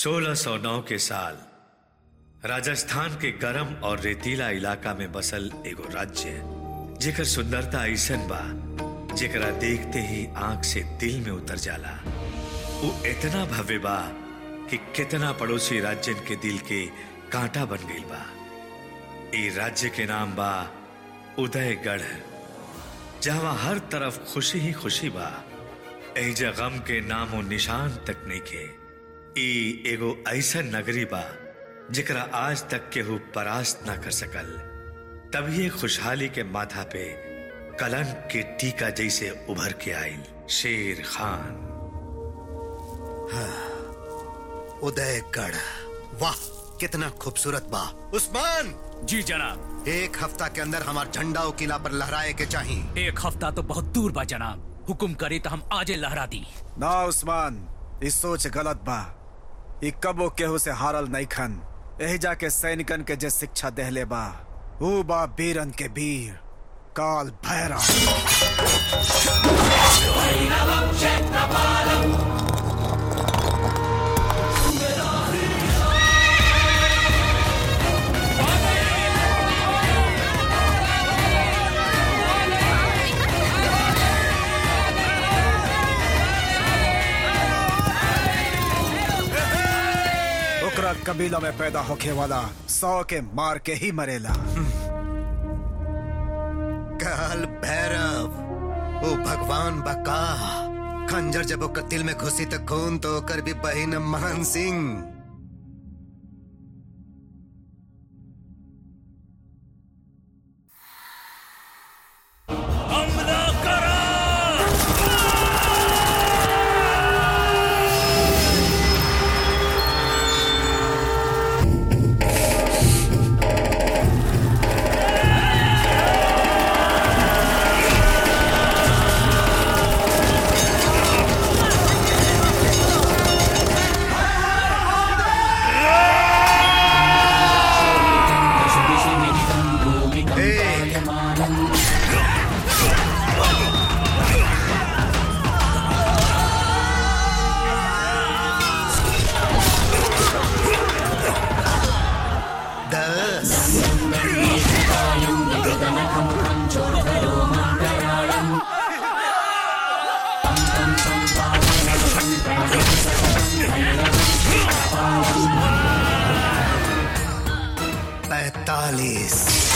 1609 के साल राजस्थान के गर्म और रेतीला इलाका में बसल एगो राज्य जेकर सुंदरता ऐसन बा जेकरा देखते ही आंख से दिल में उतर जाला वो इतना भव्य बा कि कितना पड़ोसी राज्यन के दिल के कांटा बन गई बा ए राज्य के नाम बा उदयगढ़ जहां हर तरफ खुशी ही खुशी बा एजा गम के नामो निशान तक नहीं के ई एगो ऐसा नगरी बा जेकरा आज तक केहू परास्त ना कर सकल तभी खुशहाली के माथा पे कलंक के टीका जैसे उभर के आयल शेर खान उदयगढ़ वाह कितना खूबसूरत बा उस्मान जी जनाब एक हफ्ता के अंदर हमार झंडा ओ किला पर लहराए के चाहिए एक हफ्ता तो बहुत दूर बा जनाब हुकुम करे तो हम आजे लहरा दी ना उस्मान ई सोच गलत बा ई कबो केहू से हारल नहीं खन एही जाके सैनिकन के जे शिक्षा देहले बा ऊ बा बीरन के वीर काल भैरव ओकरा कबीला में पैदा होखे वाला सौ के मार के ही मरेला काल भैरव ओ भगवान बका खंजर जब ओकर दिल में घुसी तो खून तो ओकर भी बहिन मान सिंह हमला करो ए, दस पैतालीस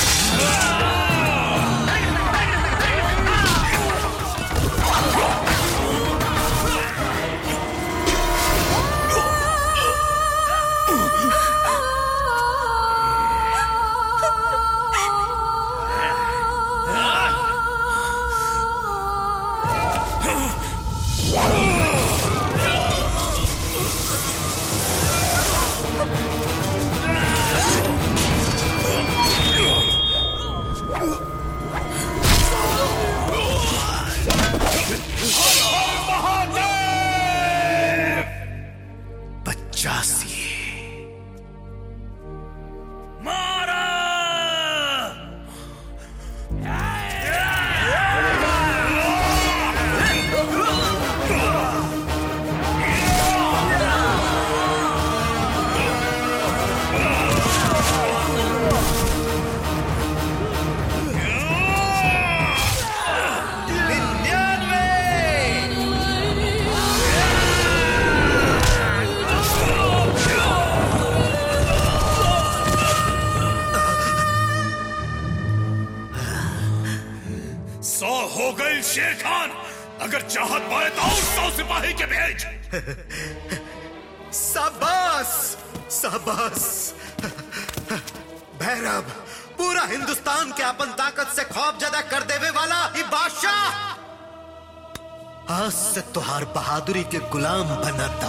पचासी मारा सौ हो गई शेर खान अगर चाहत पाए तो और सौ सिपाही के भेज सबस सबस भैरव पूरा हिंदुस्तान के अपन ताकत से खौफ ज्यादा कर देवे वाला ये बादशाह आज से तुहार बहादुरी के गुलाम बनाता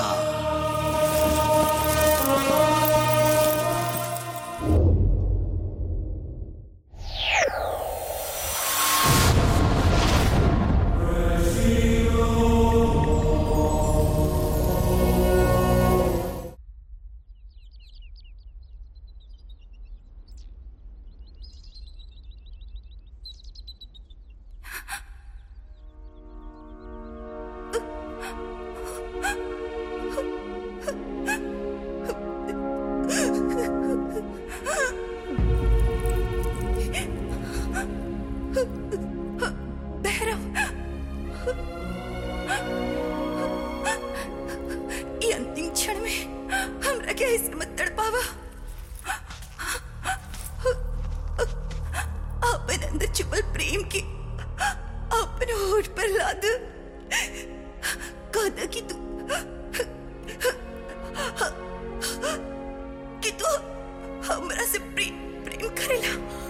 Oh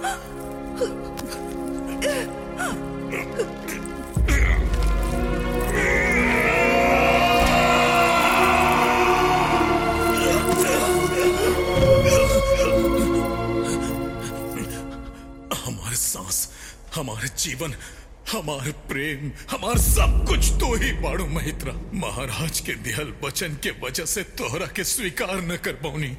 हमारे सांस हमारे जीवन हमारे प्रेम हमार सब कुछ तो ही बाड़ू महित्रा महाराज के दिहल वचन के वजह से तोहरा के स्वीकार न कर पौनी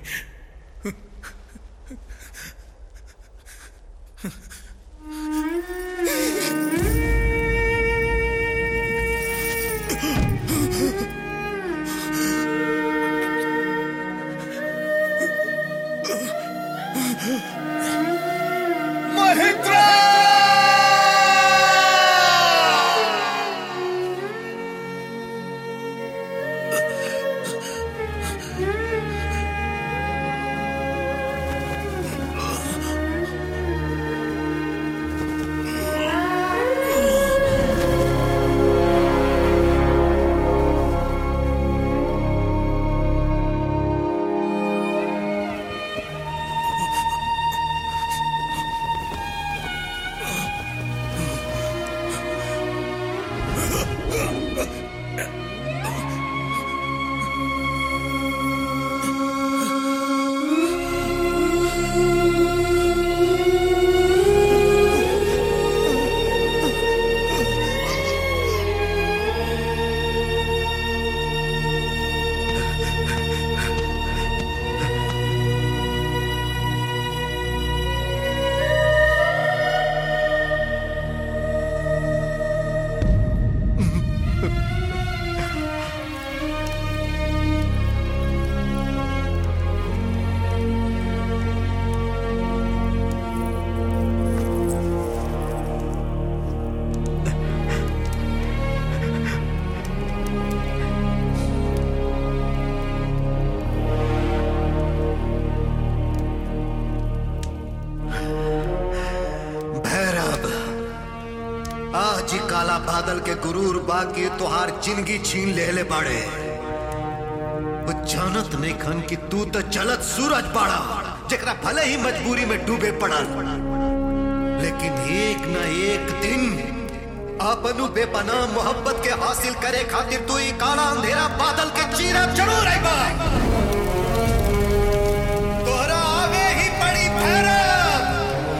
भैरव आज ही काला बादल के गुरूर बाकी तुहार जिंदगी छीन ले ले बाड़े वो जानत नहीं खन कि तू तो चलत सूरज बाड़ा जकरा भले ही मजबूरी में डूबे पड़ल लेकिन एक न एक दिन अपनु बेपनाह मोहब्बत के हासिल करे खातिर तू ही काला अंधेरा बादल के चीरा जरूर आएगा तोहरा आगे ही पड़ी भैरव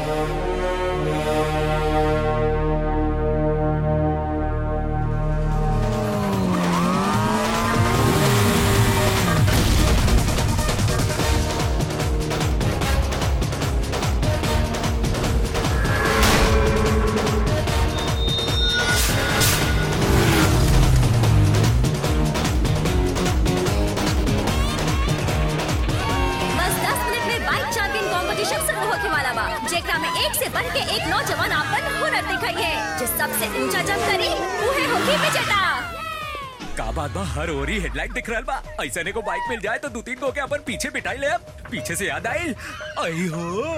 बस 10 मिनट में बाइक चैंपियन कंपटीशन शुरू होके वाला बा जेकरा में एक से बढ़ के एक नौजवान आपन हुनर दिखाई है जो सबसे ऊंचा जंप करी उहे होगी विजेता का बात बा हर ओरी हेडलाइट दिख रहल बा ऐसे ने को बाइक मिल जाए तो दो तीन को के अपन पीछे बिठाई ले अब पीछे से याद आई आई हो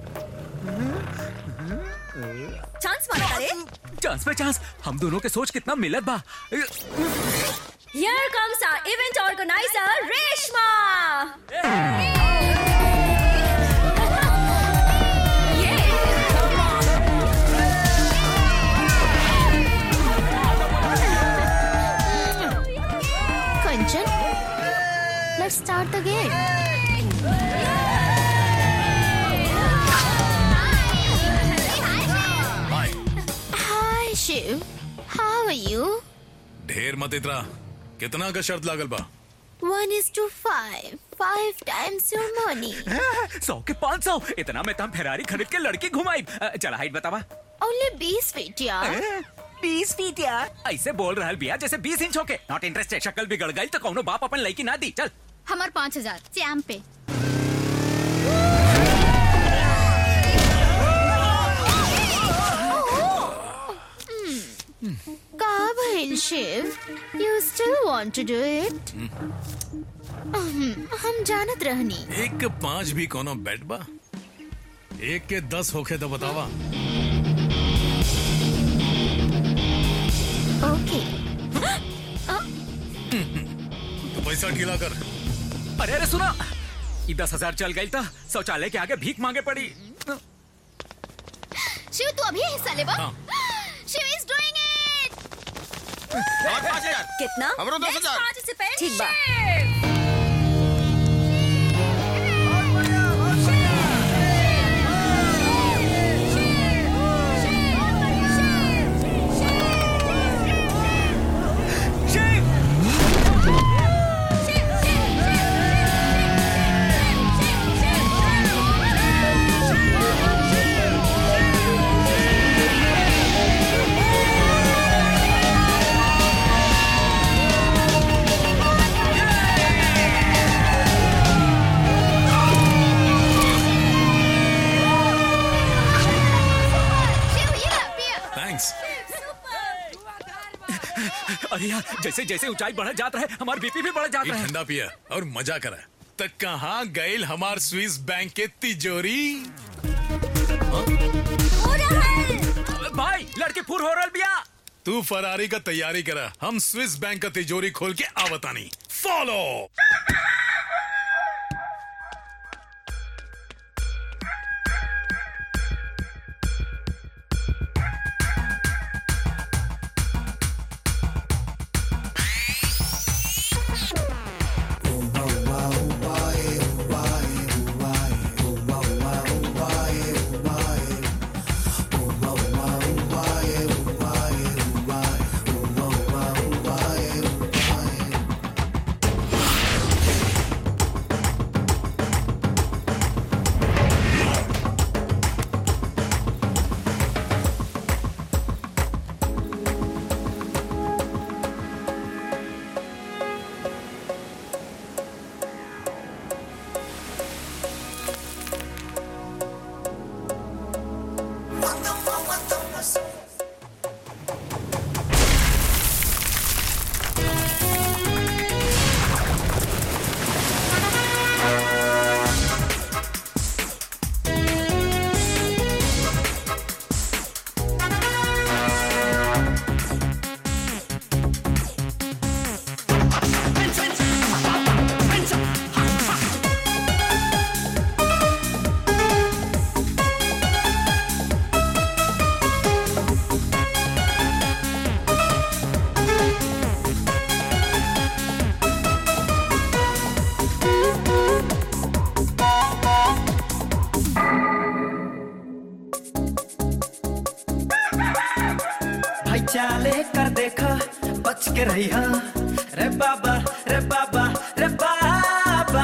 चांस मारा करे चांस पे चांस हम दोनों के सोच कितना मिलत बा here comes our event organiser Reshma Kanchan, let's start the game. Hi, Shiv. How are you? ढेर मत इतरा कितना का शर्त लागल बा One is to five. Five times your money. सौ के पाँच सौ इतना में तम फेरारी खरीद के लड़की घुमाई अ, चला हाइट बतावा Only बीस feet, यार. बीस फीट यार ऐसे बोल रहल बिया जैसे बीस इंच होके नॉट इंटरेस्टेड शक्ल बिगड़ गई तो कौनो बाप अपन लड़की ना दी चल हमार पाँच हजार चैम पे का भइल शिव you still want to do it हम जानत रहनी एक के पांच भी कोनो बेट बा एक के दस होखे तो बतावा ओके तो पैसा ढीला कर अरे अरे सुना ये दस हजार चल गई था शौचालय के आगे भीख मांगे पड़ी अभी हिस्सा लेबा हाँ। शिव इज डूइंग इट और पाँच हजार कितना हमरो दस हजार ठीक बा शिव ये ला पिया थैंक्स अरे यार जैसे जैसे ऊंचाई बढ़ जाता है हमारा बीपी भी बढ़ ये जाता है ठंडा पिया और मजा करा तक कहाँ गईल हमार स्विस बैंक के तिजोरी भाई लड़के फुर हो रहा बिया तू फरारी का तैयारी करा हम स्विस बैंक का तिजोरी खोल के आवतानी फॉलो भाई चाले कर देखा बच के रही रे बाबा रे बाबा रे बाबा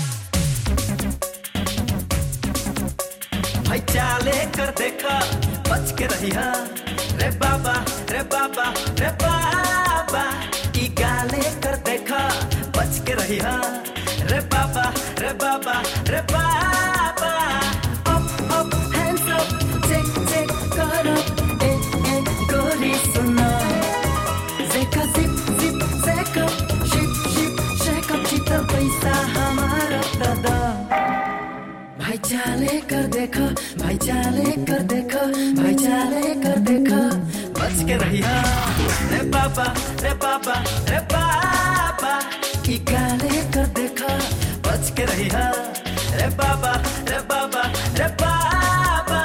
भाई चाले कर देखा बच के रही रे बाबा रे बाबा रे बाबा ई गाले कर देखा बच के रही रे बाबा रे बाबा रे बाबा up up hands up check check कर अप ए ए गोरी सुना Zeka zip zip zeka ship ship shake up चिता पैसा हमारा दादा भाई चाले कर देखो भाई चाले कर देखो भाई चाले कर देखो बच के रहिया रे बाबा रे बाबा रे बाबा की गाले कर देखो बच के रहिया रे बाबा रे बाबा रे बाबा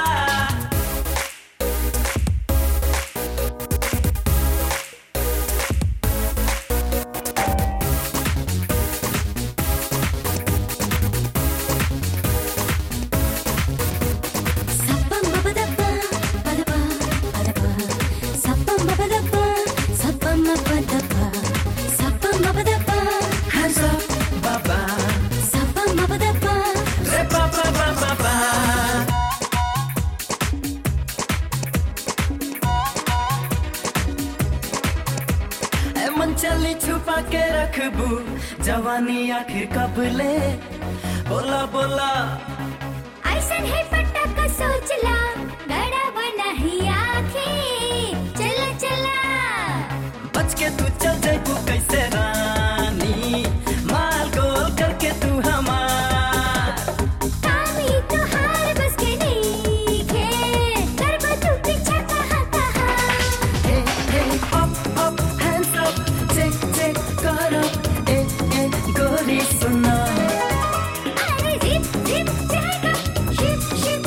hands up baba रे बाबा बाबा बा ए मन चली छुपा के रखबू जवानी आखिर कब ले बोला बोला ऐसन है पटाखा सोचला गड़ा बना ही आँखें चला चला बच के तू चल जाबू कैसे रानी माल गोल करके तू हमार कामी तो हार बस के नहीं खे करबा तू पीछा कहाँ कहाँ Hey, hey, up, up, hands up, check, check, कर up, ए, ए, गोरी सुना अरे जिप जिप जाएगा शिप शिप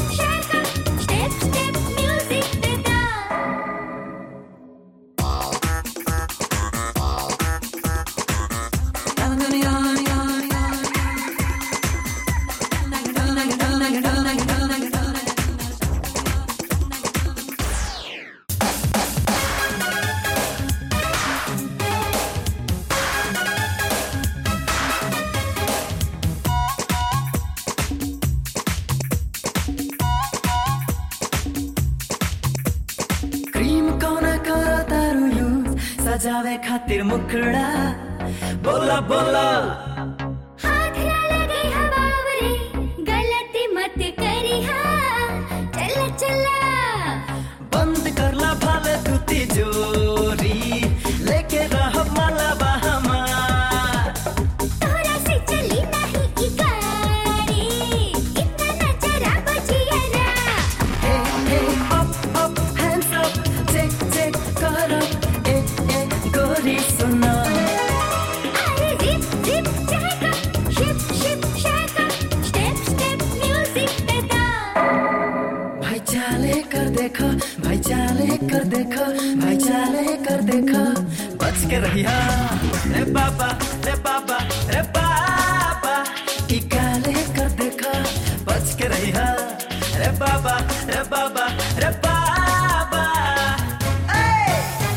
सजावे खातिर मुखड़ा बोला बोला हाथ ना लगे हवावरे गलती मत करी चला चला बंद करला भाले धुती जोरी लेके रह माला हमार तोरा से चली नहीं की गाड़ी इतना नजरा बजियरा Hey, hey, up, up, hands up, check, check, कर up, ए, ए, गोरी सुना अरे जिप जिप चहका शिप शिप शहका स्टेप स्टेप म्यूजिक पे डांस भाई चाले कर देखो भाई चाले कर देखो भाई चाले कर देखो बच के रहिया रे बाबा रे बाबा रे बाबा ई काले कर देखो बच के रहिया रे बाबा रे बाबा रे बाबा ए!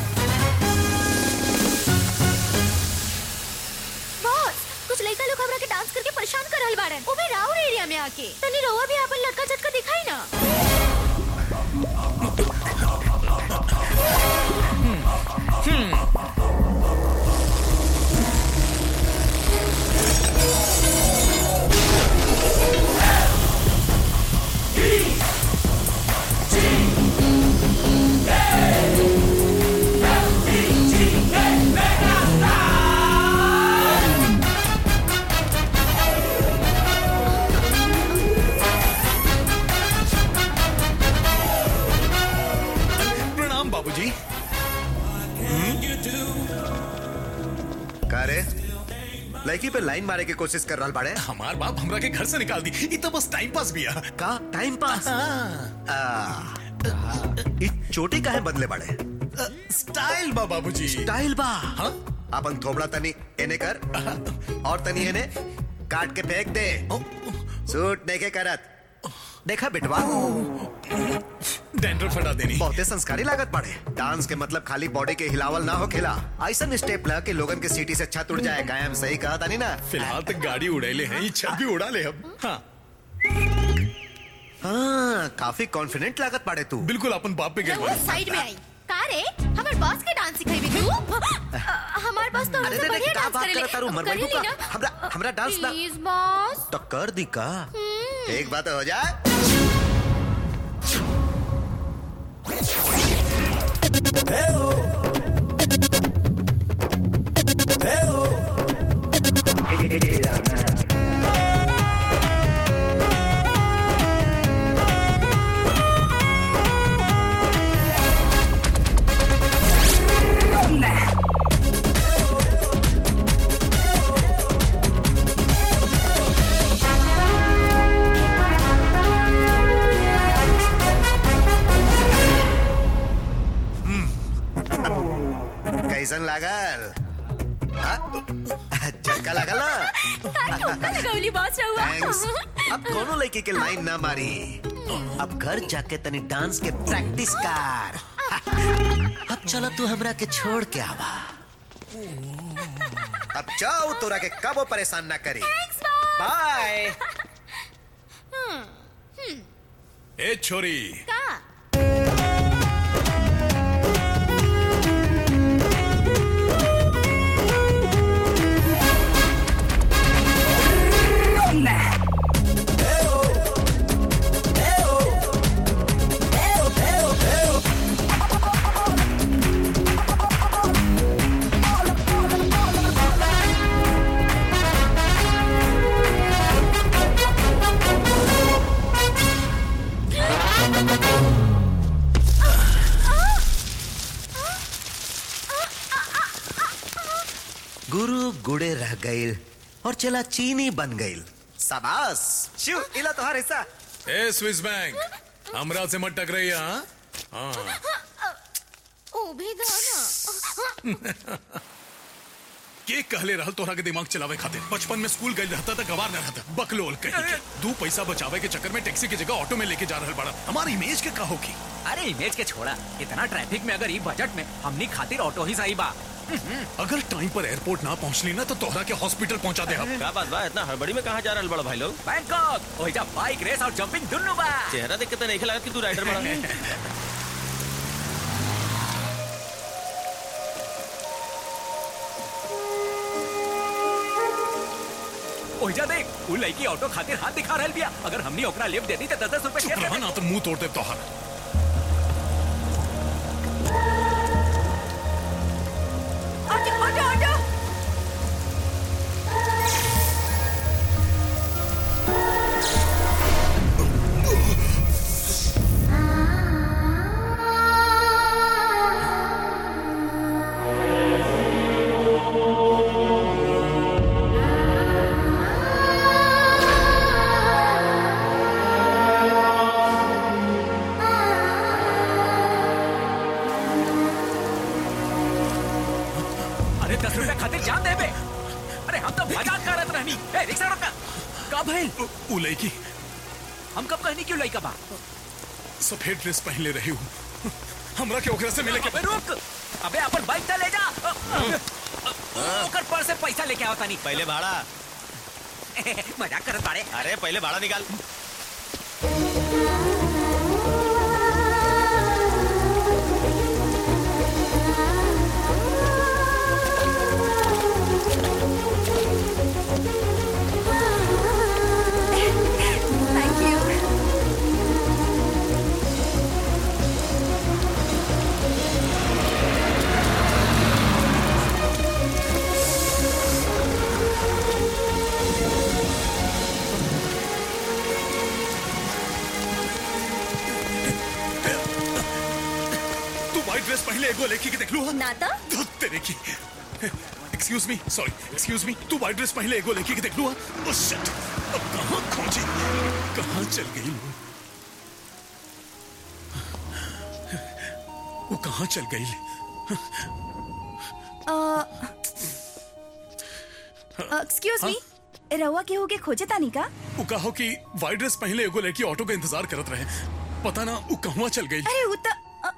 बॉस कुछ लड़का लोग हमरा के डांस करके परेशान कर रहल बाड़न वो भी राउर एरिया में आके तनी रउआ भी अपन लड़का झटका दिखाई ना प्रणाम बाबूजी का रे लड़की पे लाइन मारे की कोशिश कर रहा बाड़े हमार बाप हमरा के घर से निकाल दी ई तो बस टाइम पास बिया का टाइम पास आ, ई चोटी काहे बदले बाड़े स्टाइल बा बाबूजी स्टाइल बा हाँ? अपन थोबड़ा तनी एने कर और तनी एने काट के फेंक दे सूट नहीं के करत देखा बिटवा डेंडर फटा देनी बहुते संस्कारी लागत पड़े डांस के मतलब खाली बॉडी के हिलावल ना हो खेला ऐसा स्टेप ला कि लोगन के सीटी से छत उड़ जाए कायम सही कहा था नहीं ना फिलहाल तक गाड़ी उड़ैले हैं ई छत भी उड़ा ले अब हाँ हाँ काफी कॉन्फिडेंट लागत पड़े तू बिल्कुल अपन बाप पे रउआ गिर साइड में आई का रे हमर बॉस के डांस सिखाई तू हमार बॉस तो अरे हमसे रे, रे, बढ़िया का डांस बात करेले करत तारू? मरवाई करेली तू का? ना? हमरा- हमरा डांस ना- प्लीज बॉस तो कर दी का एक बात हो जाए कैसन लागल हाँ? झटका लागल ना गौली बॉस थैंक्स रहुआ अब कोनो लड़की के लाइन ना मारी अब घर जाके तनी डांस के प्रैक्टिस कर अब चलो तू हमरा के छोड़ के आवा अब जाओ तोरा के कबो परेशान ना करी बाय ए छोरी का गुरु गुड़े रह गईल और चला चीनी बन गईल शाबाश शिव इला तोहार हिस्सा ए स्विस बैंक हमरा से मत टकराइए हाँ हाँ ओ भी गाना के कहले रहल तोहरा के दिमाग चलावे खातिर बचपन में स्कूल गई रहता था गवार न रहता बकलोल कहीं के दू पैसा बचावे के चक्कर में टैक्सी की जगह ऑटो में लेके जा रहल बड़ा हमारी इमेज के का होगी अरे इमेज के छोड़ा इतना ट्रैफिक में अगर ई बजट में हमनी खातिर ऑटो ही सही बा अगर टाइम पर एयरपोर्ट ना पहुंचली ना तो तोहरा के हॉस्पिटल पहुंचा दे हम का बात बा इतना हड़बड़ी में कहाँ जा रहल बड़ा भाई लोग बैंकॉक ओहिजा बाइक रेस और जंपिंग दुन्नु बा चेहरा देख के तो नहीं लगा कि तू राइडर बड़ा ओहिजा देख उ लड़की ऑटो खातिर हाथ दिखा रहल बिया अगर हमनी ओकरा लिफ्ट दे दी त 10 रुपए चुप रहा ना तो मुंह तोड़ते तोहर ऑटो ऑटो ऑटो अरे 10 रुपए खातिर जान दे बे अरे हम तो मजाक करत रहनी ए रिक्शा रोका का भइल उ लड़की हम कब कहनी क्यों लइका बा सफेद ड्रेस पहले रही हूँ हमरा के ओकरा से मिले के अबे रुक अबे अपन बाइक त ले जा ओकर पर से पैसा लेके आवता नहीं पहले भाड़ा मजाक करत बाड़े अरे पहले भाड़ा निकाल थैंक यू तू व्हाइट ड्रेस पहले एगो लड़की के देख लू ना तो धुत तेरे की excuse me sorry excuse me तू व्हाइट ड्रेस पहले एगो लड़की के देख लू ओ शिट अब कहां खोजी कहां चल गई वो वो कहां चल गई एक्सक्यूज मी रहुआ केहू के खोजे तानी का वो कहो कि व्हाइट ड्रेस पहले एगो लड़की ऑटो का इंतजार करत रहे पता ना वो कहवा चल गई अरे उ त अ,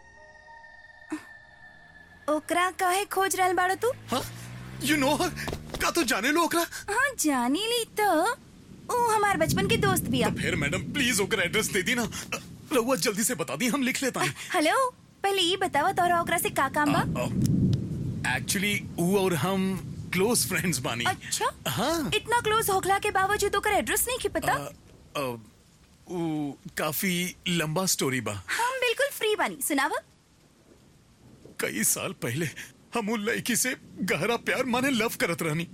ओकरा काहे खोज रहल बाड़ो तू हाँ यू नो हर का तू जाने लो ओकरा हाँ जानी ली तो ऊ हमार बचपन के दोस्त बिया फिर मैडम प्लीज ओकर एड्रेस दे दी ना रहुआ जल्दी से बता दी हम लिख लेता हैं हेलो पहले ये बतावा तोरा ओकरा से का काम बा एक्चुअली वो और हम क्लोज फ्रेंड्स बानी अच्छा हाँ इतना क्लोज होखला के बावजूद ओकर एड्रेस नहीं की पता अ, वो काफी लंबा स्टोरी बा हम बिल्कुल फ्री बानी सुनावा कई साल पहले हम उन लड़की से गहरा प्यार माने लव करत रहनी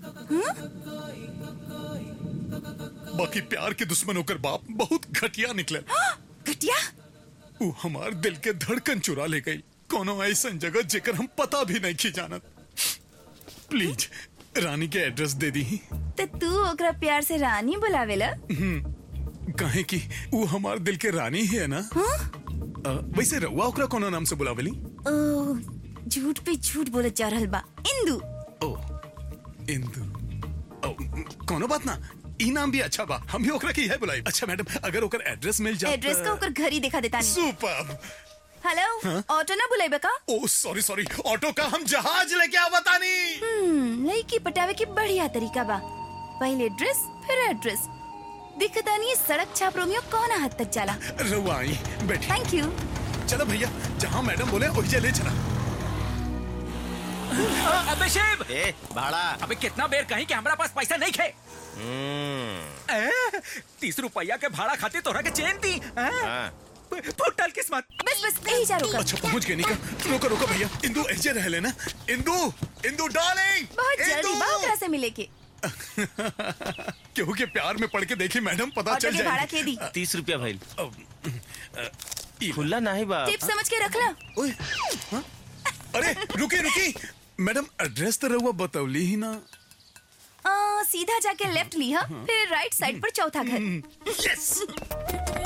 बाकी प्यार के दुश्मन होकर बाप बहुत घटिया निकले घटिया वो हमार दिल के धड़कन चुरा ले गई कोनो ऐसा जगह जेकर हम पता भी नहीं की जानत प्लीज रानी के एड्रेस दे दी तो तू ओकरा प्यार से रानी बुलावेला कहे कि वो हमार दिल के रानी ही है ना अ, वैसे रउआ ओकरा कोनो नाम से बुलावेली ओह झूठ पे झूठ बोलत जा रहल बा इंदू ओ इंदु ओ कोनो बात ना ई नाम भी अच्छा बा हम भी ओकरा की है बुलाई अच्छा मैडम अगर ओकर एड्रेस मिल जाए एड्रेस का ओकर घर ही दिखा देता नहीं सुपर हेलो ऑटो ना बुलाइबे का ओ सॉरी सॉरी ऑटो का हम जहाज लेके आवतानी हम्म लड़की पटावे के बढ़िया तरीका बा पहले ड्रेस फिर एड्रेस दिखता नहीं सड़क छाप रोमियो कौन हद तक जाला रउआ आई बैठी थैंक यू चलो भैया जहाँ मैडम बोले वही ले चला अबे शिव ए भाड़ा अबे कितना बेर कहीं कि हमारा पास पैसा नहीं खे ए, तीस रुपया के भाड़ा खातिर तोरा के चेन दी हाँ। फुटल किस्मत बस बस यही जा रुका अच्छा पहुंच गए निका रोको रोको भैया इंदु ऐसे रह लेना इंदु इंदु डार्लिंग बहुत जल्दी बा ओकरा से मिले के केहू के प्यार में पड़ के देखी मैडम पता ऑटो चल के भाड़ा जाएगी के दी तीस रुपया भाई ई खुला नहीं बा टिप समझ के रखला ओए हाँ? अरे रुकी रुकी मैडम एड्रेस तो रहुआ बतौली ही ना आ, सीधा जाके लेफ्ट लिया फिर राइट साइड पर चौथा घर यस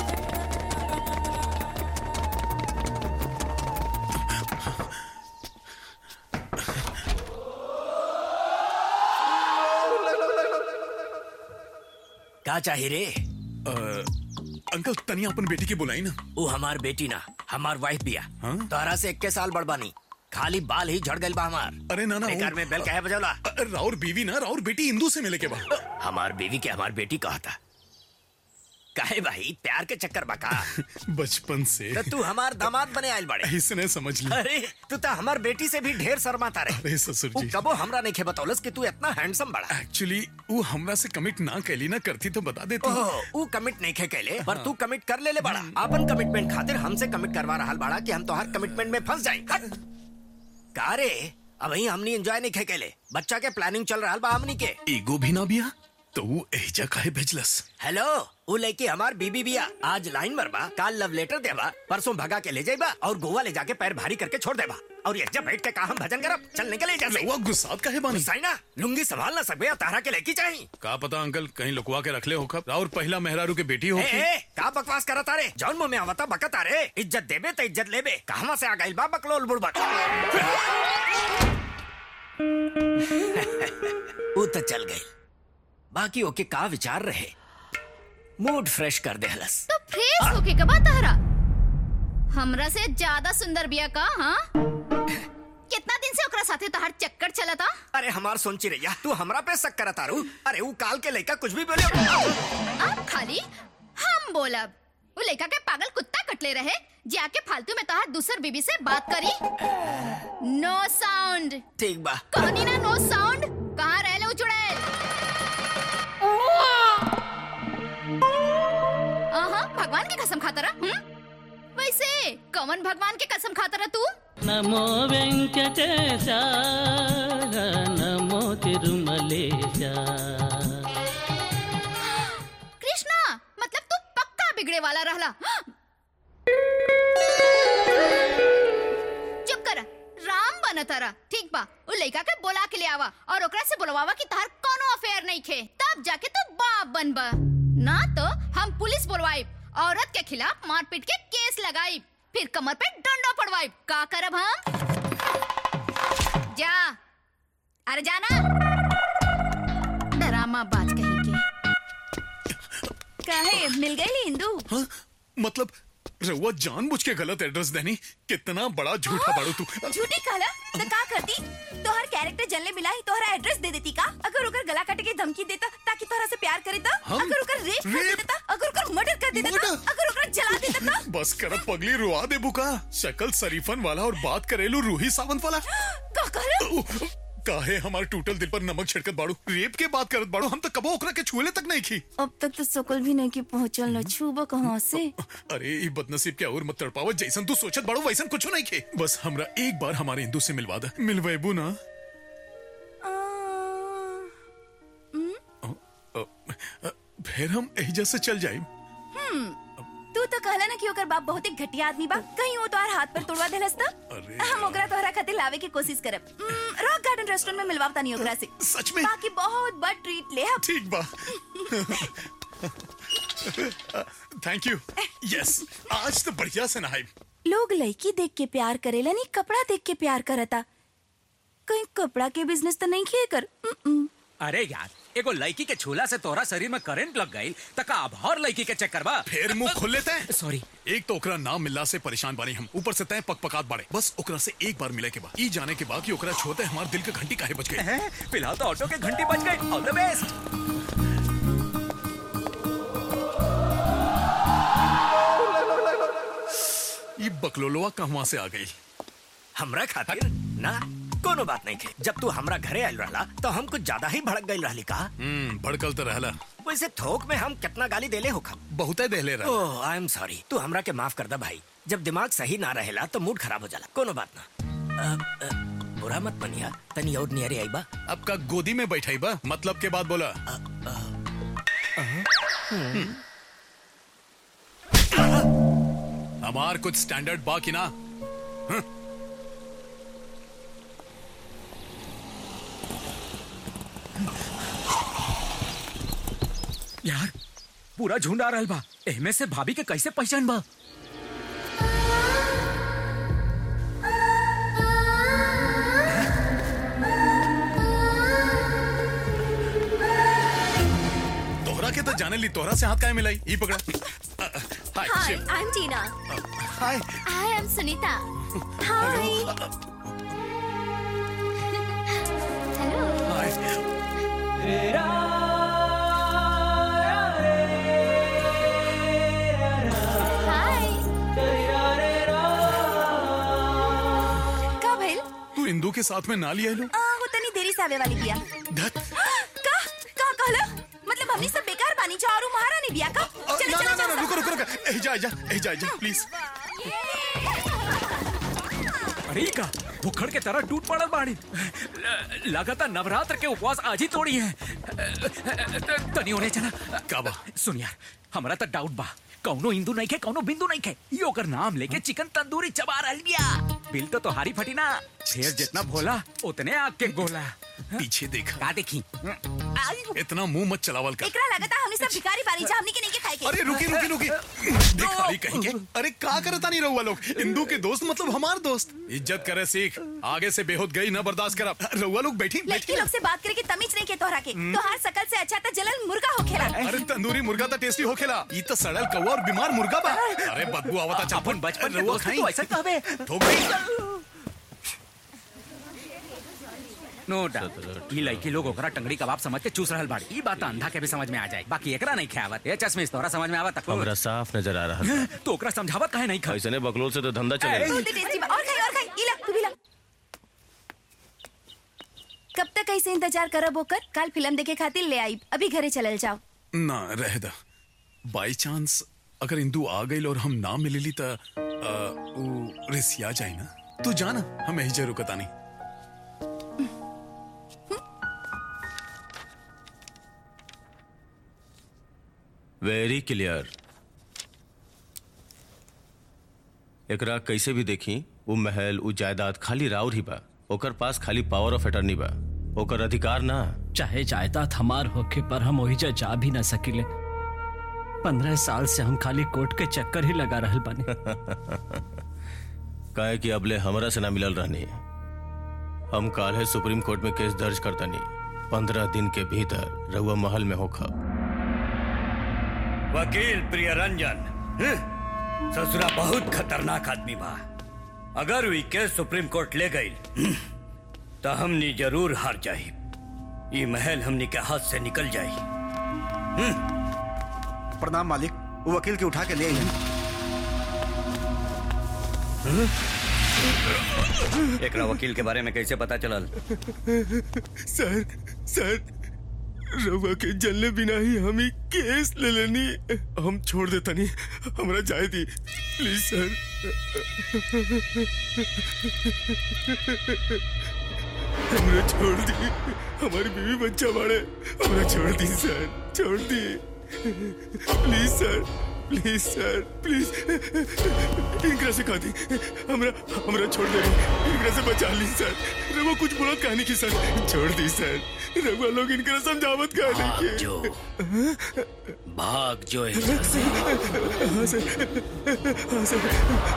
का चाहिए रे अंकल तनिया अपन बेटी की बुलाई ना वो हमार बेटी ना हमार वाइफ बिया तोहरा से इक्के साल बड़बानी खाली बाल ही झड़ गइल बा हमार अरे ना ना बेकार वो- में बेल कहे बजौला अ, राउर बीवी ना राउर बेटी इंदू से मिले के बा हमार बीवी के हमार बेटी कहा था काहे भाई प्यार के चक्कर बका बचपन से तो तू हमार दामाद बने आयल बड़े इसने समझ लिया अरे तू तो हमार बेटी से भी ढेर शर्माता रहे अरे ससुर वो जी कबो हमरा नहीं खे बतौलस कि तू इतना हैंडसम बड़ा एक्चुअली वो हमरा से कमिट ना कैली ना करती तो बता देती ओह, ऊ कमिट नहीं खे कैले पर तू कमिट कर ले ले बड़ा अपन कमिटमेंट खातिर हमसे कमिट करवा रहा बड़ा कि हम तो हर कमिटमेंट में फंस जाए हट का रे अब ही हमनी एंजॉय नहीं खे कैले बच्चा के प्लानिंग चल रहा बा हमनी के ईगो भी ना बिया तो वो एजा काहे भेजलस हेलो वो लड़की हमार बीबी बिया आज लाइन मरबा काल लव लेटर देबा परसों भगा के ले जाइबा और गोवा ले जाके पैर भारी करके छोड़ देबा और ये जब बैठ के कहा हम भजन करब चल निकले जैसे रउआ गुस्सात काहे बानी गुस्साई ना लुंगी संभाल ना सकबे तारा के लेकी चाहिए का पता अंकल कहीं लुकवा के रख ले होकर और पहला मेहरारू के बेटी हो ए, ए, का बकवास करत तारे जौन मुंह में आवता बकत तारे इज्जत देबे तो इज्जत लेबे कहवा से आ गइल बा बकलोल बुड़बक वो तो चल गई बाकी ओके का विचार रहे मूड फ्रेश कर दे हलस तो फ्रेश होके कबा तारा हमरा से ज्यादा सुंदर बिया का हाँ कितना दिन से ओकरा साथे तोहार चक्कर चलता अरे हमार सोची रैया तू हमरा पे शक करत तारू अरे वो काल के लड़का कुछ भी बोले अब खाली हम बोलब वो लड़का के पागल कुत्ता कटले रहे जाके फालतू में तोहार दूसर बीबी से बात करी नो साउंड ठीक बा कहनी ना नो साउंड कहाँ रह ले चुड़ैल आहा भगवान की कसम खाता रहा हम्म? वैसे कौन भगवान की कसम खाता रहा तू నమో వెంకటేశ నమో తిరుమలేశ कृष्णा मतलब तू पक्का बिगड़े वाला रहला चुप कर राम बन तारा ठीक बा उ लड़का के बोला के ले आवा और ओकरा से बोलवावा कि तार कोनो अफेयर नहीं खे तब जाके तू बाप बनबा ना तो हम पुलिस बोलवाई औरत के खिलाफ मारपीट के केस लगाई फिर कमर पे डंडा पड़वाई का करब हम जा अरे जाना डरामा बाज कहीं के काहे मिल गई इंदू हाँ? मतलब रउआ जानबूझ के गलत एड्रेस देनी कितना बड़ा झूठा बाड़ू तू झूठी कहला तो का करती तोहर कैरेक्टर जनले मिला ही तोहरा एड्रेस दे देती का अगर ओकर गला काटे के धमकी देता ताकि तोहरा से प्यार करे तो हम? अगर ओकर रेप कर रेप? देता अगर ओकर मर्डर कर देता तो अगर ओकर जला देता तो बस कर पगली रुआ दे बुका शक्ल शरीफन वाला और बात करेलू रूही सावंत वाला का कहला काहे हमारे टूटल दिल पर नमक छिड़कत बाड़ू रेप के बात करत बाड़ू हम तो कबो ओकरा के छुएले तक नहीं की अब तक तो सकल भी नहीं की पहुंचल न छूबो कहां से अरे ई बदनसीब के और मत तड़पावत जैसन तू सोचत बाड़ू वैसन कुछ नहीं के बस हमरा एक बार हमारे हिंदू से मिलवा दे मिलवेबू ना अ, अ, फिर हम एहिजा से चल जाए हम्म तू तो कहला ना कि ओकर बाप बहुत ही घटिया आदमी बा कहीं वो तोहर हाथ पर तोड़वा देलस तो अरे हम ओकरा तोहरा खातिर लावे की कोशिश करब रॉक गार्डन रेस्टोरेंट में मिलवावता नहीं ओकरा से सच में बाकी बहुत बड़ ट्रीट ले अब ठीक बा थैंक यू यस आज तो बढ़िया से नहाई लोग लड़की देख के प्यार करेला नहीं कपड़ा देख के प्यार करता कहीं कपड़ा के बिजनेस तो नहीं किए कर उम्म। अरे यार एगो लड़की के छूला से तोरा शरीर में करंट लग गई तका अब और लड़की के चक्कर बा फिर मुंह खोल लेते हैं सॉरी एक तो ओकरा नाम मिलला से परेशान बानी हम ऊपर से तय पक पकात बाड़े बस ओकरा से एक बार मिले के बाद ई जाने के बाद कि ओकरा छोते हमारे दिल का घंटी काहे बज गई फिलहाल तो ऑटो के घंटी बज गई ऑल द बेस्ट ये बकलोलवा कहवा से आ गई हमरा खातिर ना कोनो बात नहीं थे जब तू हमरा घरे आयल रहला तो हम कुछ ज्यादा ही भड़क गई रहली का हम्म भड़कल तो रहला वैसे थोक में हम कितना गाली देले हो खम बहुते देहले रहा ओह आई एम सॉरी तू हमरा के माफ कर दा भाई जब दिमाग सही ना रहेला तो मूड खराब हो जाला कोनो बात ना अ, अ, बुरा मत मनिया तनी और नियरे आई बा अब का गोदी में बैठाई बा मतलब के बाद बोला हम्म। हमार कुछ स्टैंडर्ड बा कि ना हम्म। यार पूरा झुंड आ रहल बा एहमे से भाभी के कैसे पहचान बा तोहरा के तो जाने ली तोहरा से हाथ काहे मिलाई ई पकड़ा अ, अ, hi hi Shiv I am Tina hi I am Sunita hi hi Indu के साथ में ना लिया लोग आ, वो तनी देरी से आवे वाली बिया धत का का कहला मतलब हमनी सब बेकार बानी जा और उ महारानी बिया का चले ना चले ना ना चले रुको रुको रुको ए जा ए जा ए जा ए जा प्लीज अरे ई का भुखड़ के तरह टूट पड़ल बाड़ी ल- लगातार नवरात्र के उपवास आज ही तोड़ी है तनी होने चला का बा सुन यार हमरा तो डाउट बा कौनो हिंदू नहीं खे कौनो बिंदु नहीं खे ये ओकर नाम लेके चिकन तंदूरी चबा रहल बिया बिल तो तोहारी फटी ना फिर जितना भोला उतने आग के गोला पीछे देख का देखी इतना मुंह मत चलावल कर एकरा लगता हमनी सब भिखारी बानी जा हमनी के नहीं के खाए के अरे रुकी रुकी रुकी भिखारी कहीं के अरे का करता नहीं रहुआ लोग इंदू के दोस्त मतलब हमार दोस्त इज्जत करे सीख आगे से बेहोद गई ना बर्दाश्त करा रहुआ लोग बैठी लड़की बैठी लोग से बात करे के तमीज नहीं के तोहरा के तोहार शकल से अच्छा त जलन मुर्गा होखेला अरे तंदूरी मुर्गा तो टेस्टी होखेला ई तो सड़ल कौवा और बीमार मुर्गा बा अरे बदबू आवता चापन बचपन के रहुआ दोस्त खाई तो ऐसा कहवे ठोक गई नो डाउट ई लड़की लोग ओकरा टंगड़ी कबाब समझ के चूस रहल बाड़ी ई बात अंधा के भी समझ में आ जाए बाकी एकरा नहीं खावत ए चश्मे तोरा समझ में आवत हमरा साफ नजर आ रहा है तो ओकरा समझावत काहे नहीं खा ऐसने बकलोल से तो धंधा चलेगा बहुत ही टेस्टी बा और खाई और खाई इला तू भी ला कब तक ऐसे इंतजार करब होकर कल फिल्म देखे खातिर ले आई अभी घरे चलल जाओ ना रह दा बाई चांस अगर इंदू आ गई और हम ना मिलेली त आ, उ रिसिया जाए ना तू जाना हम यही जरूर रुकता नहीं वेरी क्लियर एकरा कैसे भी देखी उ महल उ जायदाद खाली राउर ही बा ओकर पास खाली पावर ऑफ अटर्नी बा ओकर अधिकार ना चाहे जायदाद हमार होके पर हम ओहिजा जा भी ना सकिले पंद्रह साल से हम खाली कोर्ट के चक्कर ही लगा रहल बानी काहे कि अबले हमरा से ना मिलल रहनी हम काल है सुप्रीम कोर्ट में केस दर्ज करतनी पंद्रह दिन के भीतर रहुआ महल में होखा वकील प्रिय रंजन हम्म, ससुरा बहुत खतरनाक आदमी बा अगर वी केस सुप्रीम कोर्ट ले गई तो हमनी जरूर हार जाई ये महल हमनी के हाथ से निकल जाई प्रणाम मालिक वो वकील के उठा के ले आई एकरा वकील के बारे में कैसे पता चलल सर सर रवा के जलने बिना ही हम ही केस ले लेनी हम छोड़ देता नहीं हमरा जाए दी प्लीज सर हमरा छोड़ दी हमारी बीवी बच्चा बाड़े हमरा छोड़ दी सर छोड़ दी please sir please sir please इनकरा से कहा दी हमरा हमरा छोड़ दे इनकरा से बचा ली सर रवा कुछ बुरा कहानी की सर छोड़ दी सर रवा लोग इनकरा समझावत कहानी भाग की जो भाग जो है हाँ सर हाँ सर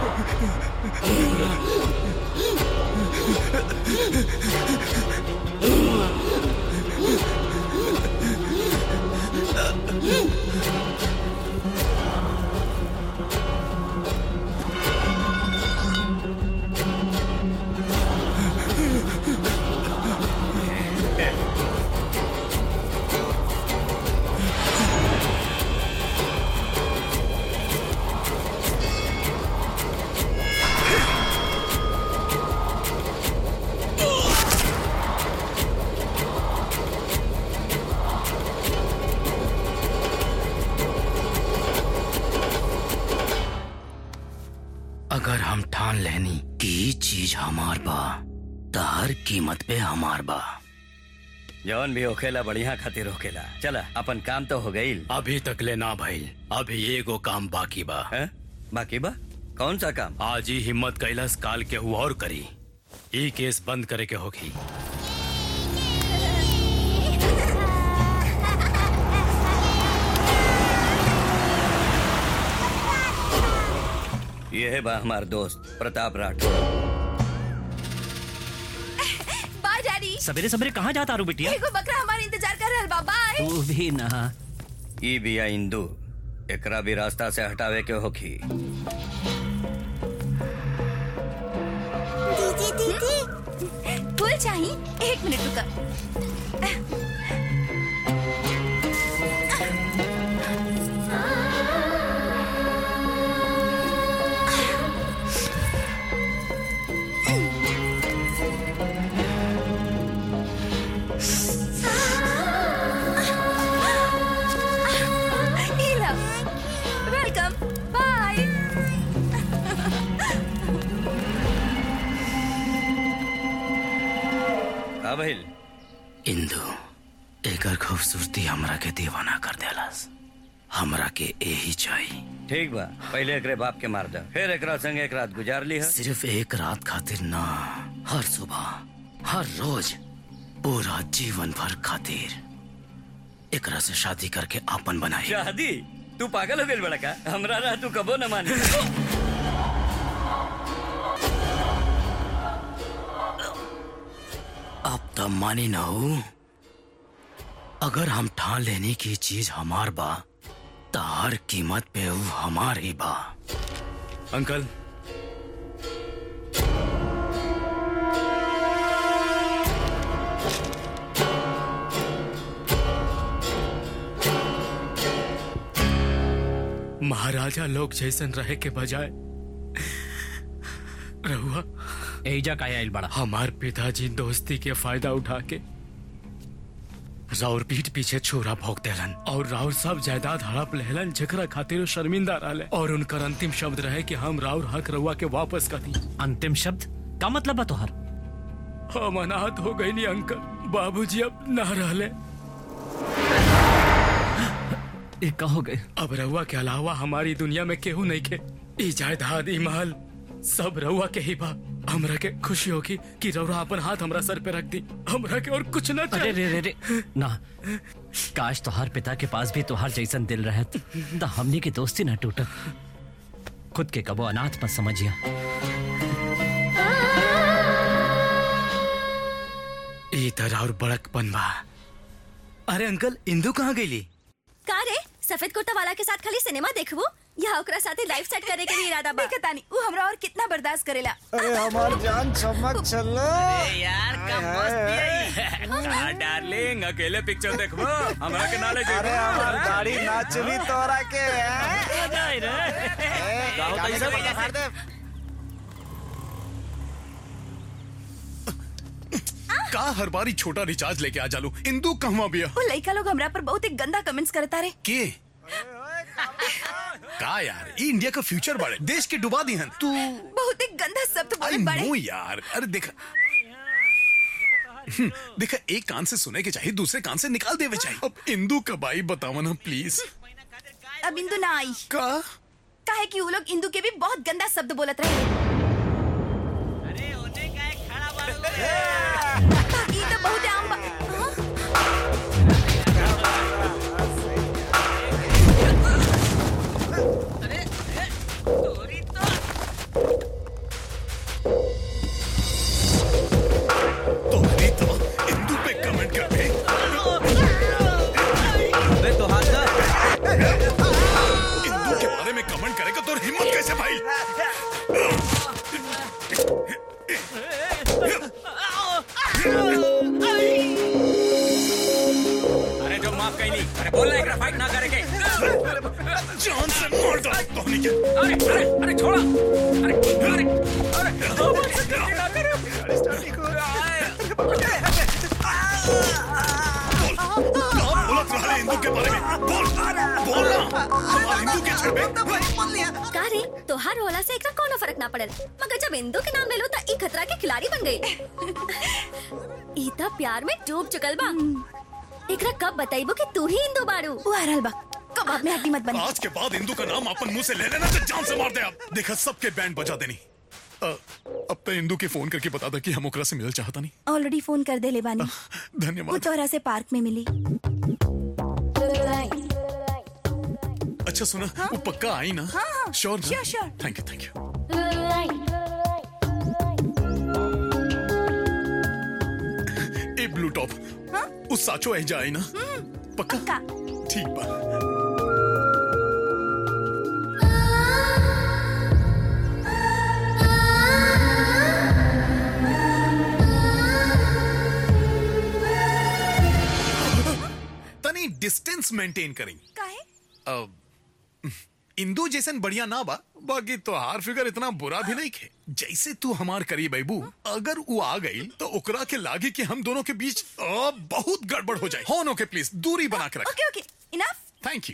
अगर हम ठान लेनी कि ई चीज हमार बा त हर कीमत पे हमार बा जवन भी होखेला बढ़िया खातिर होखेला चला अपन काम तो हो गईल अभी तक ले ना भइल अभी एगो काम बाकी बा है बाकी बा कौन सा काम आज ही हिम्मत कैलाश काल के हुआ और करी ई केस बंद करे के होगी ये है बा हमार दोस्त प्रताप राठौर बाय डैडी सवेरे सवेरे कहाँ जाता रू बिटिया एगो बकरा हमारे इंतजार कर रहल बा बाय तू भी ना ई बिया इंदू एकरा भी रास्ता से हटावे के होखी दीदी दीदी फूल चाहिए एक मिनट रुका भइल इंदु एकर खूबसूरती हमरा के दीवाना कर देलस हमरा के यही चाहिए ठीक बा पहले एकरे बाप के मार दे फिर एकरा संग एक रात गुजार ली है सिर्फ एक रात खातिर ना हर सुबह हर रोज पूरा जीवन भर खातिर एकरा से शादी करके आपन बनाई शादी तू पागल हो गइल बड़ा का हमरा रह तू कबो न मानी अब तो मानी ना हो अगर हम ठान लेने की चीज हमार बा तो हर कीमत पे वो हमार ही बा अंकल महाराजा लोग जैसन रहे के बजाय रहुआ एजा का आइल बड़ा हमार पिताजी दोस्ती के फायदा उठा के राउर पीठ पीछे छोरा भोग देलन और राउर सब जायदाद हड़प लेहलन जकरा खातिर वो शर्मिंदा रहले और उनकर अंतिम शब्द रहे कि हम राउर हक रहुआ के वापस कर दी अंतिम शब्द का मतलब बा तोहर हम अनाथ हो गई नी अंकल बाबूजी अब ना रहले ये का हो गए अब रहुआ के अलावा हमारी दुनिया में केहू नहीं के ई जायदाद ई महल सब रहुआ के ही बा हमरा के खुशी होगी कि रउरा अपन हाथ हमरा सर पे रख दी हमरा के और कुछ ना अरे रे रे रे ना काश तोहार पिता के पास भी तोहार जैसन दिल रहत तो हमनी की दोस्ती ना टूटत खुद के कबो अनाथ मत समझिया ई तरह और बड़कपन बा अरे अंकल इंदू कहाँ गईली का रे सफेद कुर्ता वाला के साथ खाली सिनेमा देखबो या ओकरा साथे लाइफ सेट करे के भी इरादा बा देखता नहीं वो हमरा और कितना बर्दाश्त करेला अरे हमार जान चमक चलो यार का मस्त डार्लिंग अकेले पिक्चर देखबो हमरा के नाले अरे हमार दाढ़ी ना चली तोरा के का हर बारी छोटा रिचार्ज लेके आ जालू इंदू कहवा बिया वो लड़का लोग हमरा पर बहुत ही गंदा कमेंट्स करता रे के का यार ये इंडिया का फ्यूचर बाड़े देश के डुबा दी हन तू बहुत ही गंदा शब्द आई बोलत बाड़े नो यार अरे देखा हम्म, देखा एक कान से सुने के चाहिए दूसरे कान से निकाल देवे चाहिए अब इंदू कब आई बतावा ना प्लीज अब इंदू ना आई का काहे कि वो लोग इंदू के भी बहुत गंदा शब्द बोलत रहे ई तो बहुत आम बा इंदू पे कमेंट कर दे अबे तो हाथ इंदू के बारे में कमेंट करेगा तो हिम्मत कैसे भाई अरे जो माफ कैली अरे बोल एकरा फाइट ना करे के जान से मार डाल धोनी के अरे अरे अरे छोड़ा अरे अरे अरे बोलत रहा इंदू के बारे में बोल बोल ना हमार इंदू के छड़ पे का रे तोहार होला से एकरा कोनो फर्क ना पड़ल मगर जब इंदू के नाम ले लो त ई खतरा के खिलाड़ी बन गई ई त प्यार में डूब चुकल बा एकरा कब बताइबो कि तू ही इंदू बाड़ू वो आ रहल बा कबाब में हड्डी मत बनी आज के बाद इंदू का नाम अपन मुंह से ले लेना तो जान से मार दे आप देखा सबके बैंड बजा देनी अ, अब तो इंदू के फोन करके बता दे कि हम ओकरा से मिलना चाहता नहीं ऑलरेडी फोन कर दे ले बानी वो धन्यवाद तोहरा से पार्क में मिली अच्छा सुना वो पक्का आई ना हाँ, हाँ, sure sure, sure. Thank you thank you ए ब्लू टॉप उस साचो ऐजा आई ना पक्का ठीक बा तनी डिस्टेंस मेंटेन करी काहे अब इंदू जैसन बढ़िया ना बा बाकी तो हार फिगर इतना बुरा भी नहीं खे जैसे तू हमार करीब अबू अगर वो आ गई तो ओकरा के लागे कि हम दोनों के बीच अ, बहुत गड़बड़ हो जाए होनो के प्लीज दूरी बना के रख okay okay enough thank you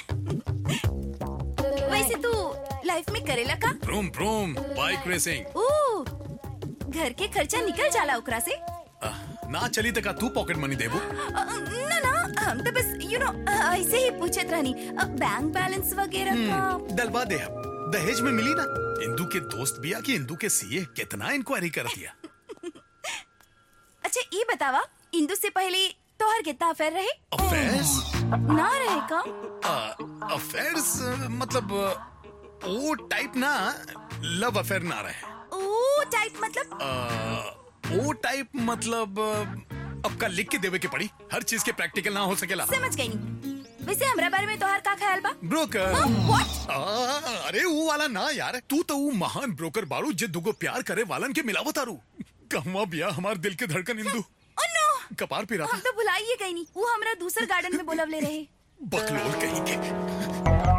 वैसे तू लाइफ में करेला का ब्रूम ब्रूम बाइक रेसिंग ओ घर के खर्चा निकल जाला ओकरा से ना चली तक तू पॉकेट मनी देबू अ, ना ना हम तो बस यू नो ऐसे ही पूछत रहनी अ, बैंक बैलेंस वगैरह का हम्म, डलवा दे हम दहेज में मिली ना इंदू के दोस्त बिया कि इंदू के सीए कितना इंक्वायरी कर दिया अच्छा ये बतावा इंदू से पहले तोहर कितना अफेयर रहे अफेयर्स ना रहे का अफेयर्स मतलब अ, वो टाइप ना लव अफेयर ना रहे ओ टाइप मतलब अ, वो टाइप मतलब अ, अब का लिख के देवे के पड़ी हर चीज के प्रैक्टिकल ना हो सकेला समझ गई नहीं वैसे हमरा बारे में तोहर का ख्याल बा ब्रोकर व्हाट आ, अरे वो वाला ना यार तू तो वो महान ब्रोकर बाड़ू जे दुगो प्यार करे वालन के मिलावत आरू कहवा बिया हमार दिल के धड़कन इंदू ओ नो कपार पिरा हम तो भुलाइए गई नहीं वो हमरा दूसर गार्डन में बोलवले रहे बकलोल कहीं के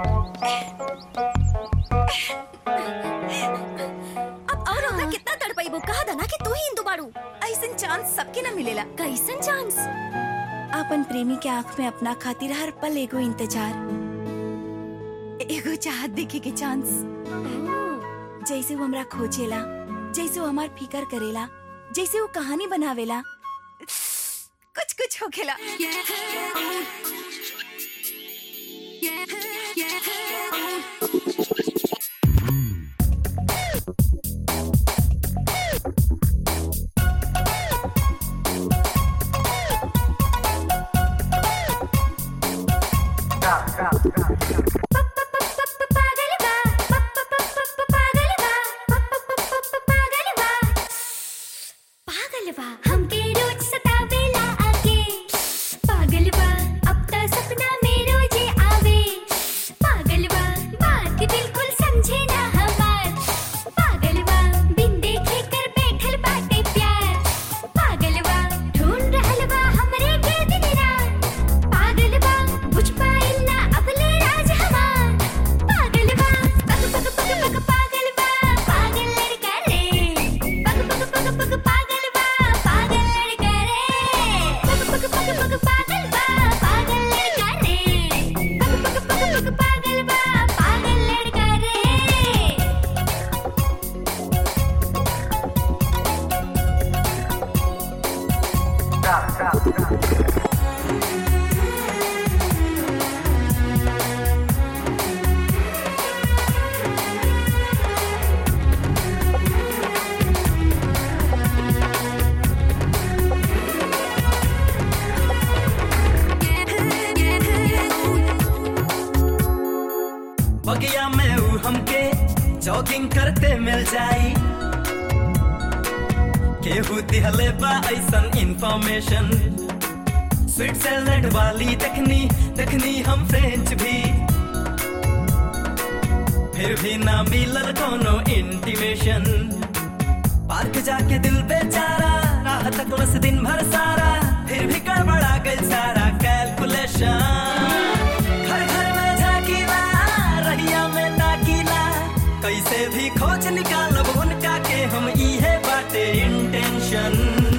अब और होता कितना तड़पाइबो कहा था ना कि तू ही इंदू बाड़ू ऐसन चांस सबके ना मिलेला कैसन चांस अपन प्रेमी के आंख में अपना खातिर हर पल एगो इंतजार एगो चाहत देखे के चांस जैसे वो हमरा खोजेला जैसे वो हमार फिकर करेला जैसे वो कहानी बनावेला कुछ कुछ होखेला पागल बा हमके रोज सतावेला आके पागल बा अब त सपना में रोजे आवे पागल बा बात बिल्कुल समझे ना हमार पागल बा बिन देखे कर बैठल बाटे प्यार पागल बा ढूंढ रहल बा हमरे के दिन रात पागल बा बुझ पाइल ना अपने राज हमार पागल बा पग पग पग पग पागल बा पागल लड़का रे पग पग पग पग पागल बा पागल लड़का रे पग पग पग पग पागल बा पागल लड़का रे पग पग पग पग पागल बा पागल लड़का रे बगिया में ऊ हमके जॉगिंग करते मिल जाई केहू दिहले बा ऐसन इंफॉर्मेशन स्विट्जरलैंड वाली तकनी तकनी हम फ्रेंच भी फिर भी ना मिलल कोनो इंटीमेशन पार्क जाके दिल बेचारा राह तक बस दिन भर सारा फिर भी गड़बड़ा गई सारा कैलकुलेशन घर घर में झाकीला रहिया में ताकीला कैसे भी खोज निकालब उनका के हम इहे बाटे इंटेंशन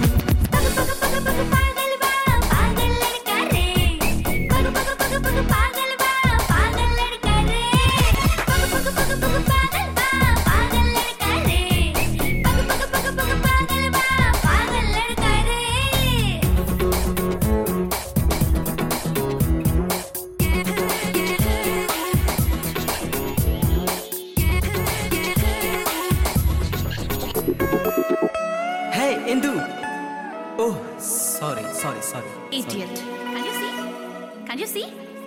पागल बा पागल लड़का रे पग पग पग पग पागल बा पागल लड़का रे पग पग पग पग पागल बा पागल लड़का रे पग पग पग पग पागल बा पागल लड़का रे है Indu oh sorry sorry sorry idiot can you see can you see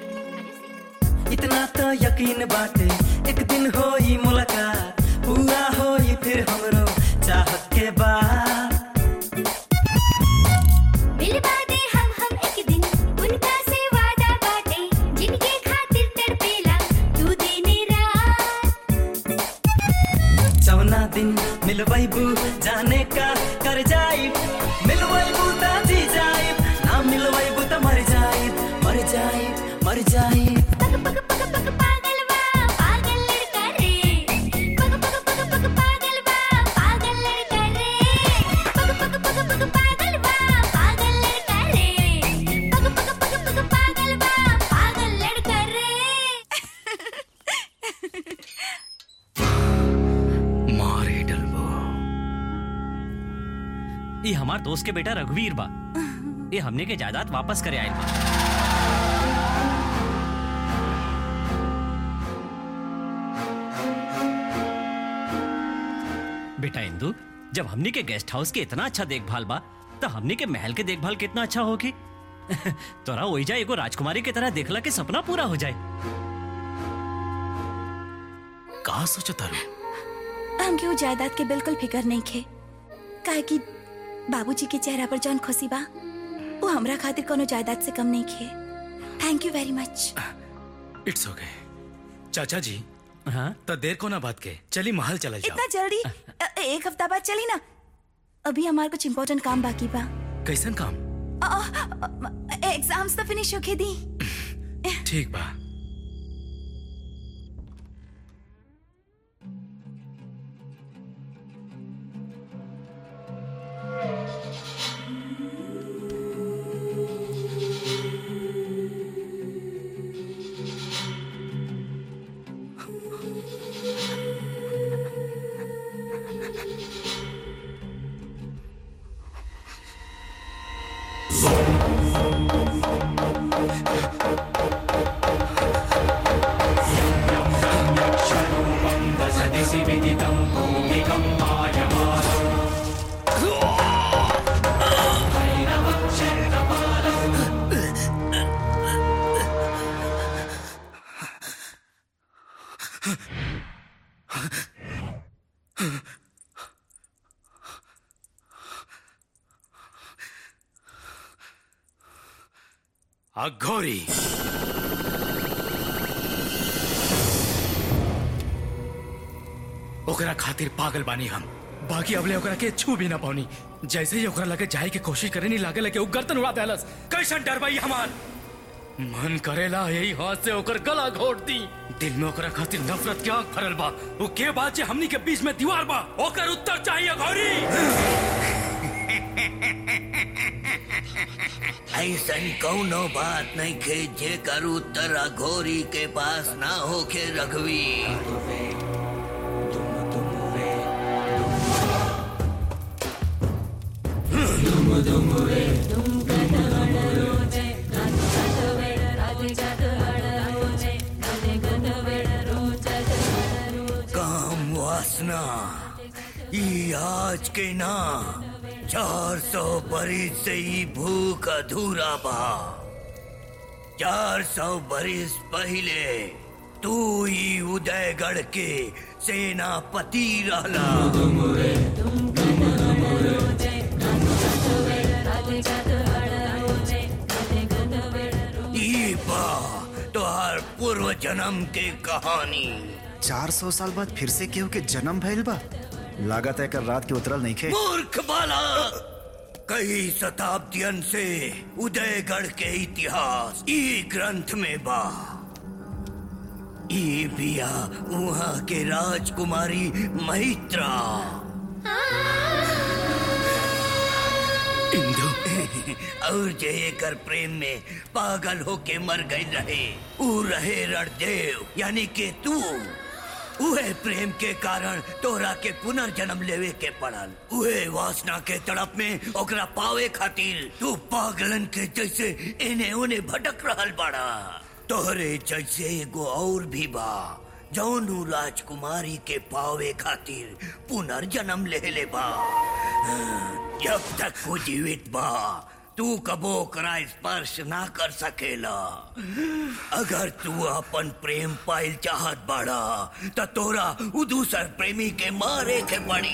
इतना तो यकीन बाटे एक दिन होई मुलाकात पूरा होई फिर हमरो चाहत के बाद मिलवा दे हम हम एक दिन उनका से वादा बाटे जिनके खातिर तड़पेला तू दिन रात चौना दिन मिलवैबू जाने का कर जाई मिलवैबू ता जी जाई ना मिलवैबू ता मर जाई मर जाई मर जाई पग पग पग पग पागल बा पागल लड़का रे पग पग पग पग पागल बा पागल लड़का रे पग पग पग पग पागल बा पागल लड़का रे पग पग पग पग पागल बा पागल लड़का रे मारे डलबो ये हमार दोस्त के बेटा रघुवीर बा ये हमने के जायदाद वापस करे आयल बा बेटा इंदु जब हमने के गेस्ट हाउस के इतना अच्छा देखभाल बा तो हमने के महल के देखभाल कितना अच्छा होगी तोरा वही जाए एगो राजकुमारी की तरह देखला के सपना पूरा हो जाए कहा सोचा तारू हमके वो जायदाद के बिल्कुल फिकर नहीं खे काहे कि बाबूजी के चेहरा पर जौन खुशी बा वो हमरा खातिर कोनो जायदाद से कम नहीं खे thank you very much it's okay चाचा जी हाँ तो देर को ना बात के चली महल चला जाओ इतना जल्दी अ, एक हफ्ता बाद चली ना अभी हमारे कुछ इम्पोर्टेंट काम बाकी बा कैसन काम एग्जाम्स तो फिनिश होके दी ठीक बा अघोरी ओकरा खातिर पागल बानी हम बाकी अबले ओकरा के छू भी ना पानी जैसे ही ओकरा लगे जाए के कोशिश करे नहीं लागे लगे उ गर्दन उड़ा देलस कैसन डर भाई हमार मन करेला यही हाथ से ओकर गला घोट दी दिल में ओकरा खातिर नफरत के आग भरल बा वो के बात जे हमनी के बीच में दीवार बा ओकर उत्तर चाहिए घोरी ऐसन कौनो बात नहीं खे जे कर उत्तर अघोरी के पास ना होके रघवी काम वासना ई आज के ना चार सौ बरिस से ही भूख अधूरा बा चार सौ बरिस पहले तू ही उदयगढ़ के सेनापति रहला ई बा तोहार पूर्व जन्म के कहानी चार सौ साल बाद फिर से केहू के जन्म भइल बा लागत है कर रात के उतरल नहीं खे मूर्ख बाला कई शताब्दियन से उदयगढ़ के इतिहास ई ग्रंथ में बा ई बिया वहाँ के राजकुमारी मैत्रा इंदु और जे एकर प्रेम में पागल होके मर गई रहे ऊ रहे रणदेव यानी के तू उहे प्रेम के कारण तोरा के पुनर्जन्म लेवे के पड़ल उहे वासना के तड़प में ओकरा पावे खातिर तू पागलन के जैसे इने उने भटक रहल बड़ा तोहरे जैसे एगो और भी बा जौनू राजकुमारी के पावे खातिर पुनर्जन्म ले ले बा जब तक वो जीवित बा तू कबो ओकरा स्पर्श ना कर सकेला अगर तू अपन प्रेम पाइल चाहत बाड़ा त तोरा उ दूसर प्रेमी के मारे के पड़ी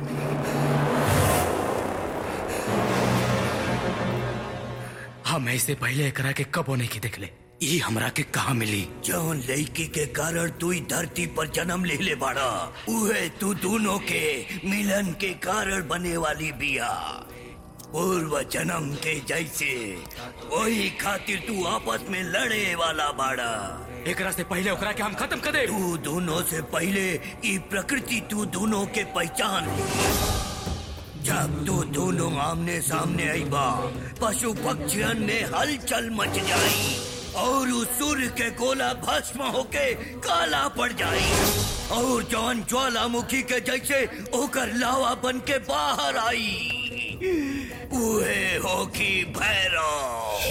हम ऐसे पहले एकरा के कबो नहीं के देखले ई हमरा के कहा मिली जौन लड़की के कारण तू ई धरती पर जन्म ले ले बाड़ा उहे तू दोनों के मिलन के कारण बने वाली बिया पूर्व जन्म के जैसे वही खातिर तू आपस में लड़े वाला बाड़ा एकरा से पहले ओकरा के हम खत्म कर दे तू दोनों से पहले ई प्रकृति तू दोनों के पहचान ली जब तू दोनों आमने सामने आई बा पशु पक्षियन में हलचल मच जाई और उस सूर्य के गोला भस्म होके काला पड़ जाई और जौन ज्वालामुखी के जैसे ओकर लावा बन के बाहर आई उहे होकी भैरव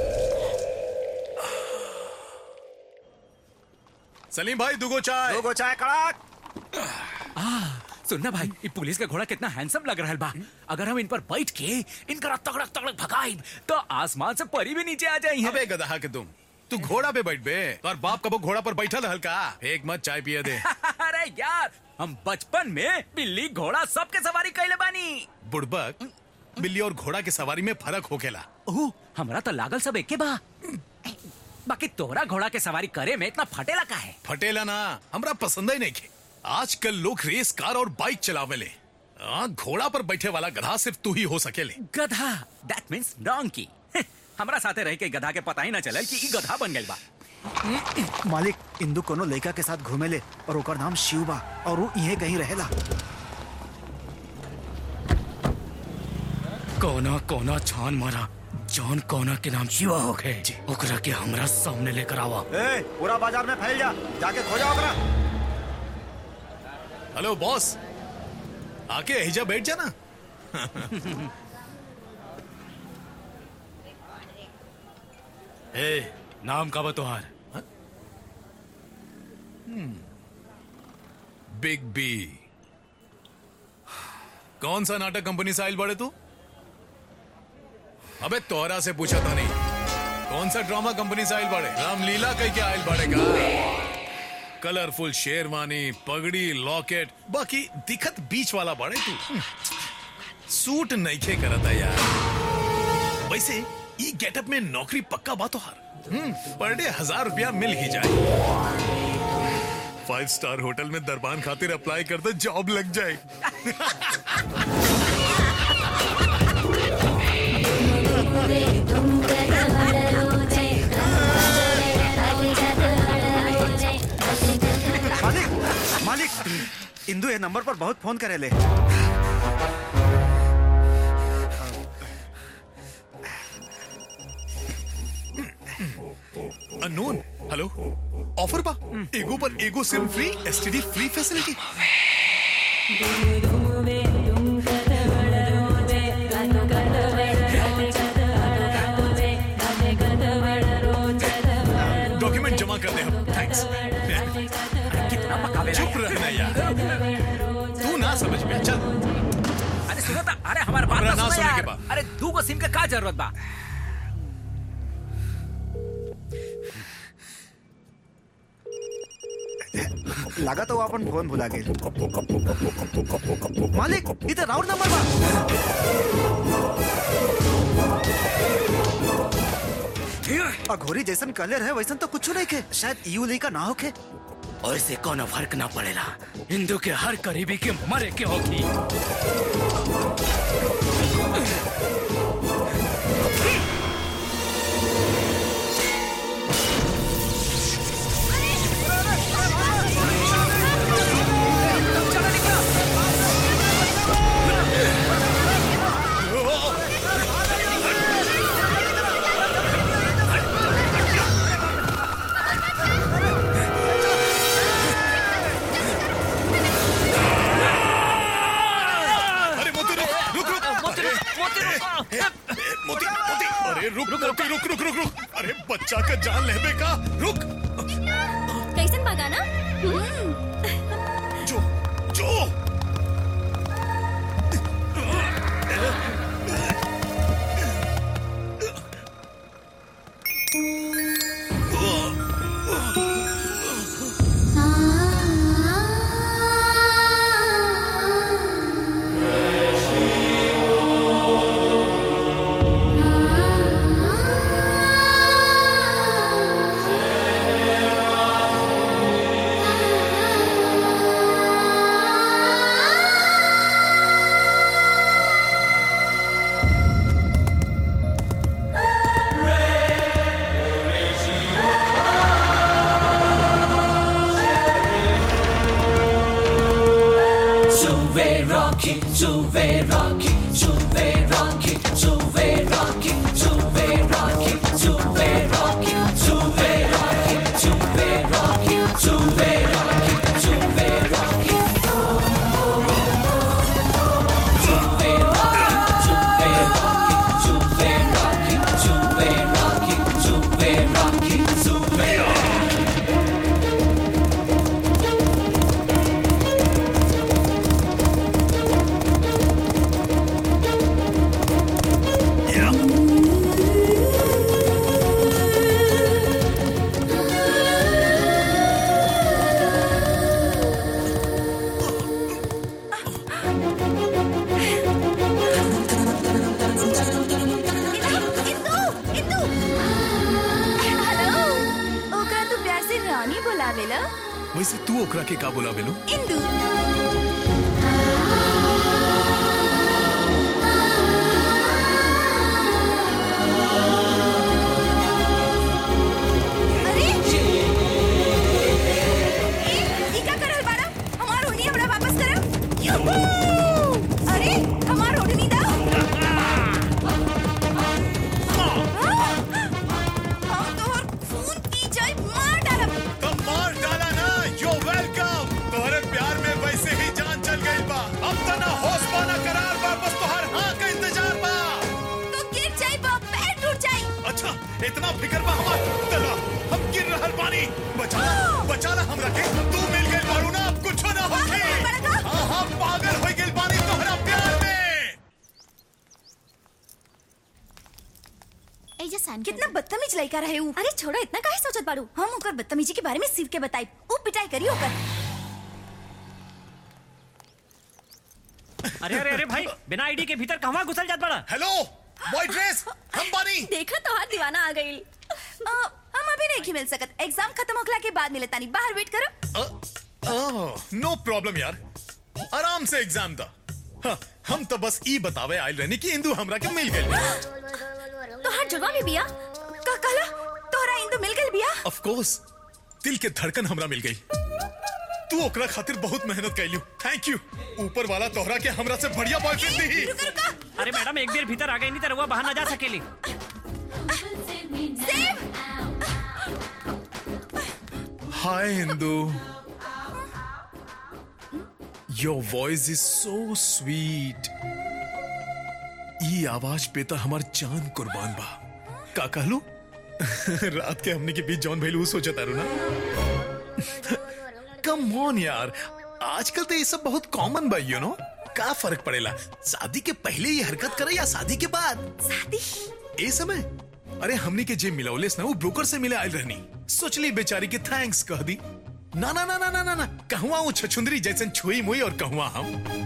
सलीम भाई दुगो चाय दुगो चाय कड़क आ, सुनना भाई ये पुलिस का घोड़ा कितना हैंडसम लग रहा है बा अगर हम इन पर बैठ के इनका तगड़क तगड़क भगाई तो आसमान से परी भी नीचे आ जाई अबे गधा के तुम तू घोड़ा पे बैठ बे और बाप कबो घोड़ा पर बैठा रहल का एक मत चाय पिए दे अरे यार हम बचपन में बिल्ली घोड़ा सबके सवारी कैले बानी बुड़बक बिल्ली और घोड़ा की सवारी में फर्क होखेला ओह हमरा तो लागल सब एके बा बाकी तोहरा घोड़ा के सवारी करे में इतना फटेला का है फटेला ना हमरा पसंद ही नहीं खे आजकल लोग रेस कार और बाइक चलावेले आ, घोड़ा पर बैठे वाला गधा सिर्फ तू ही हो सकेले गधा दैट मींस डोंकी हमरा साथे रह के गधा के पता ही ना चलल कि ई गधा बन गइल बा मालिक इंदू कोनो लड़का के साथ घूमेले और ओकर नाम शिव बा और वो इहे कहीं रहेला कोना कोना छान मारा जॉन कोना के नाम शिवा होखे ओकरा के हमरा सामने लेकर आवा ए, पूरा बाजार में फैल जा जाके खोजा ओकरा हेलो बॉस आके हिजा बैठ जाना ए नाम का बतोहार बिग बी कौन सा नाटक कंपनी से आयल बड़े तू अबे तोहरा से पूछा था नहीं कौन सा ड्रामा कंपनी से आयल बड़े रामलीला कह के आयल बड़े का कलरफुल शेरवानी पगड़ी लॉकेट बाकी दिखत बीच वाला बड़े तू सूट नईखे करता यार वैसे ई गेटअप में नौकरी पक्का बात हर पर डे हजार रुपया मिल ही जाए फाइव स्टार होटल में दरबान खातिर अप्लाई कर दो जॉब लग जाए मालिक मालिक इंदू ये नंबर पर बहुत फोन करेले अननोन हेलो ऑफर बा एगो पर एगो SIM free STD free facility document जमा कर दे हम थैंक्स कितना पकावे चुप रहना यार तू ना समझ में चल अरे सुनो ता अरे हमारे बात हमरा तो ना सुनो सुने यार के बा। अरे दू को सिम के का जरूरत बा लगा तो वो अपन फोन भुला गए मालिक इधर राउंड नंबर बा अघोरी जैसन कलर है वैसन तो कुछ नहीं के शायद यू ली का ना होके और इससे कोनो फर्क ना पड़ेला हिंदू के हर करीबी के मरे के होगी अरे मोती रुक रुक रुक मोती रुक मोती रुक मोती मोती अरे रुक मोती रुक रुक रुक रुक अरे बच्चा का जान लेबे का रुक कैसन भगाना जो जो Juve Rocky, Juve Rocky, Juve Rocky, Juve Rocky, Juve Rocky, Juve Rocky, Juve Rocky, Juve Rocky, Juve Rocky, Juve Rocky. Juve Rocky, वैसे तू ओकरा के का बोला बेलू इंदू अरे ए, ई का करल बाड़ा हमार ओढ़नी हमरा वापस करब यूहू! अरे हमार ओढ़नी दा हम तोहर खून पी जाए मार डालब तो मार डाला ना यू वेलकम तोहरे प्यार में वैसे ही जान चल गई बा अब तो ना होश बा ना करार बा बस तोहर हाँ का इंतजार बा तो गिर जाए बा पैर टूट जाए अच्छा इतना फिक्र बा हमार तला हम गिर रहल बानी बचा बचा ला हमरा के तू मिल गई बारू ना अब कुछ ना होखे हाँ हाँ पागल हो गई बानी तोहरा प्यार में कितना बदतमीज लड़का रहे ऊ अरे छोड़ो इतना काहे सोचत बाड़ू हम ओकर बदतमीजी के बारे में सिर के बताई ऊ पिटाई करी ओकर अरे अरे अरे भाई बिना आईडी के भीतर कहवा घुसल जात बड़ा हेलो बॉय ड्रेस हम बानी देखा तो हाथ दीवाना आ गई हम अभी नहीं मिल सकत एग्जाम खत्म होखला के बाद मिले तानी बाहर वेट करो नो प्रॉब्लम यार आराम से एग्जाम था हाँ, हम तो बस ई बतावे आयल रहनी कि इंदू हमरा के मिल गई तो हाथ जुड़वा भी बिया का कहला तोहरा इंदु मिल गइल बिया ऑफ कोर्स दिल के धड़कन हमरा मिल गई तू ओकरा खातिर बहुत मेहनत कैलू थैंक यू ऊपर वाला तोहरा के हमरा से बढ़िया बॉयफ्रेंड दी अरे मैडम एक देर भीतर आ गई नहीं तो रउआ बाहर ना जा सकेली hi Indu your voice is so sweet ई आवाज पे तो हमार जान कुर्बान बा का कहलू रात के हमने के बीच जॉन भैलू सोचा तारू ना कम ऑन यार आजकल तो ये सब बहुत कॉमन बा यू नो का फर्क पड़ेला शादी के पहले ये हरकत करे या शादी के बाद शादी ए समय अरे हमने के जे मिलौलेस ना वो ब्रोकर से मिले आयल रहनी सोचली बेचारी के थैंक्स कह दी ना ना ना ना ना ना ना कहवा वो छछुंदरी जैसन छुई मुई और कहवा हम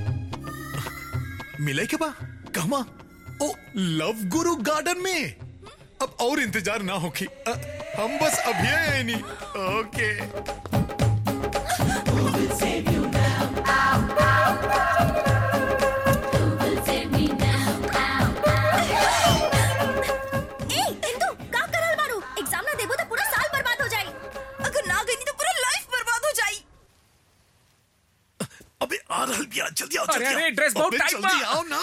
मिले के बा कहवा ओ लव गुरु गार्डन में अब और इंतजार ना होखी अ, हम बस अभी आए नहीं ओके ए इंदु का करल बाड़ू एग्जाम ना देबो तो पूरा साल बर्बाद हो जाई अगर ना गई तो पूरा लाइफ बर्बाद हो जाई अबे आ रहल बिया जल्दी आओ अरे, जल्दी अरे, आओ। ड्रेस बहुत अबे, टाइट जल्दी बा। आओ ना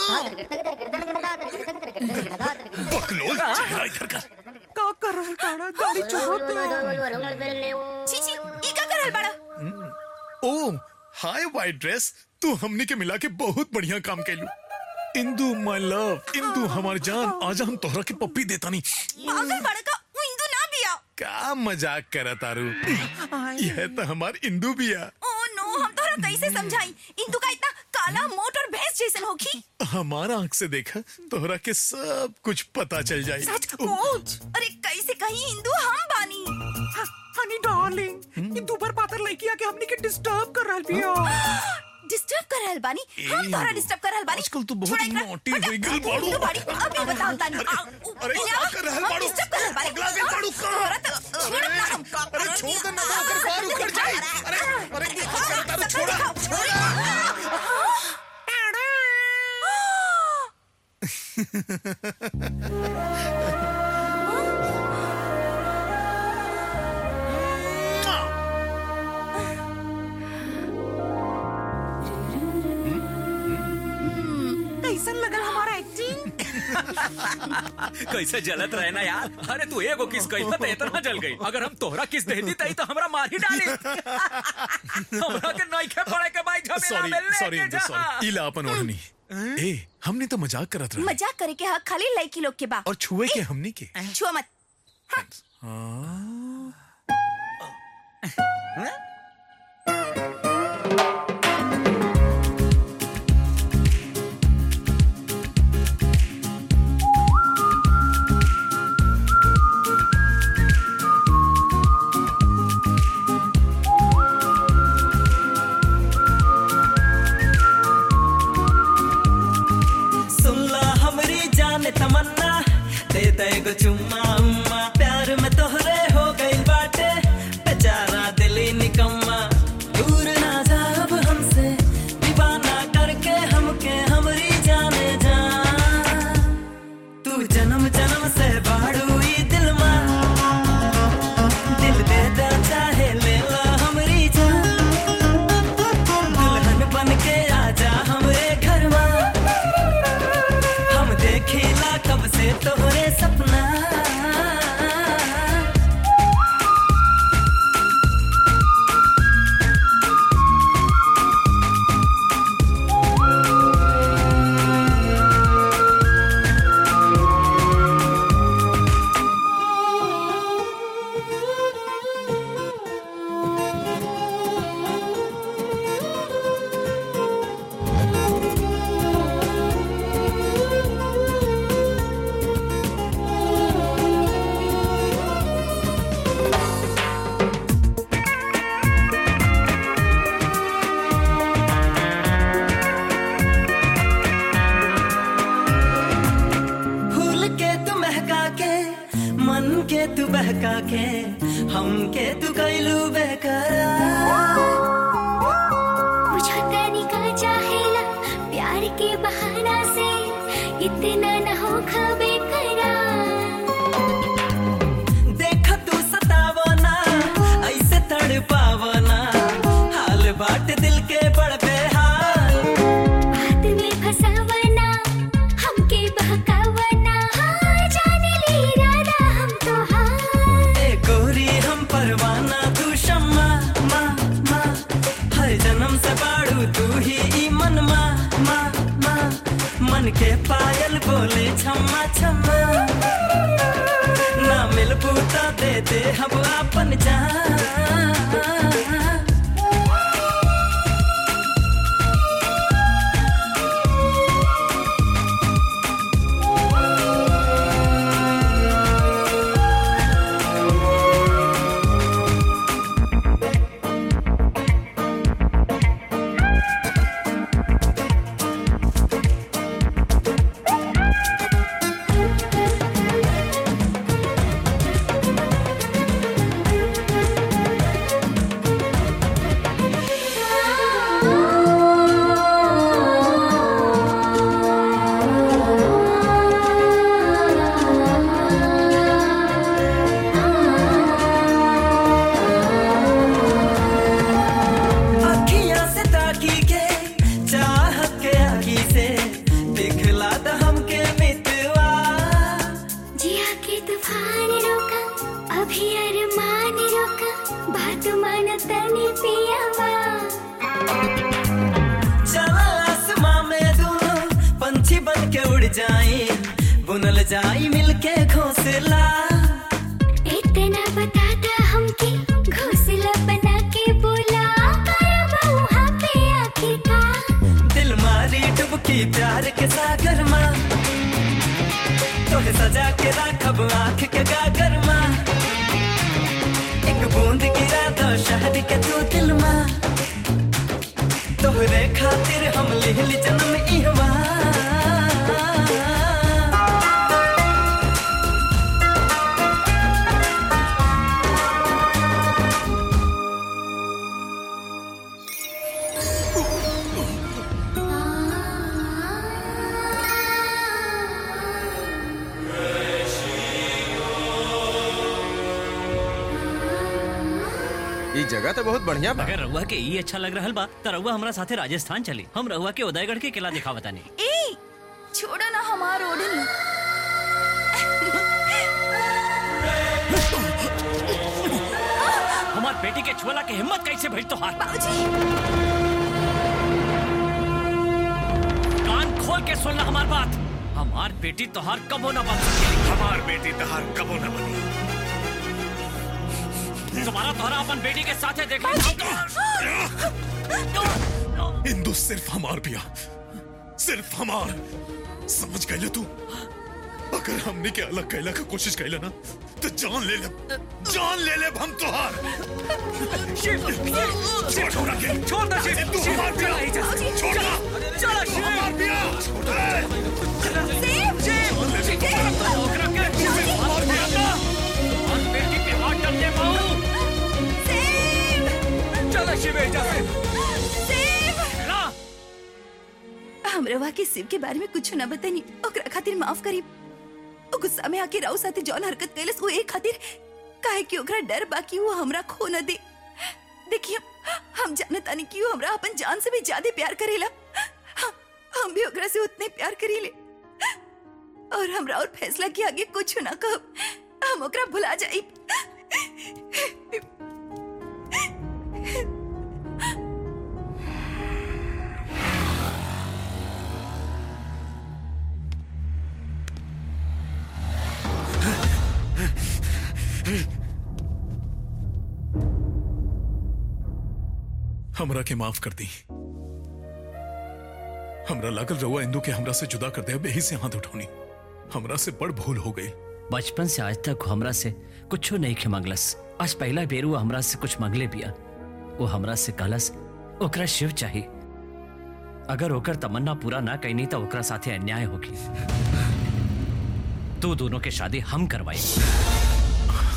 बकलोल चेहरा इधर कर का कर रहल बाड़ा गाड़ी चोरत छी छी ई का करल बाड़ा ओ हाय वाइट ड्रेस तू हमने के मिला के बहुत बढ़िया काम कैलू इंदू माय लव इंदू हमार जान आज हम तोहरा के पप्पी देता नहीं पागल बाड़ा का ऊ इंदु ना बिया का मजाक करा तारू यह तो हमार इंदू बिया ओ नो हम तोहरा कैसे समझाई इंदु का इतना काला मोट और भैंस जैसन होखी हमारा आंख से देखा तोहरा के सब कुछ पता चल जाए सच कोच अरे कैसे कहीं इंदु हम बानी हनी डार्लिंग ये दुबर पातर लड़की आके हमनी के डिस्टर्ब कर रहल बिया डिस्टर्ब कर रहल बानी हम तोहरा डिस्टर्ब कर रहल बानी आजकल तू बहुत छोड़ा एकरा, नोटी हटा, हो गई बाड़ू इंदु बाड़ी अभी बताओ तानी अरे क्या कर रहल बाड़ू डिस्टर्ब कर रहल बानी पगला गई बाड़ू का तोहरा तो छोड़ ना हम का अरे छोड़ दे ना अगर बाहर उखड़ जाए अरे अरे क्या कर तारू छोड़ा छोड़ा कैसन लगल हमारा एक्टिंग कैसे जलत रहे ना यार अरे तू एगो किस कही तो इतना जल गई अगर हम तोहरा किस देती तई तो हमरा मार ही डाली हमरा के नहीं खे पड़े के भाई झमेला सॉरी में लेके सॉरी जा सॉरी इला अपन ओढ़नी ए हमने तो मजाक करत रहे मजाक करे के हक खाली लड़की लोग के बा और छुए के हमनी के छुआ मत सुनला हमरी जान तमन्ना दे दे गो चुम्मा उम्मा प्यार में तोहरे हो गई बाटे बेचारा दिली निकम्मा तू बहका के हमके तू कैलू बेकरार मुझे तनिका चाहेला प्यार के बहाना से इतना न हो खबे देख तू सतावना ऐसे तड़पावना हाल बाट दिल के बड़ बेहाल बात में फसावना हमके बहकावना हाँ जाने ली इरादा हम तो हाँ ए गोरी हम परवाना तू शम्मा मा मा हर जन्म से बाड़ू तू ही ई मन मा मा मा मन के पायल बोले छम्मा छम्मा ना मिल बूता दे दे हम अपन जान अखियां से ताकी के चाहत के आगी से दिखला द हमके मितवा जिया के तूफान रोका अभी अरमान रोका बात मान तनी पियावा चला आसमां में दोनों पंछी बन के उड़ जाए बुनल जाई मिलके घोंसला इतना बताता हमके घोंसला बना के बोला करबा वहाँ पे आके का दिल मारी डुबकी प्यार के सागर माँ तोहे सजा के राखब आँख के गागर माँ एक बूंद गिरा दो शहर के तू दिल माँ तोहरे खातिर हम लिहली जन्म इहवा ये जगह तो बहुत बढ़िया बा अगर रहुआ के ई अच्छा लग रहल बा त रहुआ हमरा साथे राजस्थान चली हम रहुआ के उदयगढ़ के किला दिखा बतानी ए छोड़ो ना हमार ओढ़नी हमार बेटी के छुअला के हिम्मत कैसे भइल तो हाथ कान खोल के सुनना हमार बात हमार बेटी तोहार कबो न बन सकेली हमार बेटी तहार कबो न बनी तुम्हारा तोहरा अपन बेटी के साथे देख इंदु सिर्फ हमार पिया सिर्फ हमार समझ गए तू अगर हमने के अलग कैला का कोशिश कैला ना तो जान ले ले जान ले ले हम तोहार छोड़ छोड़ के छोड़ दे शिव तू हमार पिया छोड़ ना चलो तू हमार पिया बेटी पे हाथ डालने पाऊं चलो शिव जा हम रवा के शिव के बारे में कुछ न बतानी ओकरा खातिर माफ करी ओ गुस्सा में आके राव साथे जौन हरकत कैलस वो एक खातिर काहे कि ओकरा डर बाकी वो हमरा खो न दे देखिए हम जानत तानी कि वो हमरा अपन जान से भी ज्यादा प्यार करेला हम, हम भी ओकरा से उतने प्यार करीले और हमरा और फैसला के आगे कुछ ना कहब हम ओकरा भुला जाई हमरा के माफ कर दी हमरा लागल रहुआ इंदू के हमरा से जुदा कर दे अब यही से हाथ उठौनी हमरा से बड़ भूल हो गई बचपन से आज तक हमरा से कुछ नहीं खे मंगलस आज पहला बेर वो हमरा से कुछ मंगले बिया वो हमरा से कहलस ओकरा शिव चाहिए अगर ओकर तमन्ना पूरा ना कैनी तो ओकरा साथे अन्याय होगी तू दोनों के शादी हम करवाई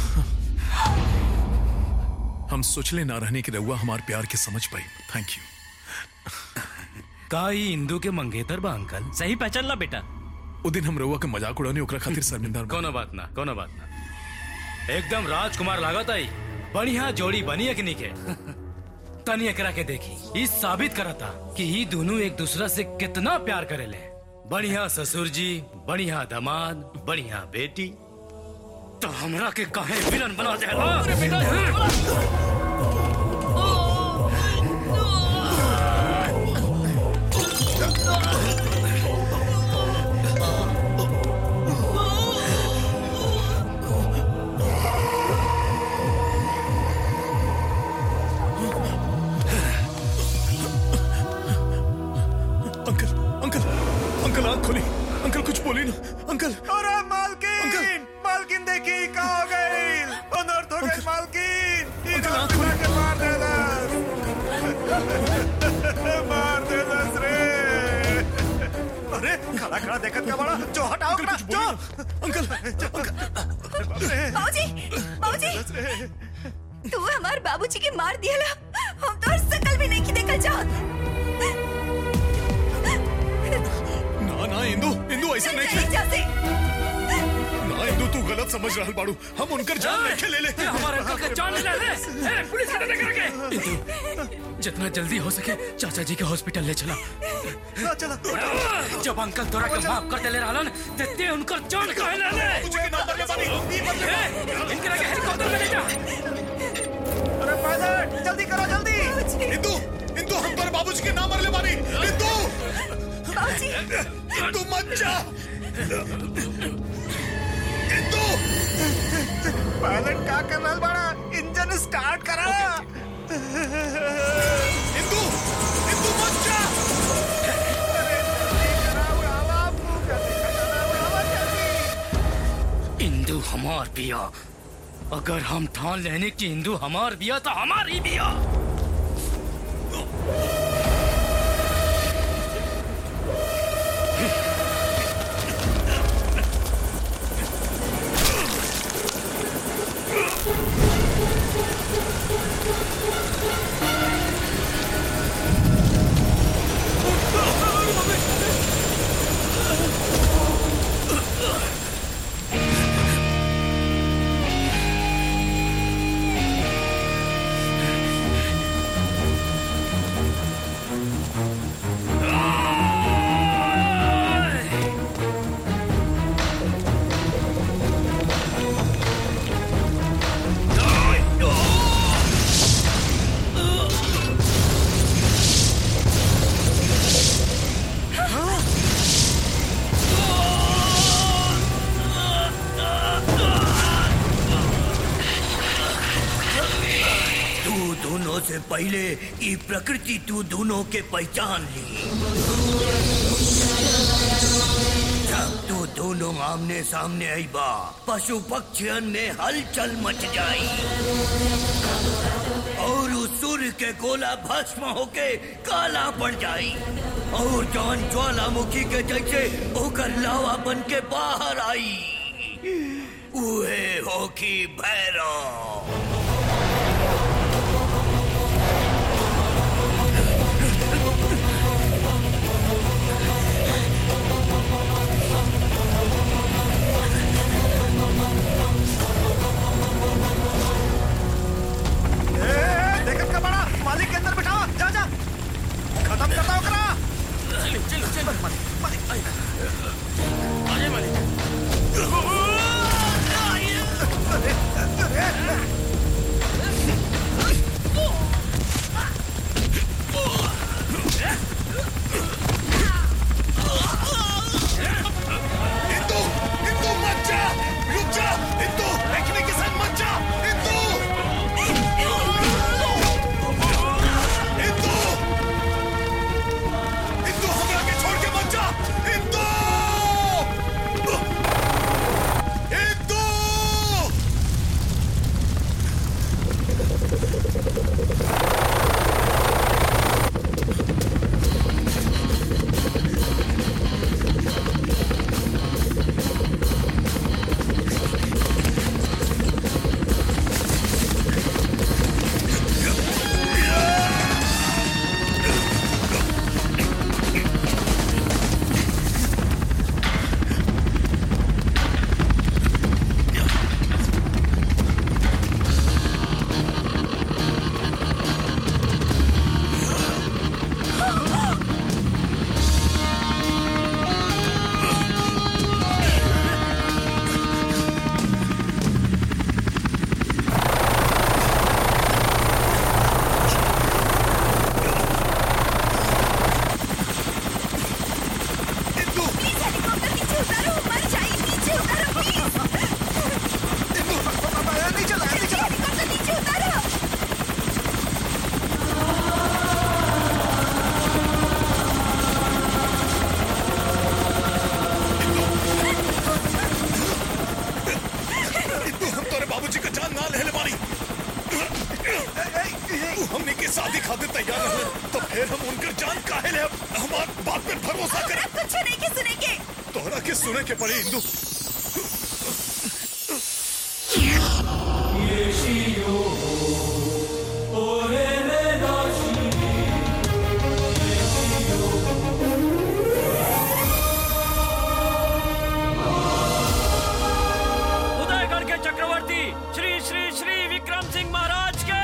हम सोचले ना रहने की रहुआ हमार प्यार के समझ पाई थैंक यू का ई इंदू के मंगेतर बा अंकल सही पहचान ला बेटा वो दिन हम रहुआ के मजाक उड़ाने ओकरा खातिर शर्मिंदा बा। कोनो बात ना कोनो बात ना एकदम राजकुमार लागत आई बढ़िया जोड़ी बनी है कि नहीं के तनी एकरा के देखी ई साबित करता कि ई दोनों एक दूसरा से कितना प्यार करेले बढ़िया ससुर जी बढ़िया दामाद बढ़िया बेटी तो हमरा के काहे विलन बना दे अरे बेटा अंकल अंकल अंकल आंख खोली अंकल कुछ बोली ना अंकल अरे मालकिन मालकिन देखी का हो गई अनर्थ हो गई मालकिन ई रात बिता के मार देलस मार देलस रे अरे खड़ा खड़ा देखत का बड़ा जो हटाओ करा जो अंकल बाबूजी बाबूजी तू हमार बाबूजी के मार दिया हम तो शकल भी नहीं की देखल चाहत ना ना इंदू इंदू ऐसा नहीं नहीं चाहते ना इंदू तू गलत समझ रहा बाड़ू हम उनकर जान नहीं ले ले हमारे अंकल का जान ले ले ए, पुलिस वाले लेकर के इंदू जितना जल्दी हो सके चाचा जी के हॉस्पिटल ले चला चला जब अंकल तोरा के माफ कर देले रहलन ते ते उनकर जान काहे ले ले मुझे के नंबर ले बानी ई बदले ए, इनके लगे हेलीकॉप्टर में ले जा अरे पायलट जल्दी करो जल्दी इंदू इंदू हम पर बाबूजी के नाम ले बानी इंदू बाबूजी इंदू मत जा इंदू पायलट का कर रहा बड़ा इंजन स्टार्ट करा इंदू इंदू मत जा इंदू हमार बिया अगर हम ठान लेने की इंदू हमार बिया तो हमारी बिया तू दोनों से पहले ई प्रकृति तू दोनों के पहचान ली जब तू दोनों आमने सामने आई बा पशु पक्षियन में हलचल मच जाई और उस सूर्य के गोला भस्म होके काला पड़ जाई और जौन ज्वालामुखी के जैसे ओकर लावा बन के बाहर आई उहे होकी भैरव देखत का बड़ा मालिक के अंदर बिठावा जा जा खत्म करता ओकरा चलो चलो चलो मालिक मालिक आजे मालिक इंदू इंदू मत जा रुक जा इंदू देखने के साथ मत जा इंदू इंदू इंदू हमरा के छोड़ के मत जा इंदू इंदू ओकरा कुछ नहीं के सुने के तोहरा के सुने के पड़ी इंदू उदयगढ़ के चक्रवर्ती श्री श्री श्री विक्रम सिंह महाराज के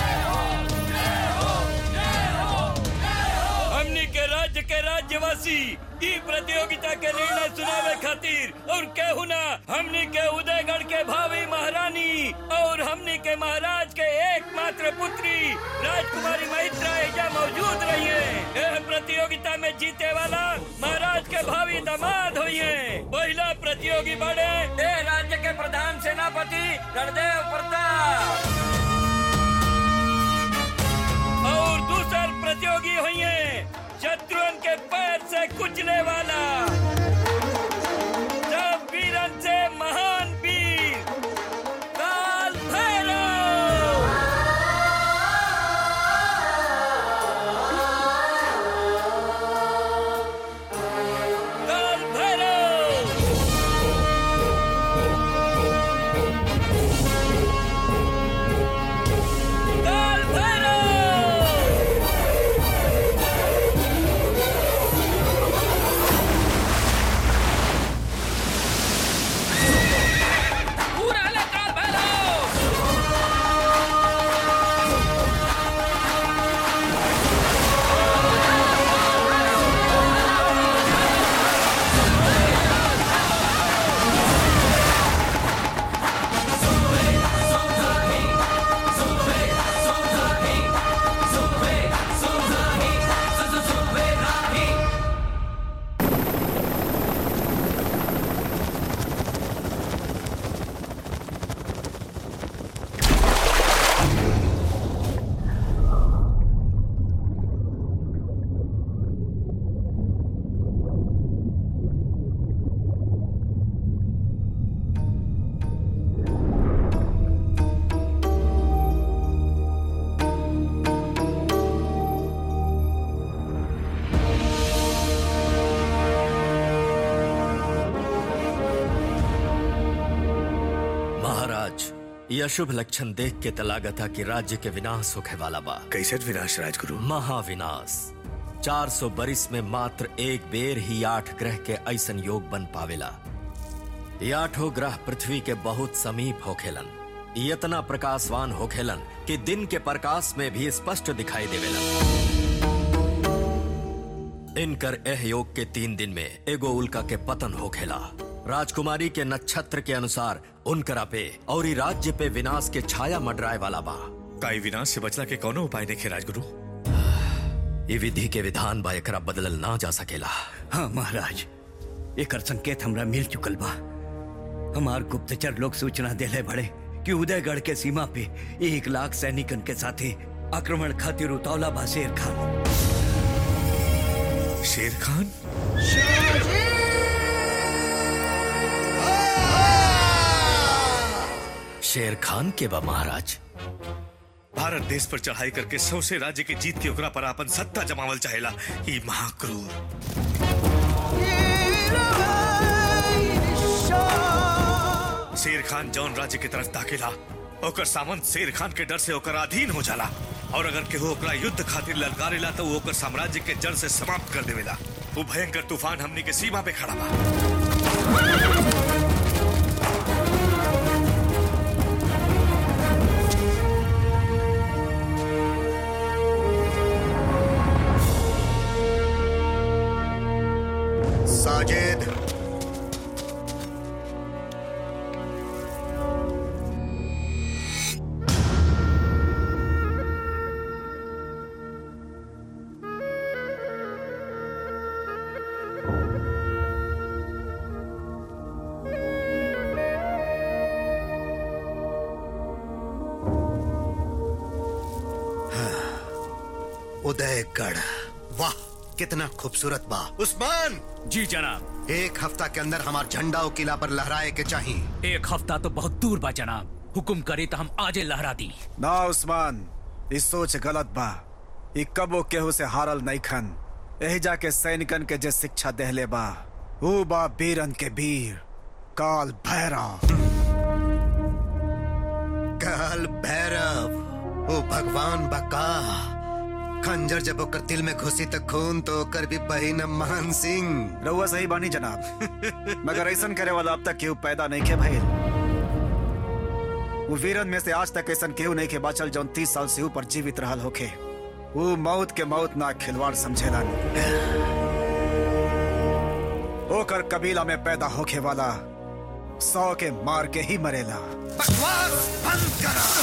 हमनी के राज्य के राज्यवासी ई प्रतियोगिता के निर्णय सुनावे खातिर और केहू ना हमनी के उदयगढ़ के भावी महारानी और हमनी के महाराज के एकमात्र पुत्री राजकुमारी महित्रा एजा मौजूद रही है यह प्रतियोगिता में जीते वाला महाराज के भावी दामाद हुई है पहला प्रतियोगी बड़े ए राज्य के प्रधान सेनापति रणदेव प्रताप और दूसर प्रतियोगी हुई है शत्रुओं के पैर से कुचले वाला सब वीरन से महान वीर काल भैरव काल भैरव काल भैरव पूरा ले काल भैरव महाराज यह शुभ लक्षण देख के तलागा था कि राज्य के विनाश होखे वाला बा कैसे विनाश राजगुरु महाविनाश 400 बरिस में मात्र एक बेर ही आठ ग्रह के ऐसन योग बन पावेला ये आठों ग्रह पृथ्वी के बहुत समीप होखेलन ये इतना प्रकाशवान होखेलन कि दिन के प्रकाश में भी स्पष्ट दिखाई देवेलन इनकर एह योग के तीन दिन में एगो उल्का के पतन होखेला राजकुमारी के नक्षत्र के अनुसार उनकरा पे और ई राज्य पे विनाश के छाया मंडराए वाला बा काई विनाश से बचला के कौनो उपाय नहीं राजगुरु ये विधि के विधान बा एकरा बदलल ना जा सकेला हाँ महाराज एकर संकेत हमरा मिल चुकल बा हमार गुप्तचर लोग सूचना देले बड़े कि उदयगढ़ के सीमा पे एक लाख सैनिकन के साथे आक्रमण खातिर उतावला बा शेर खान शेर खान शेर खान के बा महाराज भारत देश पर चढ़ाई करके सौसे राज्य की जीत के ओकरा पर अपन सत्ता जमावल चाहेला ई महाक्रूर शेर खान जौन राज्य की तरफ ताकेला ओकर सामंत शेर खान के डर से ओकर अधीन हो जाला और अगर केहू ओकरा युद्ध खातिर ललकारेला तो वो ओकर साम्राज्य के जड़ से समाप्त कर देवेला वो भयंकर तूफान हमनी के सीमा पे खड़ा बा साजिद उदयगढ़ वाह कितना खूबसूरत बा उस्मान जी जनाब एक हफ्ता के अंदर हमार झंडा और किला पर लहराए के चाहिए एक हफ्ता तो बहुत दूर बा जनाब हुकुम करे तो हम आजे लहरा दी ना उस्मान इस सोच गलत बा ई कबो केहू से हारल नहीं खन यही जाके सैनिकन के जे शिक्षा देहले बा ऊ बा बीरन के वीर काल भैरव काल भैरव ओ भगवान बका खंजर जब ओकर दिल में घुसी तो खून तो ओकर भी बहिन मान सिंह रउआ सही बानी जनाब मगर ऐसन करे वाला अब तक केहू पैदा नहीं के भइल वो वीरन में से आज तक ऐसन केहू नहीं के बाचल जौन तीस साल से ऊपर जीवित रहल होखे वो मौत के मौत ना खिलवाड़ समझेला ओकर कबीला में पैदा होखे वाला सौ के मार के ही मरेला बकवास बंद करा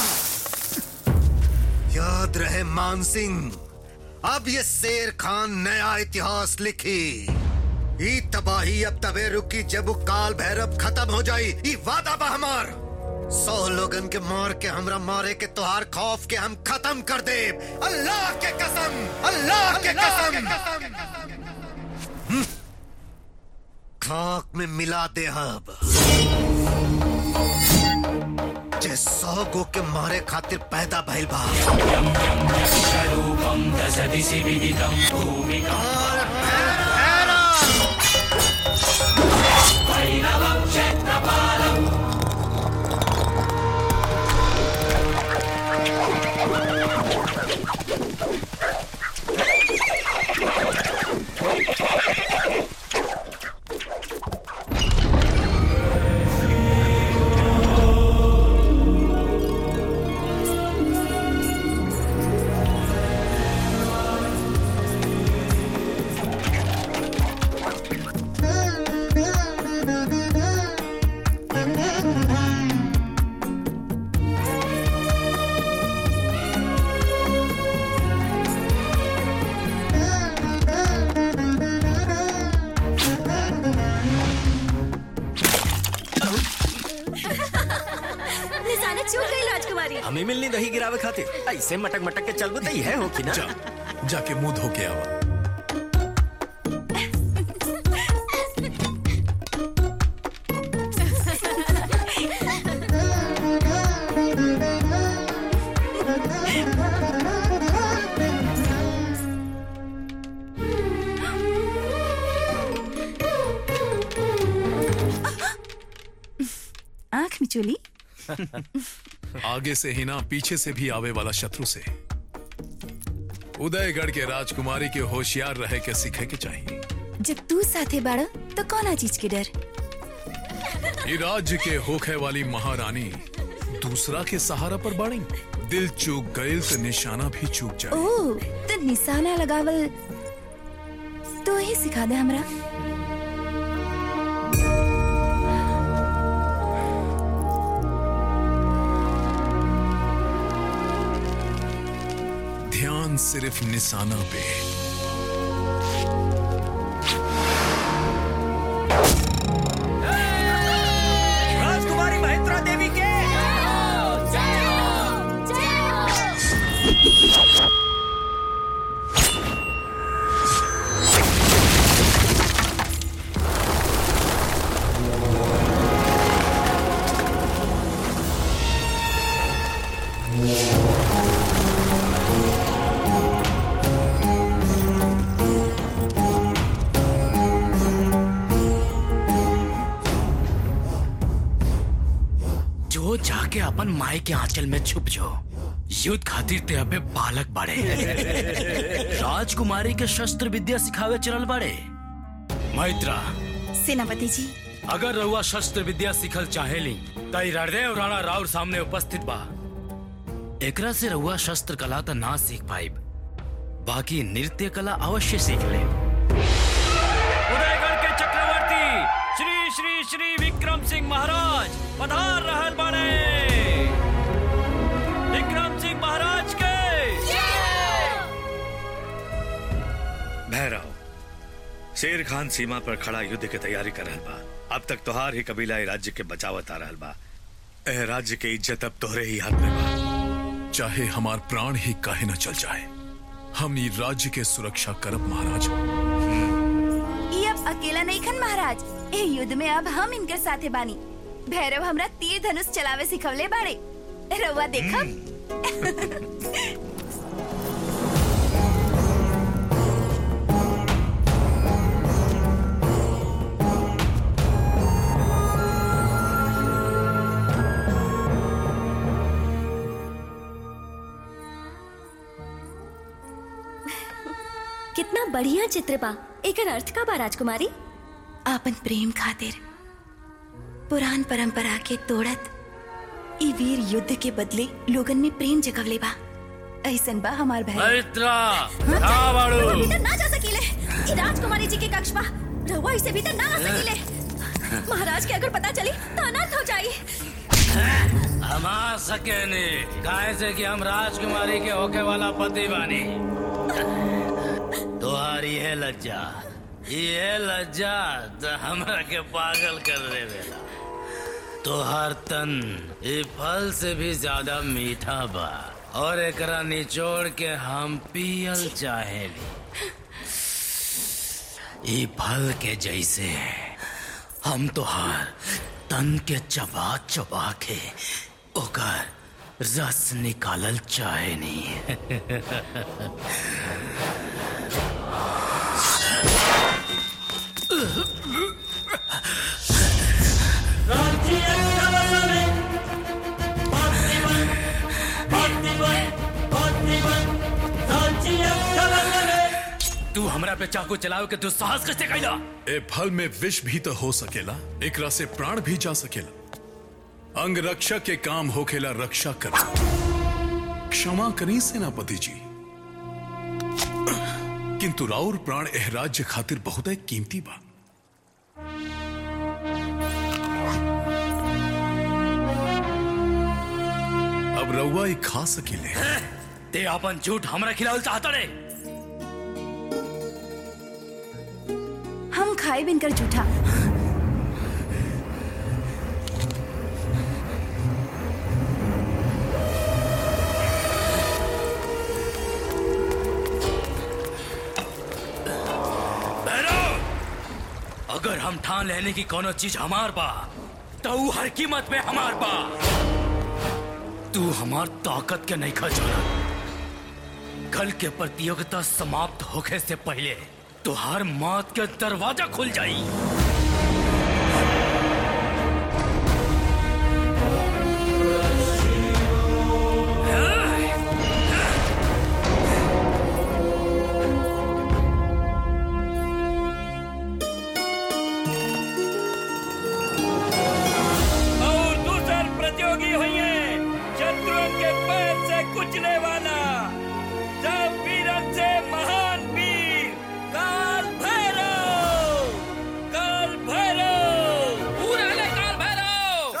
याद रहे मान सिंह अब ये शेर खान नया इतिहास लिखी ई तबाही अब तबे रुकी जब वो काल भैरव खत्म हो जाई ई वादा बा हमार सौ लोगन के मार के हमरा मारे के तोहार खौफ के हम खत्म कर दे अल्लाह के कसम अल्लाह के कसम हम्म। खाक में मिला दे अब जे सौ गो के मारे खातिर पैदा भइल बा निशाना चूक गई राजकुमारी हमें मिलनी दही गिरावे खातिर ऐसे मटक मटक के चलबो तो है हो कि ना जाके मुंह धो के आवा आंख मिचोली आगे से ही ना पीछे से भी आवे वाला शत्रु से उदयगढ़ के राजकुमारी के होशियार रहे के सीखे के चाहिए जब तू साथे बाड़ तो कौन चीज के डर ये राज्य के होखे वाली महारानी दूसरा के सहारा पर बाड़ी दिल चूक गईल तो निशाना भी चूक जाए ओ तो निशाना लगावल तो ही सिखा दे हमरा ध्यान सिर्फ निशाना पे राजकुमारी महेंद्रा देवी के जो जाके अपन माई के आंचल में छुप जो युद्ध खातिर ते अबे बालक बाड़े राजकुमारी के शस्त्र विद्या सिखावे चलल बाड़े मैत्रा सेनापति जी अगर रहुआ शस्त्र विद्या सिखल चाहेली तई हृदय राणा राउर सामने उपस्थित बा एकरा से रहुआ शस्त्र कला तो ना सीख पाइब बाकी नृत्य कला अवश्य सीख ले उदयगढ़ के चक्रवर्ती श्री श्री श्री विक्रम सिंह महाराज पधार रहल बाड़े विक्रम सिंह महाराज के भैरव शेर खान सीमा पर खड़ा युद्ध के तैयारी कर रहल बा अब तक तोहार ही कबीला ए राज्य के बचावत आ रहल बा एह राज्य के इज्जत अब तोहरे ही हाथ में बा चाहे हमार प्राण ही काहे न चल जाए हम ई राज्य के सुरक्षा करब महाराज ये अब अकेला नहीं खन महाराज ए युद्ध में अब हम इनके साथे बानी भैरव हमरा तीर धनुष चलावे सिखवले बाड़े रउआ देखब बढ़िया चित्र बा एकर अर्थ का बा राजकुमारी आपन प्रेम खातिर पुरान परंपरा के तोड़त ई वीर युद्ध के बदले लोगन में प्रेम जगवले बा ऐसन बा हमार बहन मैत्रा कहाँ बाड़ू रहुआ भीतर ना जा सकीले ई राजकुमारी जी के कक्ष बा रहुआ इसे भीतर ना आ सकीले महाराज के अगर पता चली तो अनर्थ हो जाई हम आ सके नहीं काहे से कि हम राजकुमारी के होके वाला पति बानी तुम्हारी है लज्जा ये लज्जा तो हमरा के पागल कर दे बेला तोहर तन ये फल से भी ज्यादा मीठा बा और एकरा निचोड़ के हम पियल चाहेली ई फल के जैसे हम तोहार तन के चबा चबा के ओकर रस निकालल चाहे नहीं तू हमरा पे चाकू चलाओ के दुस्साहस कैसे कैला ए फल में विष भी तो हो सकेला एकरा से प्राण भी जा सकेला अंग रक्षा के काम होखेला रक्षा कर क्षमा करी सेनापति जी किंतु राउर प्राण एह राज्य खातिर बहुत कीमती बा अब रउआ ही खा सकेले ते अपन झूठ हमरा खिलावल चाहता रे हम खाए बिनकर झूठा अगर हम ठान लेने की कोनो चीज हमार बा तो ऊ हर कीमत पे हमार बा तू हमार ताकत के नहीं खा जाना कल के प्रतियोगिता समाप्त होने से पहले तुहार मौत के दरवाजा खुल जाई और दूसर प्रतियोगी हुए शत्रुओं के पैर से कुचले वाला सब वीरन से महान वीर काल भैरव काल भैरव पूरा ले काल भैरव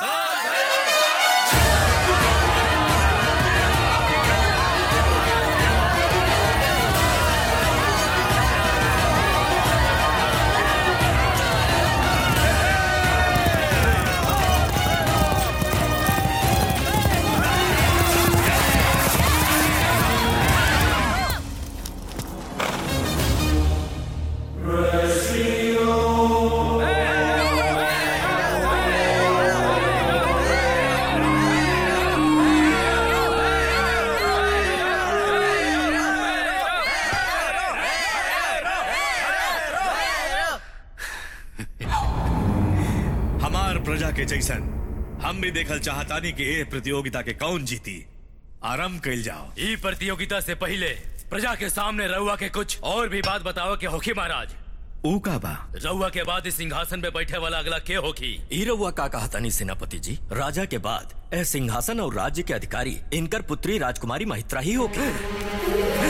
हमार प्रजा के जैसन हम भी देखल चाहतानी कि ए प्रतियोगिता के कौन जीती आराम कैल जाओ ई प्रतियोगिता से पहले प्रजा के सामने रउआ के कुछ और भी बात बताओ के होखी महाराज ऊ का बा रउआ के बाद इस सिंहासन पे बैठे वाला अगला के होखी ई रउआ का कहता नहीं सेनापति जी राजा के बाद ए सिंहासन और राज्य के अधिकारी इनकर पुत्री राजकुमारी महित्रा ही होगी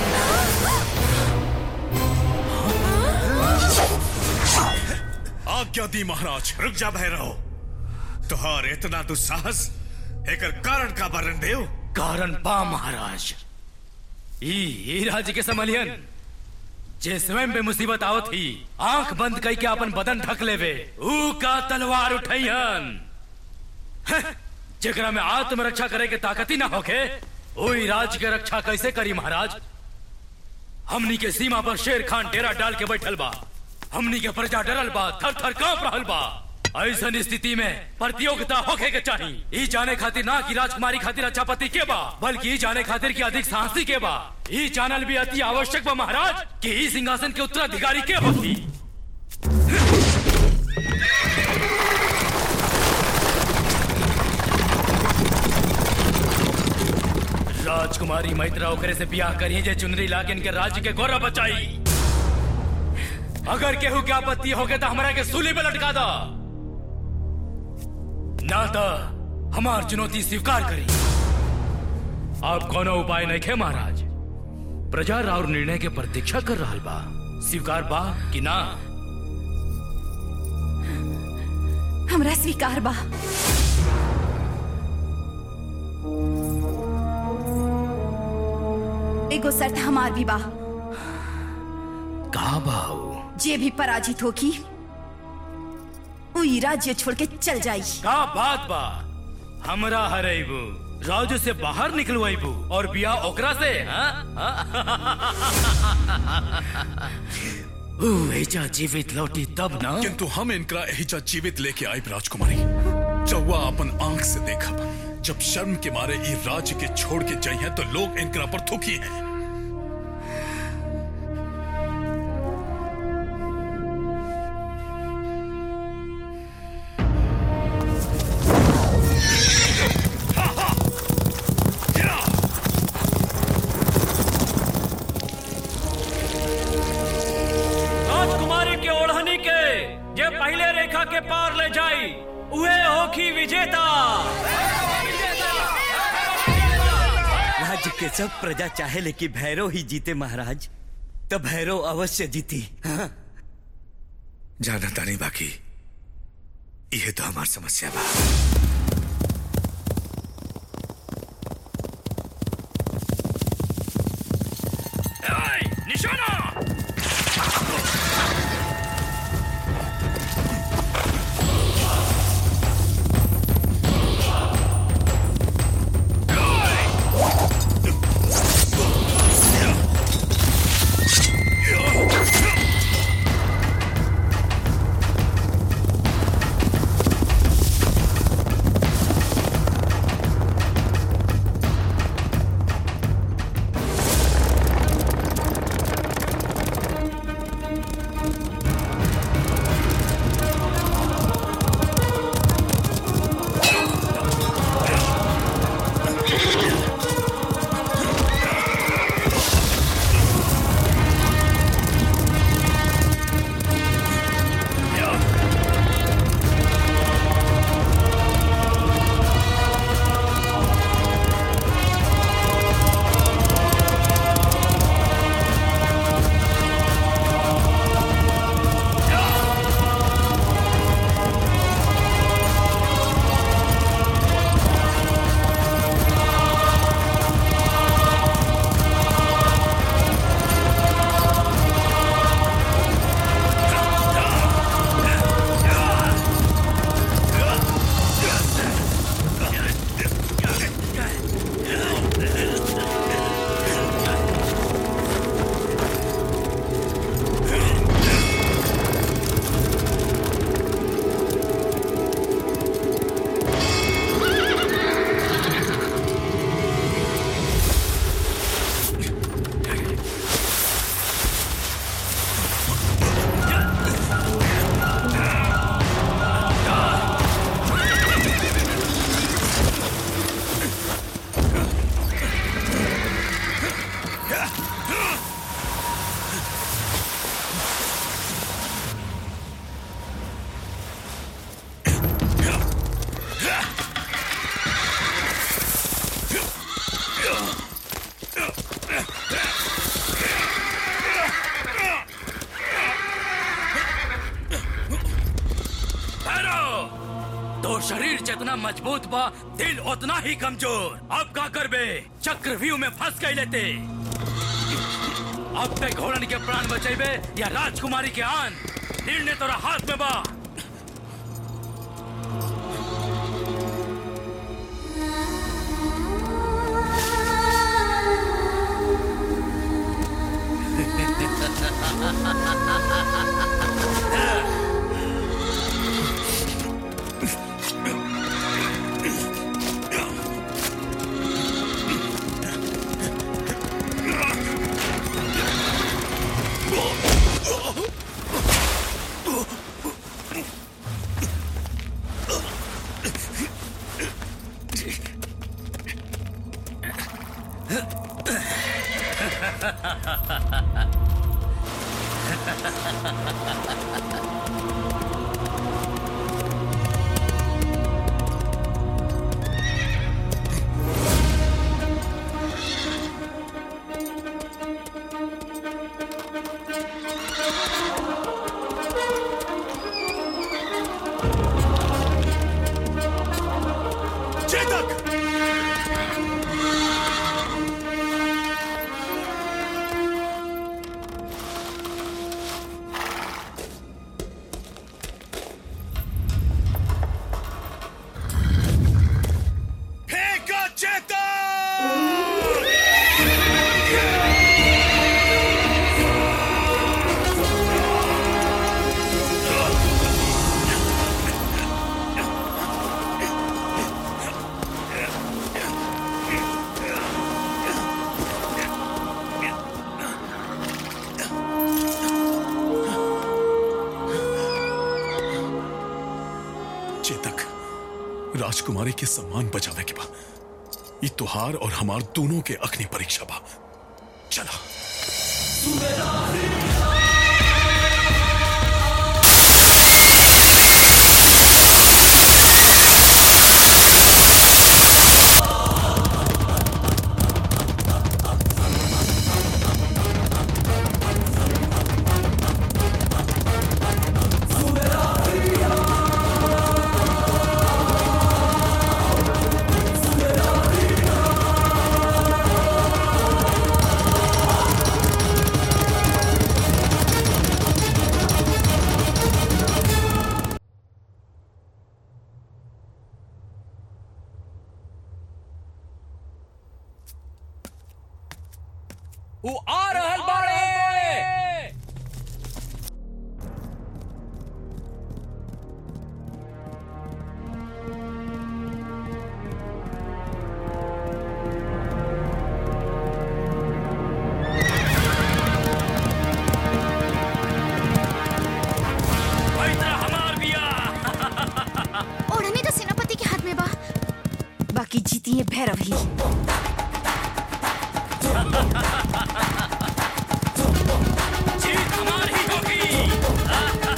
आज्ञा दी महाराज रुक जा भैरव तुहार इतना दुस्साहस एकर कारण का वर्णन देव कारण बा महाराज ई ई राज्य के समलियन जे स्वयं पे मुसीबत आवत ही आंख बंद कई के अपन बदन ढक लेवे ऊ का तलवार उठैहन हं, जेकरा में आत्मरक्षा करे के ताकत ही ना होके ओई राज्य के रक्षा कैसे करी महाराज हमनी के सीमा पर शेर खान डेरा डाल के बैठल बा हमनी के प्रजा डरल बा थर थर कांप रहल बा ऐसन स्थिति में प्रतियोगिता होखे के चाहिए ई जाने खातिर ना कि राजकुमारी खातिर अच्छा पति के बा बल्कि ई जाने खातिर कि अधिक साहसी के बा ई जानल भी अति आवश्यक बा महाराज कि ई सिंहासन के उत्तराधिकारी के होती राजकुमारी मैत्रा ओकरे से ब्याह करिए जे चुनरी लाके इनके राज्य के गौरव बचाई अगर केहू के आपत्ति होगे तो हमरा के सूली पे लटका दो ना तो हमार चुनौती स्वीकार करी अब कोनो उपाय नहीं खे महाराज प्रजा राउर निर्णय के प्रतीक्षा कर रहा बा स्वीकार बा कि ना हमरा स्वीकार बा एगो शर्त हमार भी बा कहा बाऊ जे भी पराजित होगी वो ई राज्य छोड़ के चल जाई का बात बा हमरा हरेबू राजू से बाहर निकलवाइबू और बिया ओकरा से हाँ? ऊ एजा जीवित लौटी तब ना किंतु हम इनका एहिजा जीवित लेके आए राजकुमारी चौवा अपन आंख से देखा जब शर्म के मारे ई राज्य के छोड़ के जाई हैं तो लोग इनकरा पर थूकी हैं राजकुमारी के ओढ़नी के जे पहले रेखा के पार ले जाई उहे होखी विजेता राज्य के सब प्रजा चाहे लेकिन भैरव ही जीते महाराज तो भैरव अवश्य जीती हाँ? जाना तानी बाकी यह तो हमार समस्या बा निशाना भैरव तो शरीर जितना मजबूत बा दिल उतना ही कमजोर अब का करबे चक्रव्यूह में फंस गई लेते अब तक घोड़न के प्राण बचेबे या राजकुमारी के आन निर्णय तोरा हाथ में बा बच्चे तक राजकुमारी के सम्मान बचावे के बा ई तुहार और हमार दोनों के अग्नि परीक्षा बा चला वो आ रहल बाड़े ओढ़नी तो सेनापति के हाथ में बा बाकी जीती है भैरव ही जीत हमारी होगी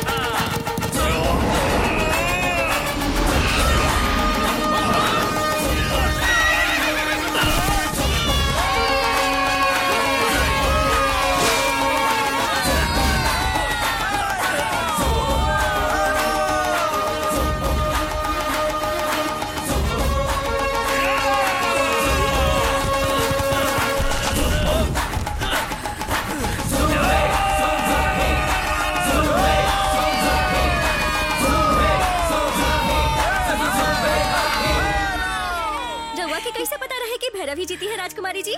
रउआ के कैसे पता रहे कि भैरव ही जीती है राजकुमारी जी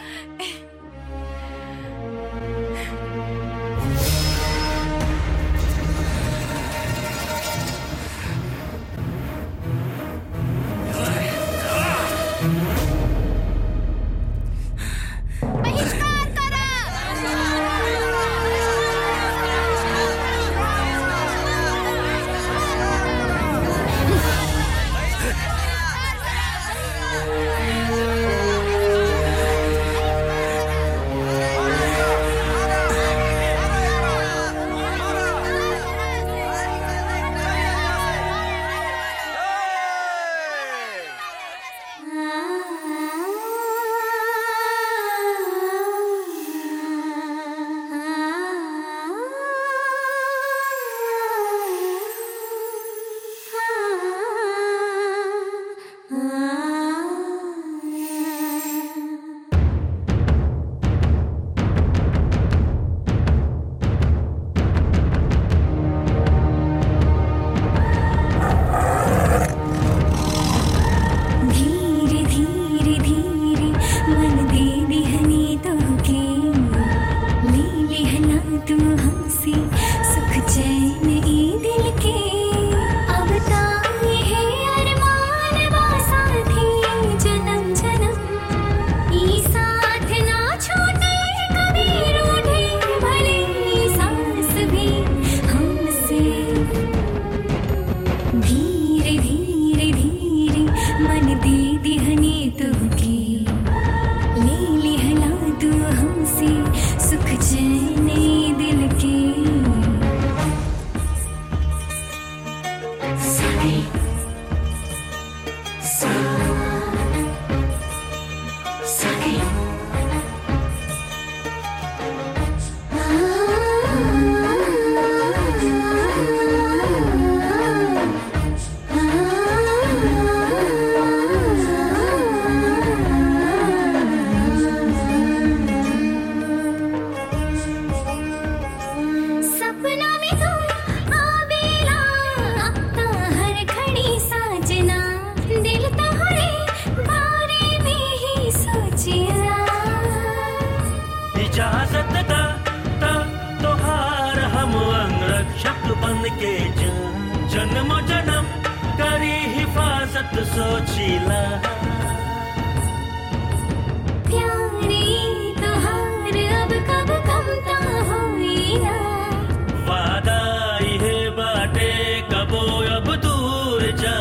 धीरे धीरे धीरे मन दे दिहनी तोके ले लिहना तू हमसे सुख चैन ई दिल के अब ताए है अरमान बा साथी जन्म जन्म ई साथ ना छूटे कभी रूठे भले ई सांस भी हमसे धीरे धीरे धीरे मन दे दिहनी तुके ले लिहला तू हमसे सुख चैन ई दिल के सगे सा सगे सपना में तू आवेला अब तो हर घड़ी साजना दिल तोहरे बारे में ही सोचिया इजाजत दा दा तोहार हम अंगरक्षक बन के जा जन्म जन्म करी हिफाजत सोचिला प्यारे तोहार अब कब कमता होइला वादा इहे बाटे कबो अब दूर जा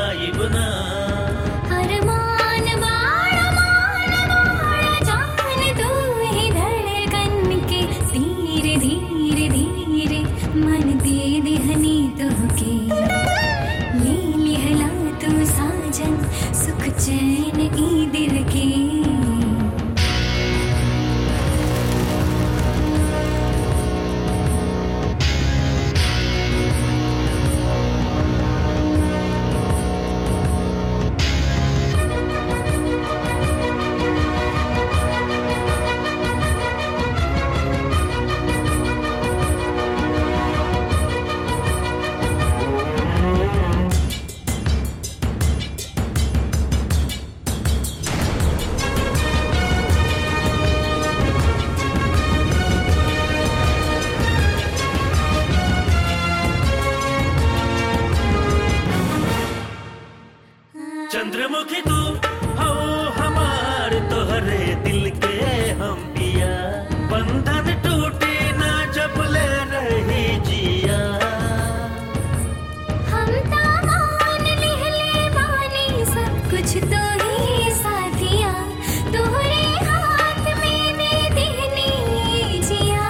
चंद्रमुखी तू हो हमार तोहरे दिल के हम पिया बंधन टूटे ना जब ले रही जिया हम तामान लिहले बानी सब कुछ तो ही साथिया तोहरे हाथ में दे देनी जिया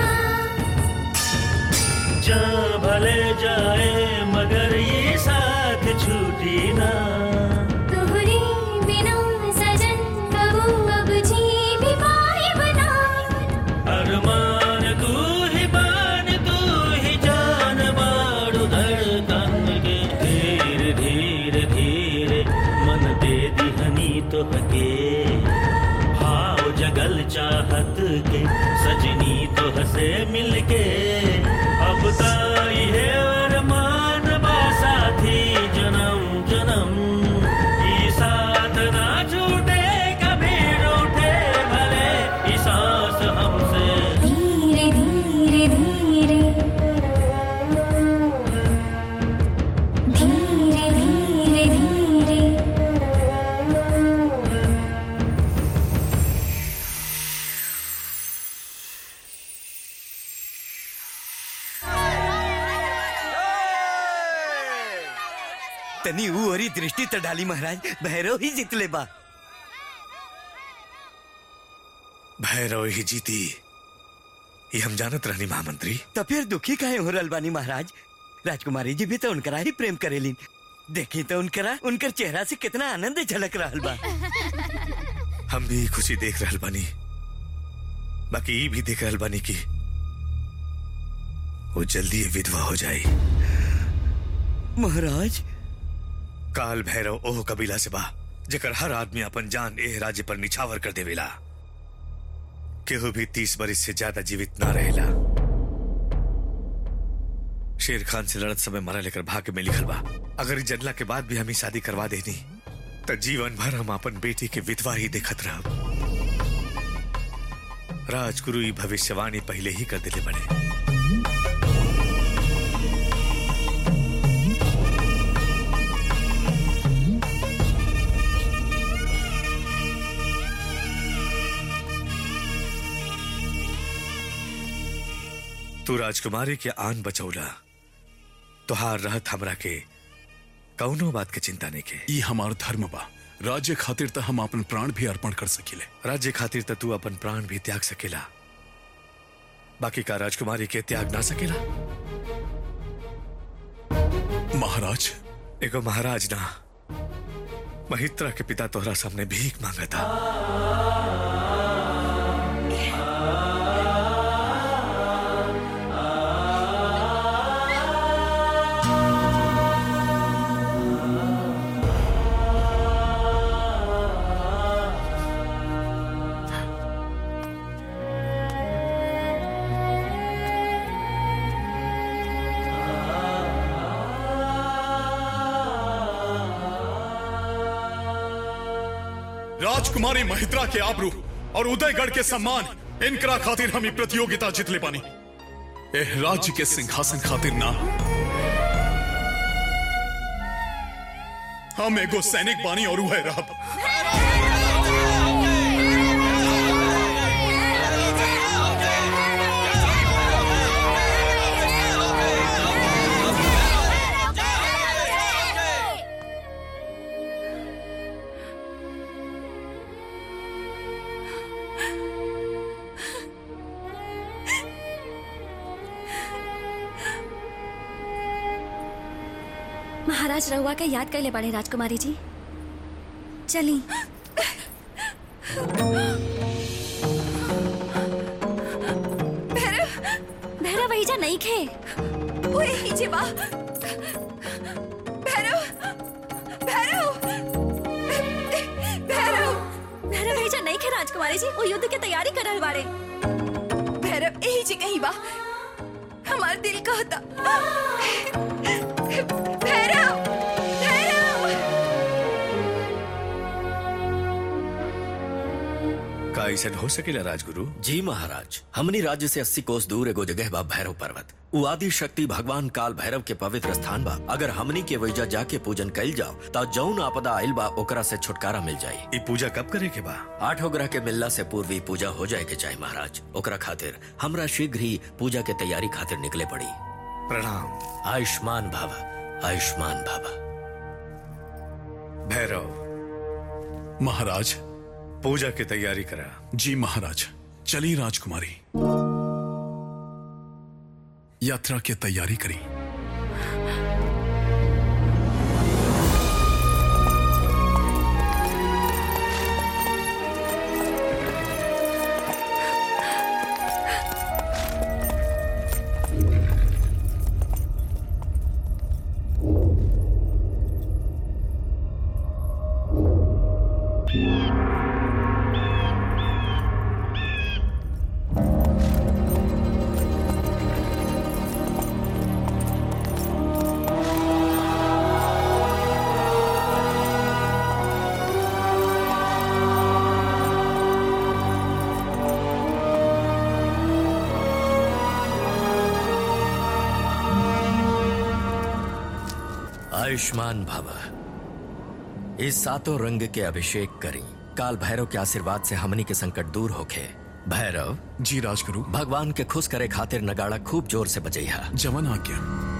जा भले जाए मगर ये साथ छूटी ना तोहरे बिना सजन कबू अब जी भी पाए बना अरमान तू ही बान तू ही जान बाड़ू धड़कन के धीरे धीरे धीरे मन दे दिहनी तो हके भाव जगल चाहत के सजनी तो हसे मिलके अब ताई है अरमान बा साथी जन्म जन्म ई साथ ना छूटे कभी रूठे भले ई सांस हमसे धीरे धीरे धीरे धीरे धीरे धीरे तनी ऊ ओरी दृष्टि त डाली महाराज भैरव ही जितले बा भैरव ही जीती ये हम जानत रहनी महामंत्री तो फिर दुखी काहे हो रहल बानी महाराज राजकुमारी जी भी तो उनकरा ही प्रेम करेलिन देखी तो उनकरा उनकर चेहरा से कितना आनंद झलक रहल बा हम भी खुशी देख रहल बानी बाकी ई भी देख रहल बानी कि वो जल्दी विधवा हो जाई महाराज काल भैरव ओह कबीला से बा जेकर हर आदमी अपन जान एह राज्य पर निछावर कर देवेला केहू भी तीस बरिस से ज्यादा जीवित ना रहेला शेर खान से लड़त समय मरा लेकर भाग्य में लिखल बा अगर ई जनला के बाद भी हमें शादी करवा देनी तो जीवन भर हम अपन बेटी के विधवा ही देखत रहब राजगुरु ई भविष्यवाणी पहले ही कर दिले बड़े तू राजकुमारी के आन बचौला तुहार रहत हमरा के कौनो बात के चिंता नहीं के ई हमार धर्म बा राज्य खातिर त हम अपन प्राण भी अर्पण कर सकिले राज्य खातिर त तू अपन प्राण भी त्याग सकेला बाकी का राजकुमारी के त्याग ना सकेला महाराज एगो महाराज ना महित्रा के पिता तोहरा सामने भीख मांगा था राजकुमारी महित्रा के आबरू और उदयगढ़ के सम्मान इनकरा खातिर हम ई प्रतियोगिता जितले पानी एह राज्य के सिंहासन खातिर ना हम एगो सैनिक बानी और उहे रहब महाराज रहुआ के याद कर ले बड़े राजकुमारी जी चली भैरव वही जा नहीं खे ओए हीजे बा भैरव भैरव भैरव भैरव वही जा नहीं खे राजकुमारी जी वो युद्ध के तैयारी कर रहल बाड़े भैरव यही जी कहीं बा हमार दिल कहता भैरव भैरव का ऐसा हो सकेला राजगुरु जी महाराज हमनी राज्य से अस्सी कोस दूर एगो जगह बा भैरव पर्वत उ आदि शक्ति भगवान काल भैरव के पवित्र स्थान बा अगर हमनी के वैजा जाके पूजन कैल जाओ त जौन आपदा आइल बा ओकरा से छुटकारा मिल जाये ये पूजा कब करे के बा आठों ग्रह के मिलला से पूर्व ही पूजा हो जाए के चाहे महाराज ओकरा खातिर हमरा शीघ्र ही पूजा के तैयारी खातिर निकले पड़ी प्रणाम आयुष्मान भव आयुष्मान भव भैरव महाराज पूजा की तैयारी करा जी महाराज चली राजकुमारी यात्रा की तैयारी करी आयुष्मान भव इस सातों रंग के अभिषेक करी काल भैरव के आशीर्वाद से हमनी के संकट दूर होखे भैरव जी राजगुरु भगवान के खुश करे खातिर नगाड़ा खूब जोर से बजैहा जवन आज्ञा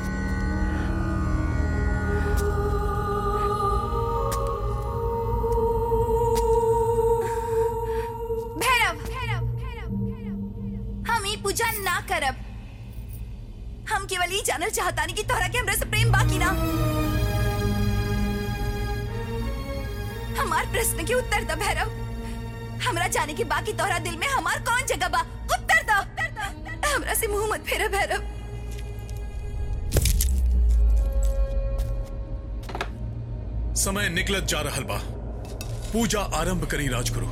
भैरव हम ई पूजा ना करब हम केवल ई जानल चाहतानी कि तोहरा के हमरा से प्रेम बाकी ना हमार प्रश्न के उत्तर द भैरव हमरा जाने के बाकी तोहरा दिल में हमार कौन जगह बा उत्तर द हमरा से मुंह मत फेरा भैरव समय निकलत जा रहल बा पूजा आरंभ करी राजगुरु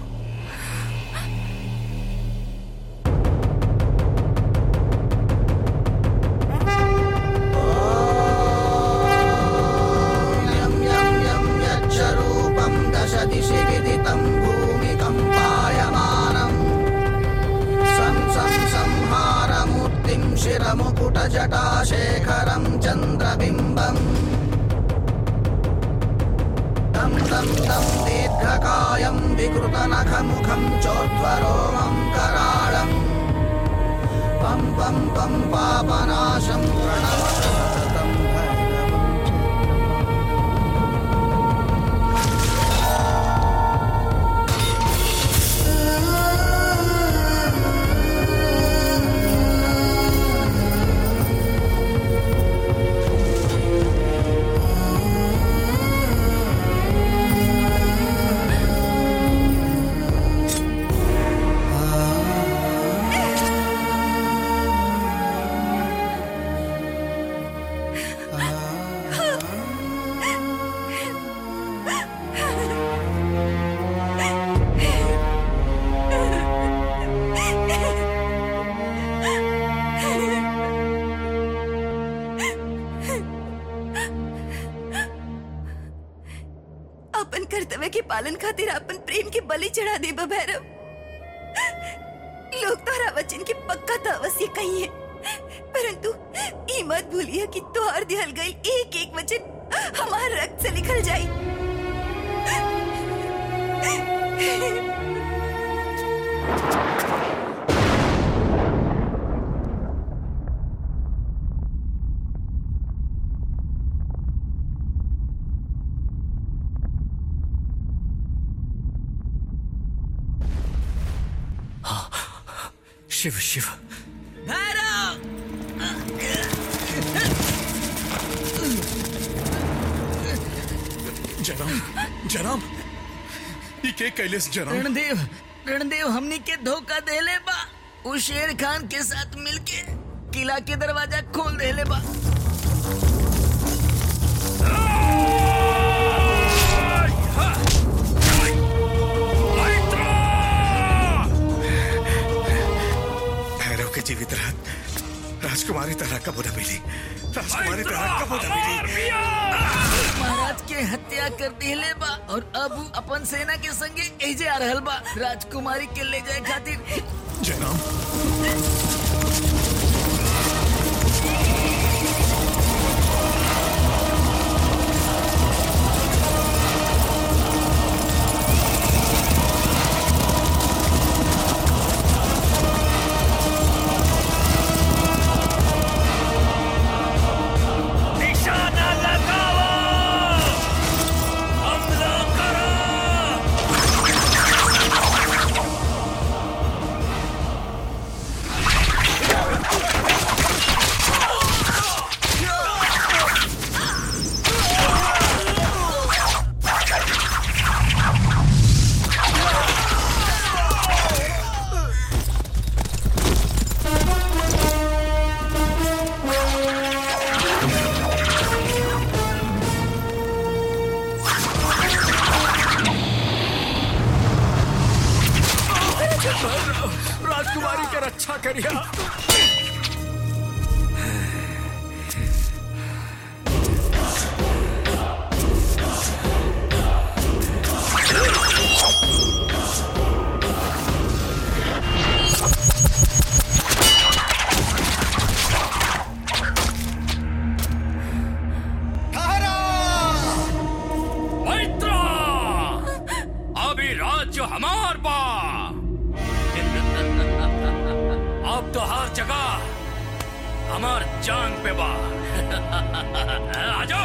यच्छरूपं दश दिशि विदितं भूमिकम्पायमानम् सं सं संहारमूर्तिं शिरमुकुटजटाशेखरं चन्द्रबिम्बम् तं तं तं दीर्घकायं विकृतनखमुखं चोद्वरोमं कराळम् पं पं पं पापनाशं प्रणमत सततं भैरवम् अपन कर्तव्य के पालन खातिर अपन प्रेम के बलि चढ़ा दे बा भैरव लोग तोहरा वचन के पक्का तो अवश्य कही है परंतु ई मत भूलिए कि तोहर दिहल गई एक एक वचन हमार रक्त से निकल जाई शिव शिव जनाब जनाब ये के कैलेस जनाब रणदेव रणदेव हमनी के धोखा देले बा उ शेर खान के साथ मिलके किला के दरवाजा खोल देले बा भैरव के जीवित रहत राजकुमारी तरह कब न मिली राजकुमारी तरह कब न मिली महाराज के हत्या कर देले बा और अब उ अपन सेना के संगे एजे आ रहल बा राजकुमारी के ले जाए खातिर जनाब निशाना लगाओ हमला करो राजकुमारी के रक्षा करिया मैत्रा अभी राज्य हमार बा अब तो हर जगह हमार जान पे बा आ जाओ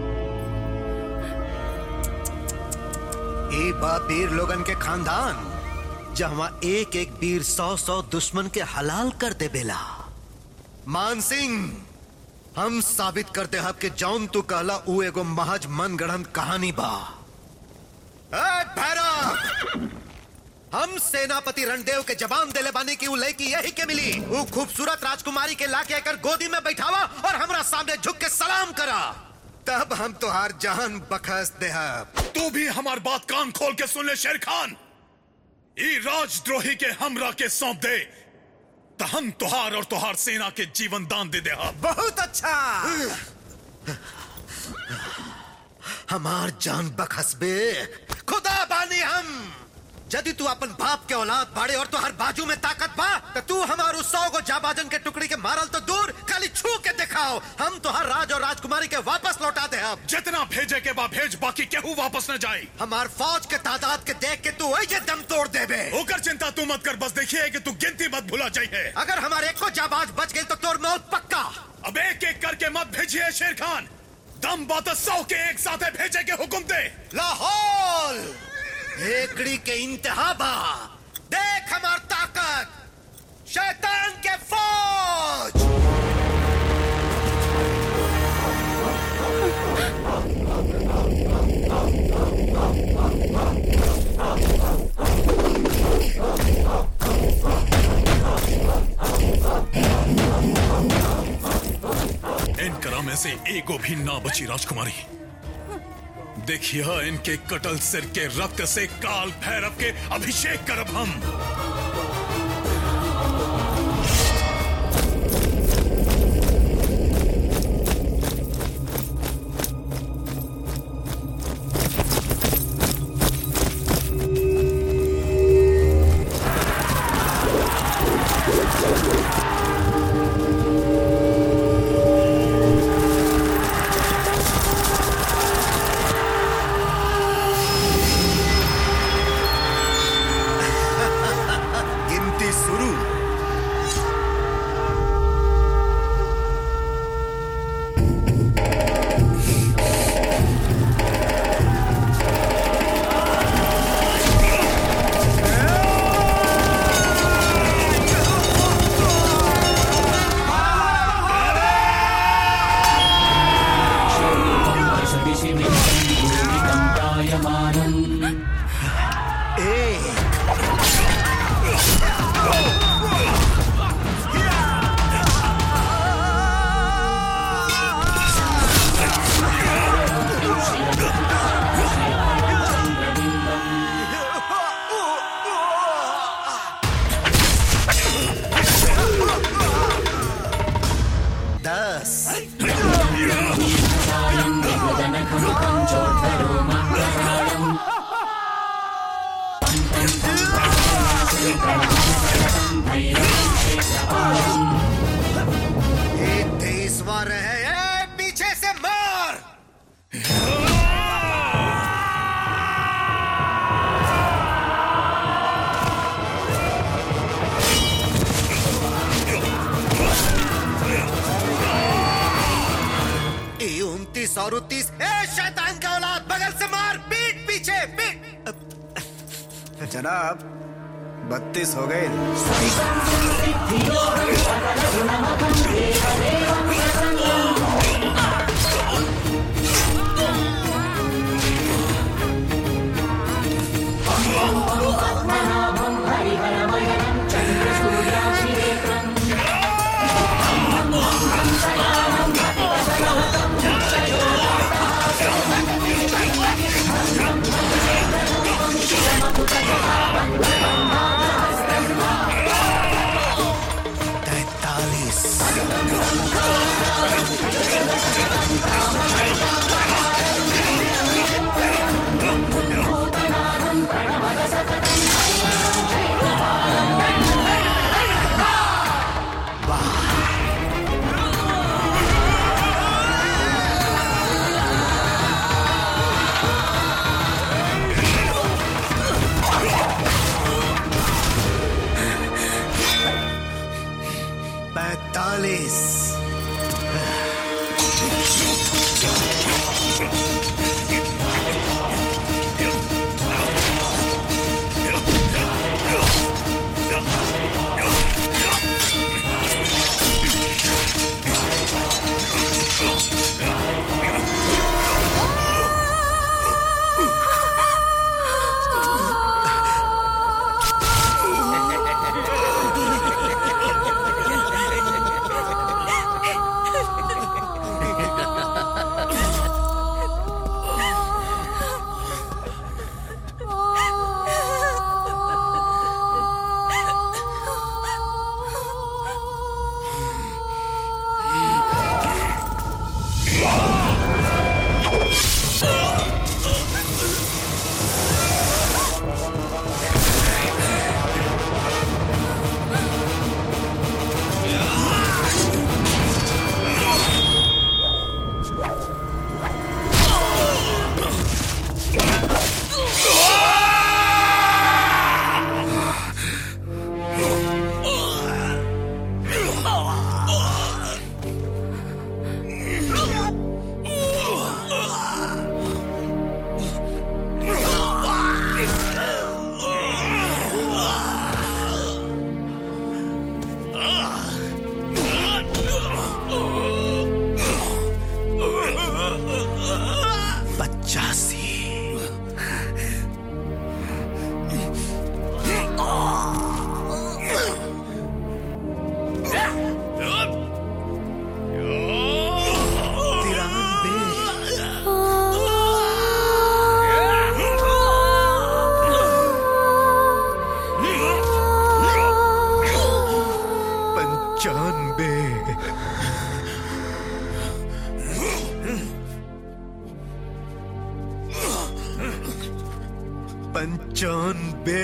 ए बा वीर लोगन के खानदान जहाँ एक एक वीर सौ सौ दुश्मन के हलाल कर दे बेला मान सिंह हम साबित करते हब कि जौन तू कहला ऊ एगो महज मन गढ़ंत कहानी बा ए भैरव हम सेनापति रणदेव के जवान देले बानी की ऊ लड़की यही के मिली ऊ खूबसूरत राजकुमारी के लाके आकर गोदी में बैठावा और हमरा सामने झुक के सलाम करा तब हम तुहार जान बखस देहब तू भी हमार बात कान खोल के सुन ले शेर खान ई राजद्रोही के हमरा के सौंप दे तो हम तुहार और तुहार सेना के जीवन दान दे दे बहुत अच्छा हमार जान बखसबे खुदा बानी हम यदि तू अपन बाप के औलाद बाड़े और तो हर बाजू में ताकत बा तो तू हमारू सौ गो जाबाजन के टुकड़ी के मारल तो दूर खाली छू के दिखाओ हम तो हर राज और राजकुमारी के वापस लौटा दे अब जितना भेजे के बा भेज बाकी केहू वापस न जाए हमार फौज के तादाद के देख के तू वही दम तोड़ देबे होकर चिंता तू मत कर बस देखिए कि तू गिनती मत भूला जाइए अगर हमारे एक को जाबाज बच गई तो तोर मौत पक्का अब एक एक करके मत भेजिए शेर खान दम बात सौ के एक साथ भेजे के हुक्म दे लाहौल एकड़ी के इंतहा बा देख हमार ताकत शैतान के फौज इन करा में से एगो भी ना बची राजकुमारी देखिए इनके कटल सिर के रक्त से काल भैरव के अभिषेक करब हम और तीस ए शैतान का औलाद बगल से मार पीठ पीछे पीठ जनाब बत्तीस हो गए पैतालीस पचासी पंचानबे पंचानबे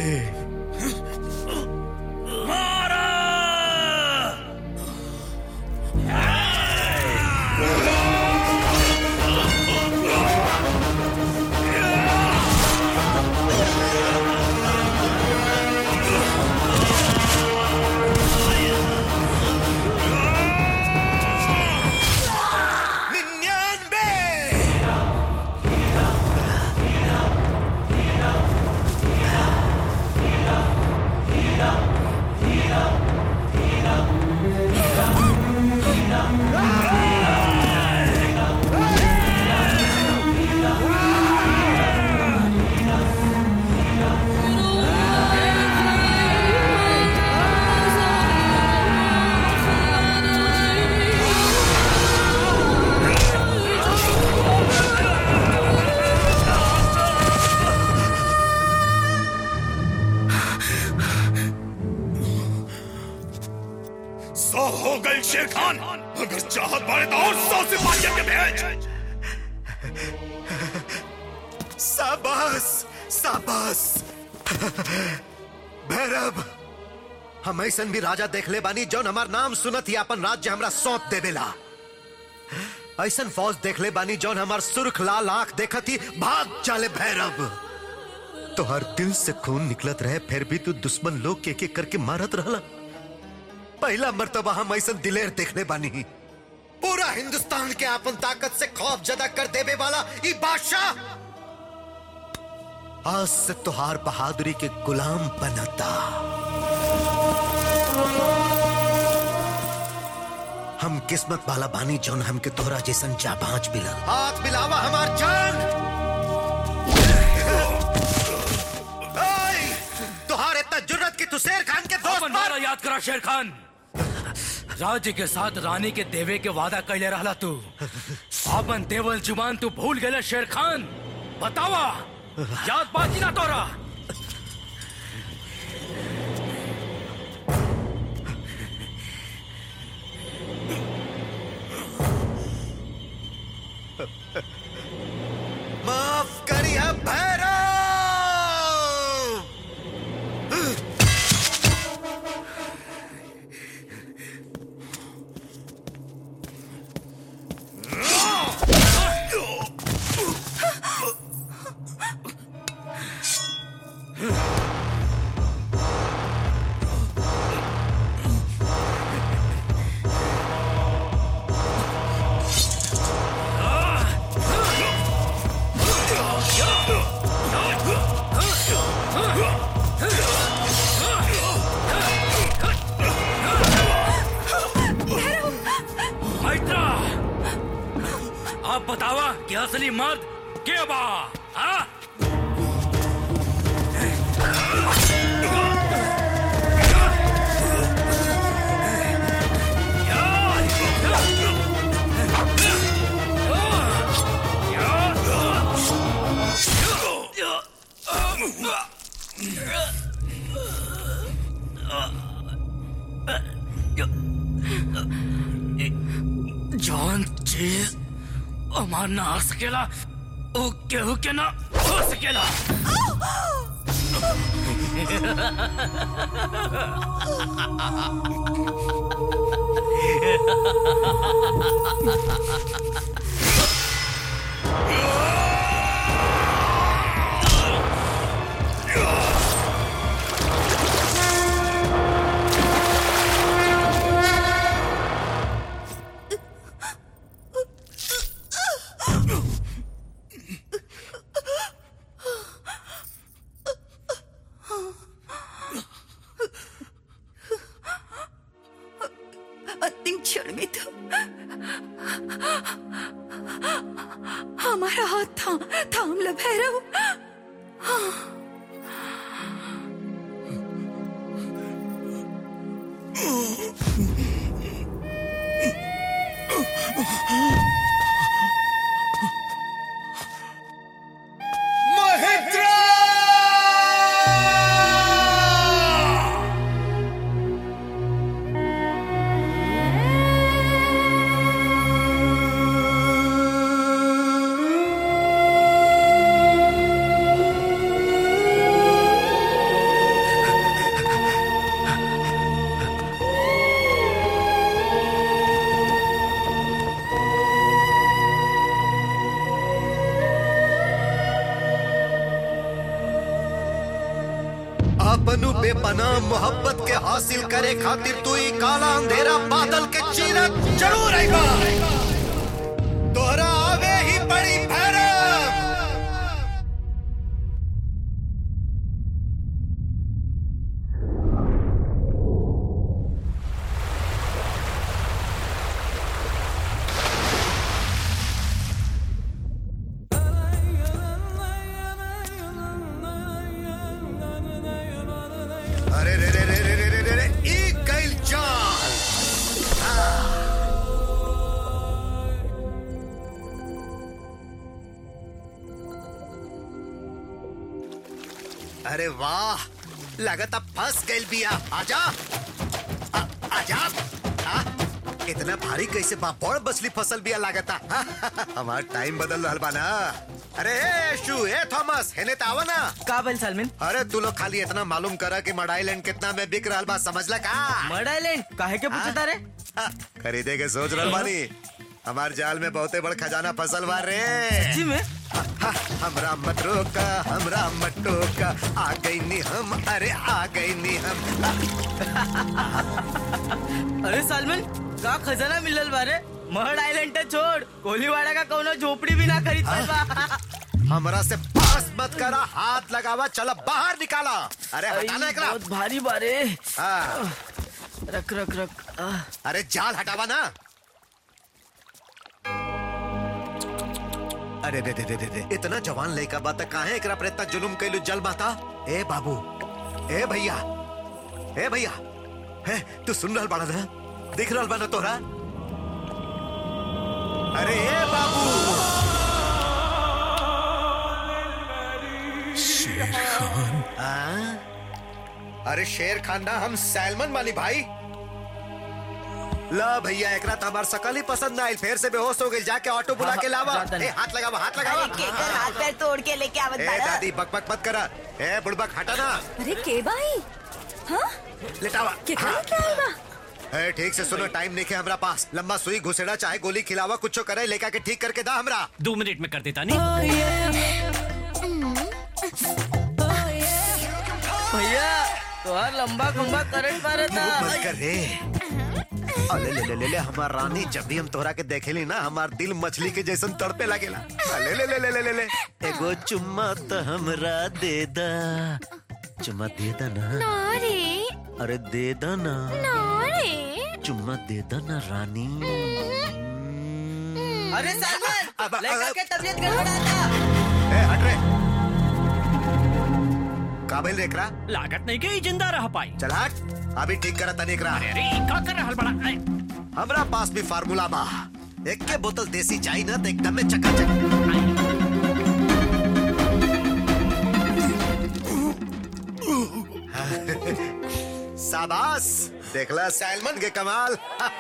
सौ हो गए शेर खान अगर चाहत बाड़े तो और सौ सिपाहियों के भेज शाबाश शाबाश भैरव हम ऐसन भी राजा देख ले बानी जौन हमार नाम सुनत ही अपन राज्य हमरा सौंप देवेला ऐसन फौज देख ले बानी जौन हमार सुर्ख लाल आंख देखत ही भाग चाले भैरव तो हर दिल से खून निकलत रहे फिर भी तू दुश्मन लोग के एक एक करके मारत रहला पहला मर्तबा हम ऐसन दिलेर देखले बानी पूरा हिंदुस्तान के अपन ताकत से खौफ जदा कर देवे वाला ई बादशाह आज से तुहार बहादुरी के गुलाम बनता हम किस्मत वाला बानी जौन हमके तोहरा जैसन जाबाज मिला हाथ मिलावा हमार जान ओए, तुहार इतना जुर्रत की तू शेर खान के दोस्त अपन वाला याद करा शेर खान राज्य के साथ रानी के देवे के वादा कैले रहला तू अपन देवल जुबान तू भूल गए शेर खान बतावा याद बाकी ना तोरा माफ करिए भैरव मैत्रा आप बतावा कि असली मर्द के बा हाँ? जौन चीज हमार ना आ सकेला वो केहू के ना हो सकेला अंतिम क्षण में तो हमारा हाथ था थाम लो भैरव अपनु बेपनाह मोहब्बत के हासिल करे खातिर तू ई काला अंधेरा बादल के चीरत जरूर आएगा तोहरा आवे ही पड़ी भैरव अरे रे रे रे रे रे रे रे रे ई गइल चाल अरे वाह लगता फंस गइल बिया आजा आ, आजा आ, इतना भारी कैसे बा बड़ बसली फसल बिया लागता हमार टाइम बदल रहल बा ना अरे ए शू ए थॉमस हेने त आवा ना का बल सालमिन अरे तू लोग खाली इतना मालूम करा कि मडाई लैंड कितना में बिक रहल बा समझला का मर्ड आइलैंड काहे के पूछता रे खरीदे के सोच रहल बानी हमार जाल में बहुते बड़ खजाना फसल बा रे सच्ची में हमरा मत रोका हमरा मत टोका आ गई नी हम अरे आ गई नी हम अरे सालमन का खजाना मिलल बारे महड आइलैंड तो छोड़ कोलीवाड़ा का कोनो झोपड़ी भी ना खरीद पाएगा हमरा से बहस मत करा हाथ लगावा चलो बाहर निकाला अरे हटाना एकरा बहुत भारी बारे हाँ। रख रख रख आ, अरे जाल हटावा ना अरे दे दे दे दे दे इतना जवान लड़का बात काहे एकरा पर इतना जुलुम कैलू जल माता ए बाबू ए भैया ए भैया हे तू सुन रहल बाड़ा ना दिख रहल बा ना तोरा अरे ए बाबू शेर खान हाँ? अरे शेर खान ना हम सैलमन वाली भाई ला भैया एकरा तो हमार सकल ही पसंद ना आइल फिर से बेहोश हो गई जाके ऑटो बुला के लावा ए हाथ लगावा हाथ लगावा केकर हाथ पैर तोड़ के लेके आवत ए बाड़ा दादी बक बक मत करा ए बुड़बक हटा ना अरे के भाई हाँ लेटावा केकरा हाँ। लेके आइल बा ए ठीक से सुनो टाइम नहीं के हमरा पास लंबा सुई घुसेड़ा चाहे गोली खिलावा कुछ करे लेका के ठीक करके दा हमरा दो मिनट में कर देता नहीं भैया तोहार लंबा खंबा करंट मारे था मत कर रे अले ले ले ले ले हमार रानी जब भी हम तोहरा के देखेली ना हमार दिल मछली के जैसन तड़पे लगेला अले ले ले ले ले ले ले एगो चुम्मा तो हमरा दे दा चुम्मा दे दा ना ना रे अरे दे दा ना ना रे चुम्मा दे दा ना रानी अरे सलमान लड़का के तबीयत गड़बड़ाता ए हट रे काबिल रेकरा लागत नहीं के जिंदा रह पाई चल हट अभी ठीक करा तनी एकरा अरे का कर रहल बड़ा ऐ, हमरा पास भी फार्मूला बा एक के बोतल देसी चाय ना तो एकदम में चकाचक शाबाश देखला सैलमन के कमाल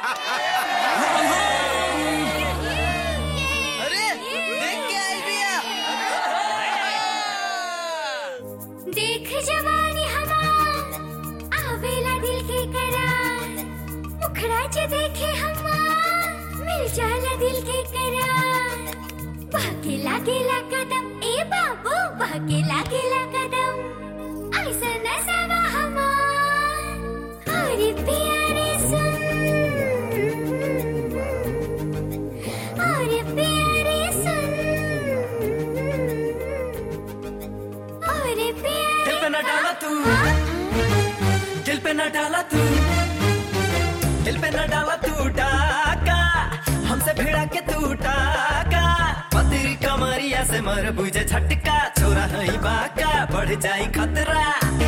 अरे देख के आई भैया देख जवानी हमार आवेला दिल के करार मुखड़ा जे देखे हमार मिल जाला दिल के करार बहके लागेला कदम ए बाबू बहके लागेला कदम ऐसा नसावा हमार अरे प्यारे सुन अरे प्यारे सुन अरे प्यारे दिल पे न डाला तू दिल पे न डाला तू दिल पे न डाला तू डाका हमसे भिड़ा के तू डाका पतरी कमरिया से मर बुझे झटका छोरा नहीं बाका बढ़ जाई खतरा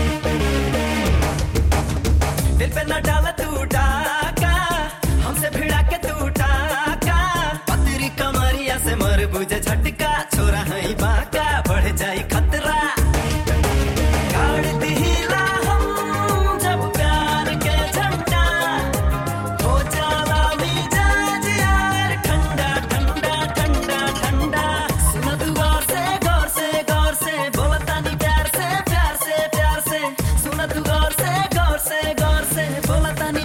दिल पे न डाला तू डाका हमसे भिड़ा के तू डाका पतरी कमरिया से मर बुझे झटका छोरा नहीं बाका बढ़ जाई खतरा गाड़ दिहिला हम जब प्यार के झंडा हो जाला मिजाज यार ठंडा ठंडा ठंडा ठंडा सुन तू गौर से गौर से गौर से बोलता नहीं प्यार से प्यार से प्यार से सुन तू गौर से गौर से गौर से बोलता नहीं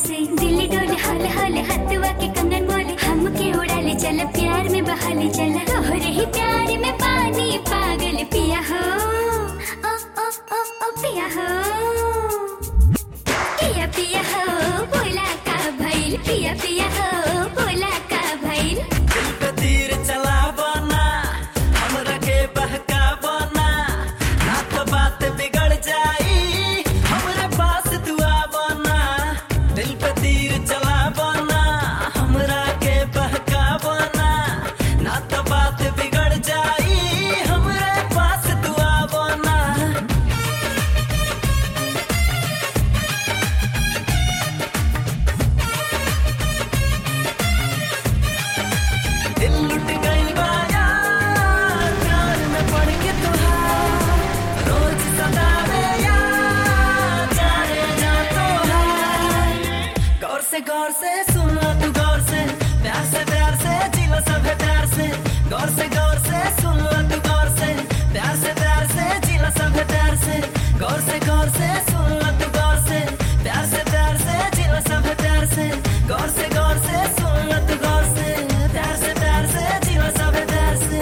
से दिल डोले हल हल हथवा के कंगन बोले हमके उड़ा ले चल प्यार में बहा ले चल तोहरे ही प्यार में पानी पागल पिया हो ओ ओ ओ ओ पिया हो पिया पिया हो बोला का भइल पिया पिया हो बोला का भइल दिल पे तीर चलावो ना हमरा के बहकावो ना ना तो बात बिगड़ जाई हमरे पास तू आवो ना दिल पे तीर चलावो ना हमरा के बहकावो ना ना तो बात बिगड़ जाई हमरे पास तू आवो ना दिल लुट गई बाया प्यार में पड़ के तुहार रोज सतावे यार जाने जा तुहार गौर से गौर से सुन लो तू गौर से प्यार से प्यार से जी लो सब प्यार से गौर से गौर से सुन लो तू गौर से प्यार से प्यार से जी लो सब प्यार से गौर से गौर से सुन लो तू गौर से प्यार से प्यार से जी लो सब प्यार से गौर से गौर से सुन लो तू गौर से प्यार से प्यार से जी लो सब प्यार से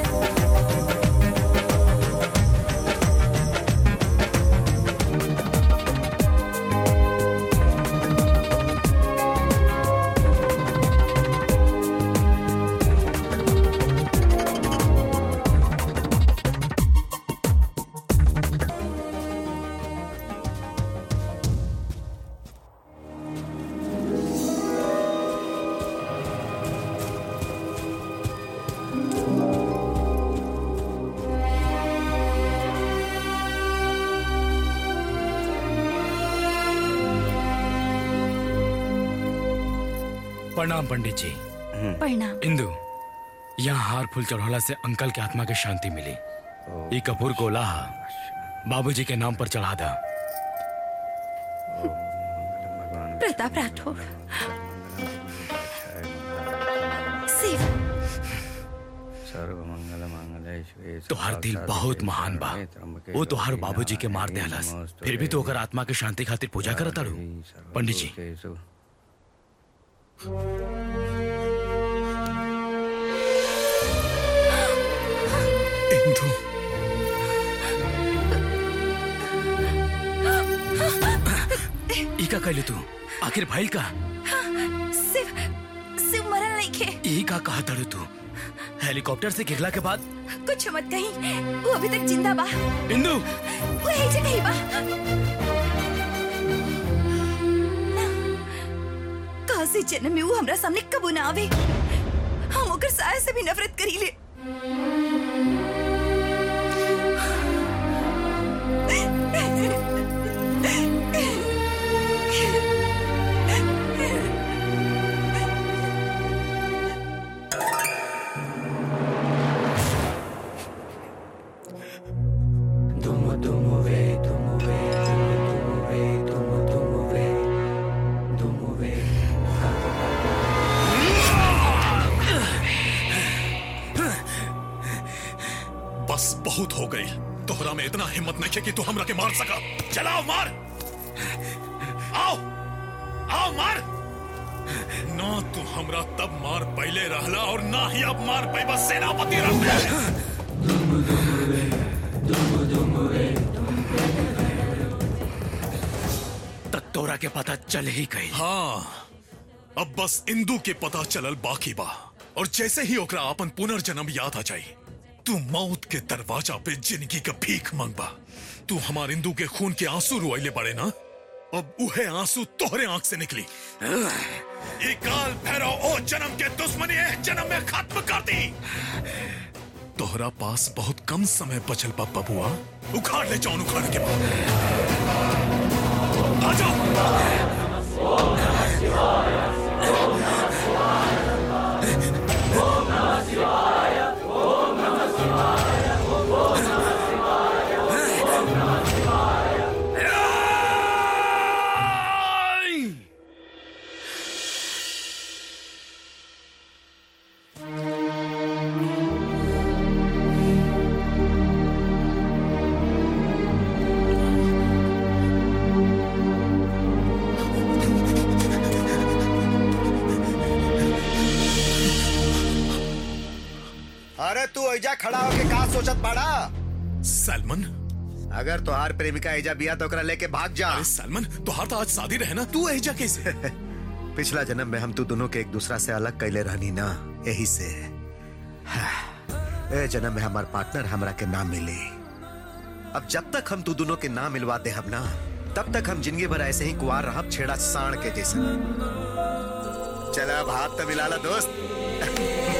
प्रणाम पंडित जी प्रणाम इंदु यहाँ हार फूल चढ़ौला से अंकल के आत्मा के शांति मिली ये कपूर को लाहा बाबूजी के नाम पर चढ़ा दा प्रताप राठौर शिव तोहार दिल बहुत महान बा वो तोहार बाबूजी के मार देहलस फिर भी तो ओकर आत्मा के शांति खातिर पूजा करत तारू पंडित जी इंदु ई का कहले तू आखिर भाई का शिव शिव मरल नहीं खे ई का कहा तारू तू हेलीकॉप्टर से गिरला के बाद कुछ मत कहीं वो अभी तक जिंदा बा इंदु वो यही जगह ही बा काशी जन्म में वो हमरा सामने कबू ना आवे हम ओकर साया से भी नफरत करी ले बस बहुत हो गई तोहरा में इतना हिम्मत नहीं है कि तू हमरा के मार सका चलाओ मार आओ आओ मार ना तू हमरा तब मार पहले रहला और ना ही अब मार पैबा सेनापति रह तक तोरा के पता चल ही गई हाँ अब बस इंदू के पता चलल बाकी बा और जैसे ही ओकरा अपन पुनर्जन्म याद आ जाई तू मौत के दरवाजा पे जिंदगी का भीख मंगबा तू हमार इंदू के खून के आंसू रुआइले पड़े ना अब उहे आंसू तोहरे आंख से निकली ये काल भैरव ओ जन्म के दुश्मनी है जन्म में खत्म कर दी तोहरा पास बहुत कम समय बचल बा बबुआ उखाड़ ले जाऊन उखाड़ के बाद आ जाओ एजा खड़ा होके का सोचत बाड़ा सलमान अगर तोहार प्रेमिका एजा बिया तो ओकरा लेके भाग जा अरे सलमान तोहार तो आज शादी रहे ना तू एजा कैसे पिछला जन्म में हम तू दोनों के एक दूसरा से अलग कैले रहनी ना यही से ए जन्म में हमार पार्टनर हमरा के नाम मिली अब जब तक हम तू दोनों के नाम मिलवा दे हम ना तब तक हम जिंदगी भर ऐसे ही कुआर रहब छेड़ा साण के जैसे चला अब हाथ तो मिला ला दोस्त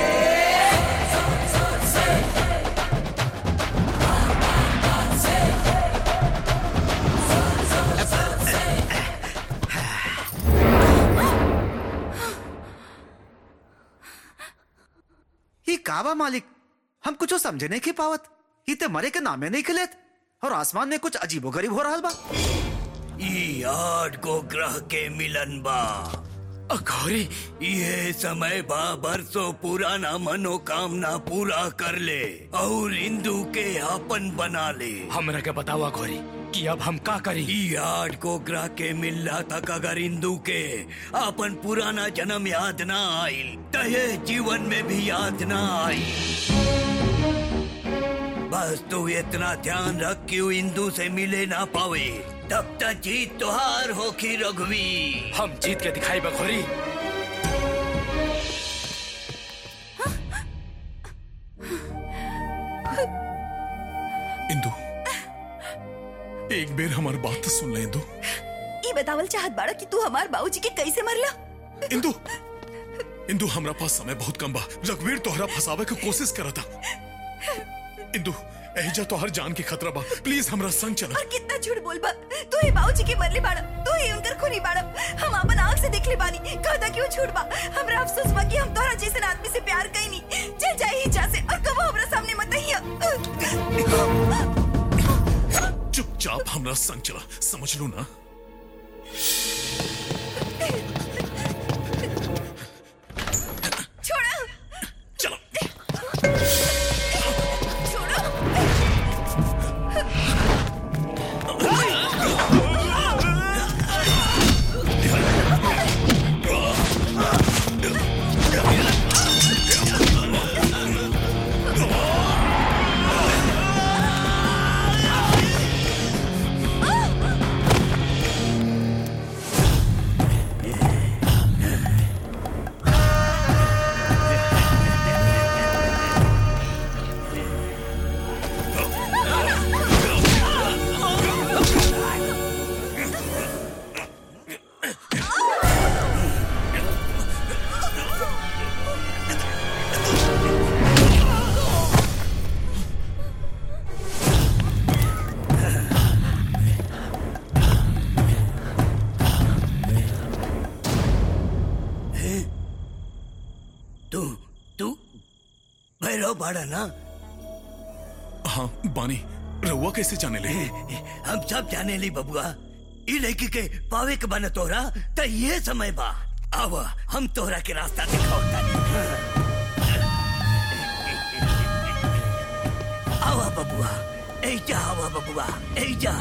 ही कावा मालिक हम कुछ समझे नहीं के पावत ही ते मरे के नामे नहीं खिलेत और आसमान में कुछ अजीबो गरीब हो रहा बा ई आठ को ग्रह के मिलन बा अघोरी ये समय बा बरसों पुराना मनोकामना पूरा कर ले और हिंदू के आपन बना ले हमरा के बतावा घोरी कि अब हम का करी ई आठ को ग्रह के मिलला तक अगर हिंदू के आपन पुराना जन्म याद ना आइल तहे जीवन में भी याद ना आई बस तू इतना ध्यान रख कि वो हिंदू से मिले ना पावे तब तक जीत तुहार होखी रघुवी हम जीत के दिखाई बखोरी इंदू एक बेर हमार बात तो सुन ले इंदू ई बतावल चाहत बाड़ा कि तू हमार बाबूजी के कैसे मरला इंदू इंदू हमरा पास समय बहुत कम बा रघुवीर तोहरा फंसावे के कोशिश करा था इंदू एहिजा तोहर जान के खतरा बा प्लीज हमरा संग चला और कितना झूठ बोल बा तू ही बाबूजी के मरले बाड़ा तू ही उनकर खूनी बाड़ा हम अपन आंख से देख ले बानी कहता क्यों झूठ बा हमरा अफसोस बा कि हम तोहरा जैसे आदमी से प्यार कईनी चल जाए ही जा से और कबो हमरा सामने मत आइया चुपचाप हमरा संग चला समझ लू ना छोड़ो चलो तू तू भैरव बाड़ा ना हाँ बानी रहुआ कैसे जाने ले हम सब जाने ली बबुआ ई लड़की के पावे के बन तोरा त ये समय बा आवा हम तोरा के रास्ता दिखाओ आवा बबुआ ऐजा आवा बबुआ ऐजा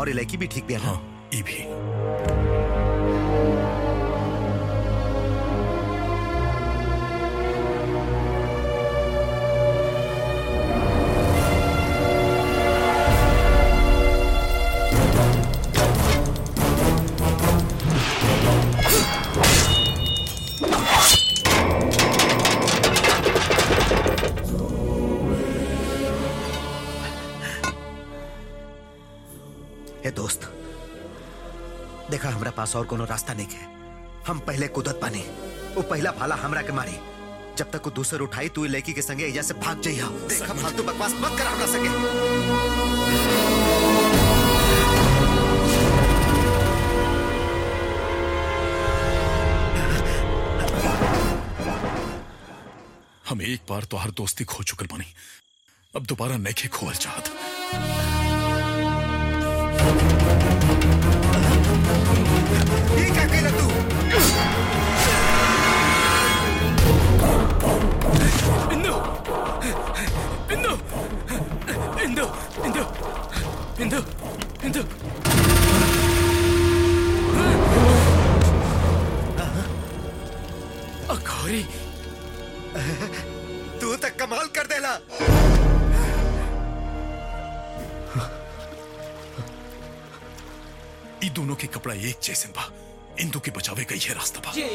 और ये लड़की भी ठीक भी है ना ई भी हे दोस्त देखा हमरा पास और कोनो रास्ता नहीं है हम पहले कुदत पानी वो पहला भाला हमरा के मारी जब तक वो दूसर उठाई तू ई लड़की के संगे एजा से भाग जाइया देखा फालतू बकवास मत कर हमरा संगे हम एक बार तो हर दोस्ती खो चुकल बनी अब दोबारा नहीं खोल चाहत ये क्या कहला तू इंदु इंदु इंदु इंदु इंदु इंदु अखोरी तू तक कमाल कर देला ई दोनों के कपड़ा एक जैसे बा इंदू के बचावे का ये रास्ता बा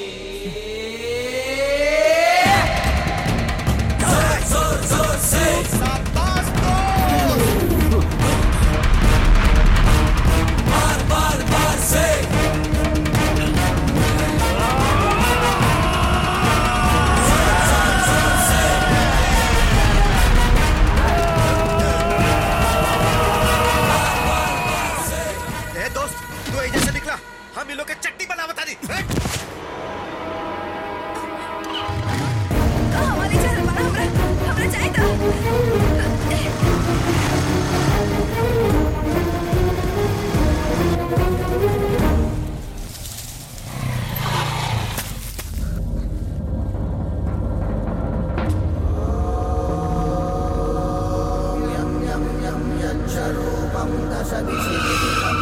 ए दोस्त तू एजा से निकला हम इन लोग के चट्टी बना बता दी हट! हमारे चल हमारा हमरा हमरा जाए तो यच्छरूपं दश दिशि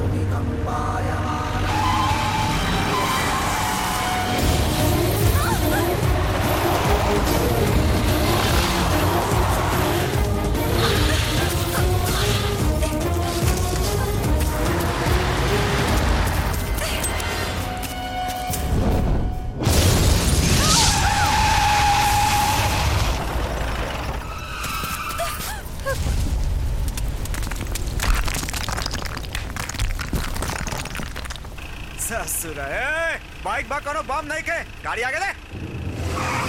ससुर ए बाइक बा कोनो बम नहीं के गाड़ी आगे दे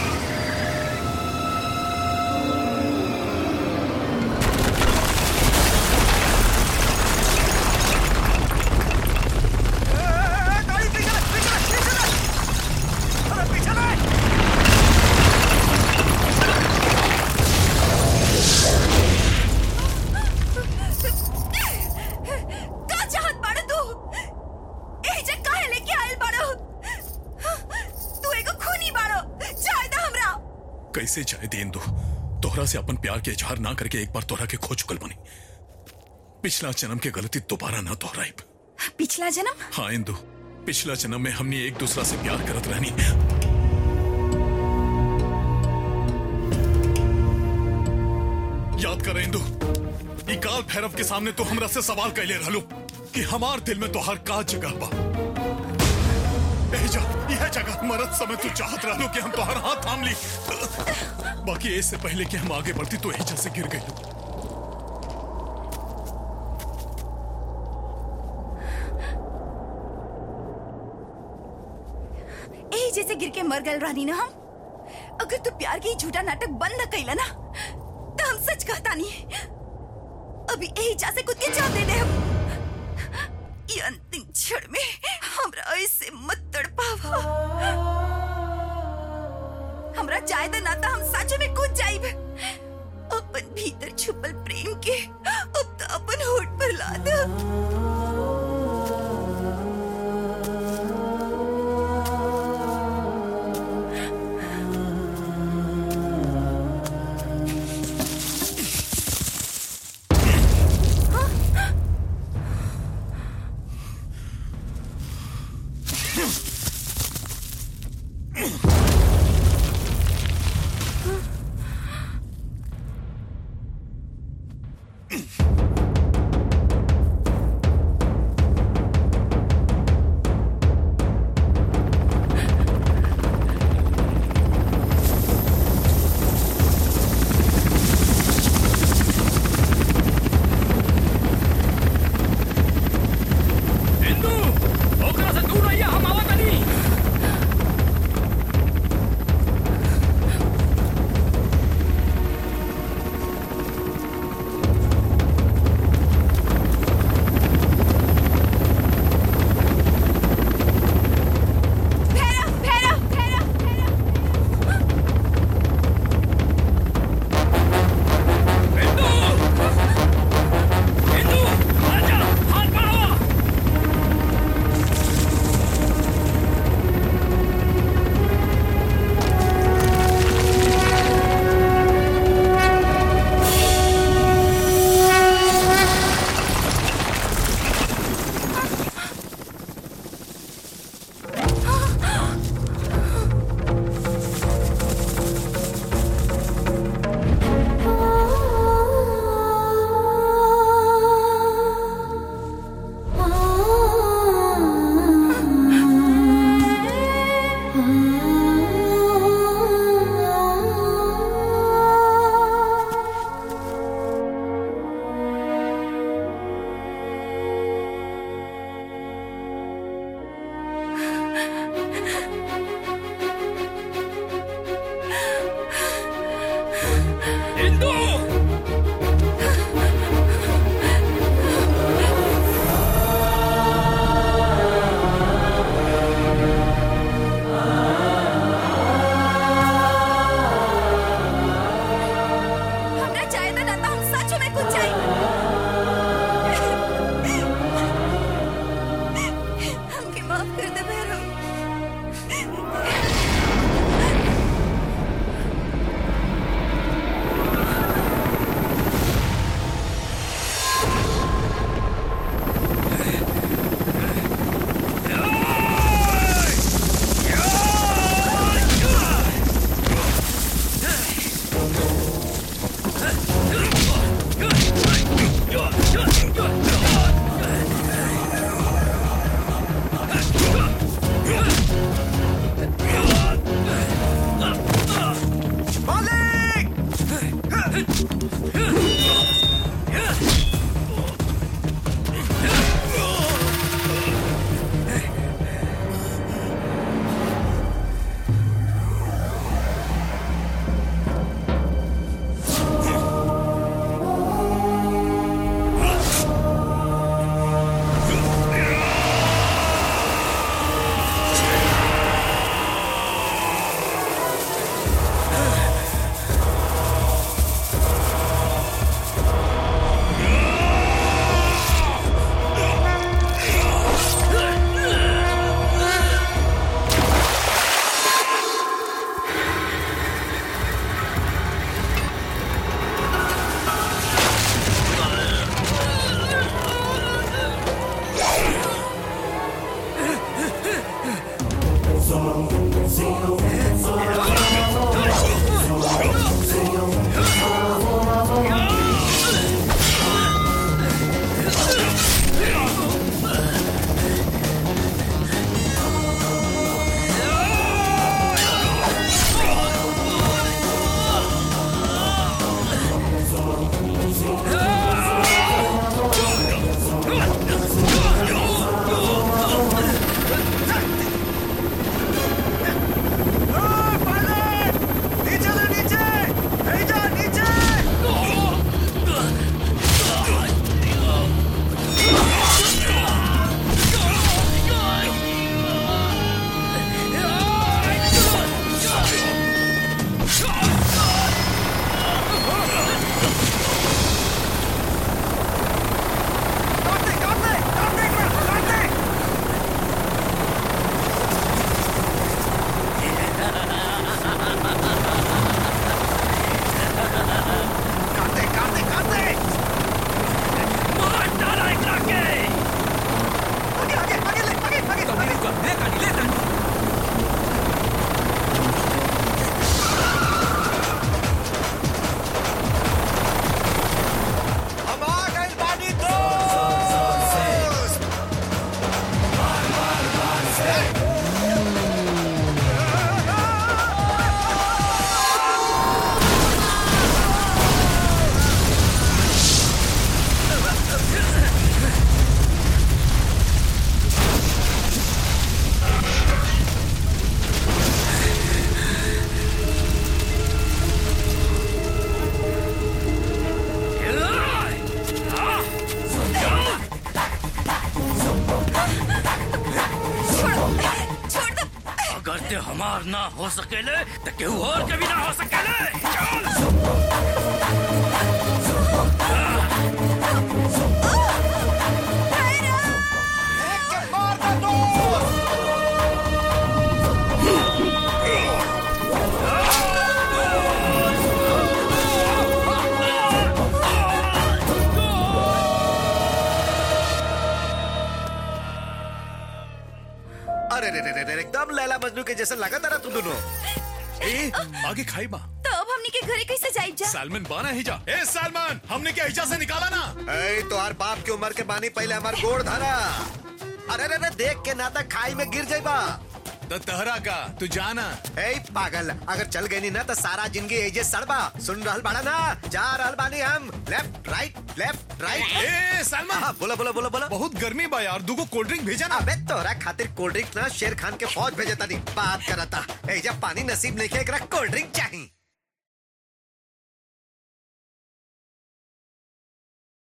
का चाहत बाड़ो तू एही जे काहे लेके आइल बाड़ो तू एगो खूनी बाड़ो चाहे दा हमरा कैसे जाए दे इंदू तोहरा से अपन प्यार के इजहार ना करके एक बार तोहरा के खो चुकल बनी पिछला जन्म के गलती दोबारा ना दोहराई पिछला जन्म हाँ इंदू पिछला जन्म में हमने एक दूसरा से प्यार करत रहनी याद कर इंदू ई काल भैरव के सामने तो हमरा से सवाल कैले रहलो कि हमार दिल में तो हर का जगह बा ए जा यह जगह मरद समय तू चाहत रहलो कि हम तोहर हाथ थाम ली बाकी इससे पहले कि हम आगे बढ़ती तो एजा से गिर गई एही जैसे गिर के मर गए रानी ना हम अगर तू प्यार के ही झूठा नाटक बंद न कैला ना तो हम सच कहता नहीं अभी यही जा से खुद के जान दे दे हम ये अंतिम क्षण में हमरा ऐसे मत तड़पावा हमरा चाहे तो ना तो हम सच में कूद जाइब अपन भीतर छुपल प्रेम के अब तो अपन होठ पर ला दे इंदू हमरा चाहे ना ना हम सच में कुछ चाहिए हमके माफ कर दे भैरव अगर ते हमार ना हो सकेले तो केहू और के भी ना हो सकेले चल अरे रे रे रे रे एकदम लैला मजनू के जैसे लगा था तू दोनों ए आगे खाई बा तो अब हमनी के घरे कैसे जाइब जा सलमान बाना ही जा ए सलमान हमने क्या हिजा से निकाला ना ए तोहार बाप की उम्र के बानी पहले हमार गोड़ धरा अरे रे रे देख के नाता खाई में गिर जाइबा तो तहरा का तू जाना ए पागल अगर चल गई ना तो सारा जिंदगी एजे सड़बा सुन रहल बाड़ा ना जा रहल बानी हम लेफ्ट राइट लेफ्ट राइट ए सलमान बोला बोला बोला बोला बहुत गर्मी बा यार दूगो कोल्ड ड्रिंक भेजा ना अबे तोरा खातिर कोल्ड ड्रिंक ना शेर खान के फौज भेजे तानी बात करता एजा पानी नसीब नहीं है एकरा कोल्ड ड्रिंक चाहिए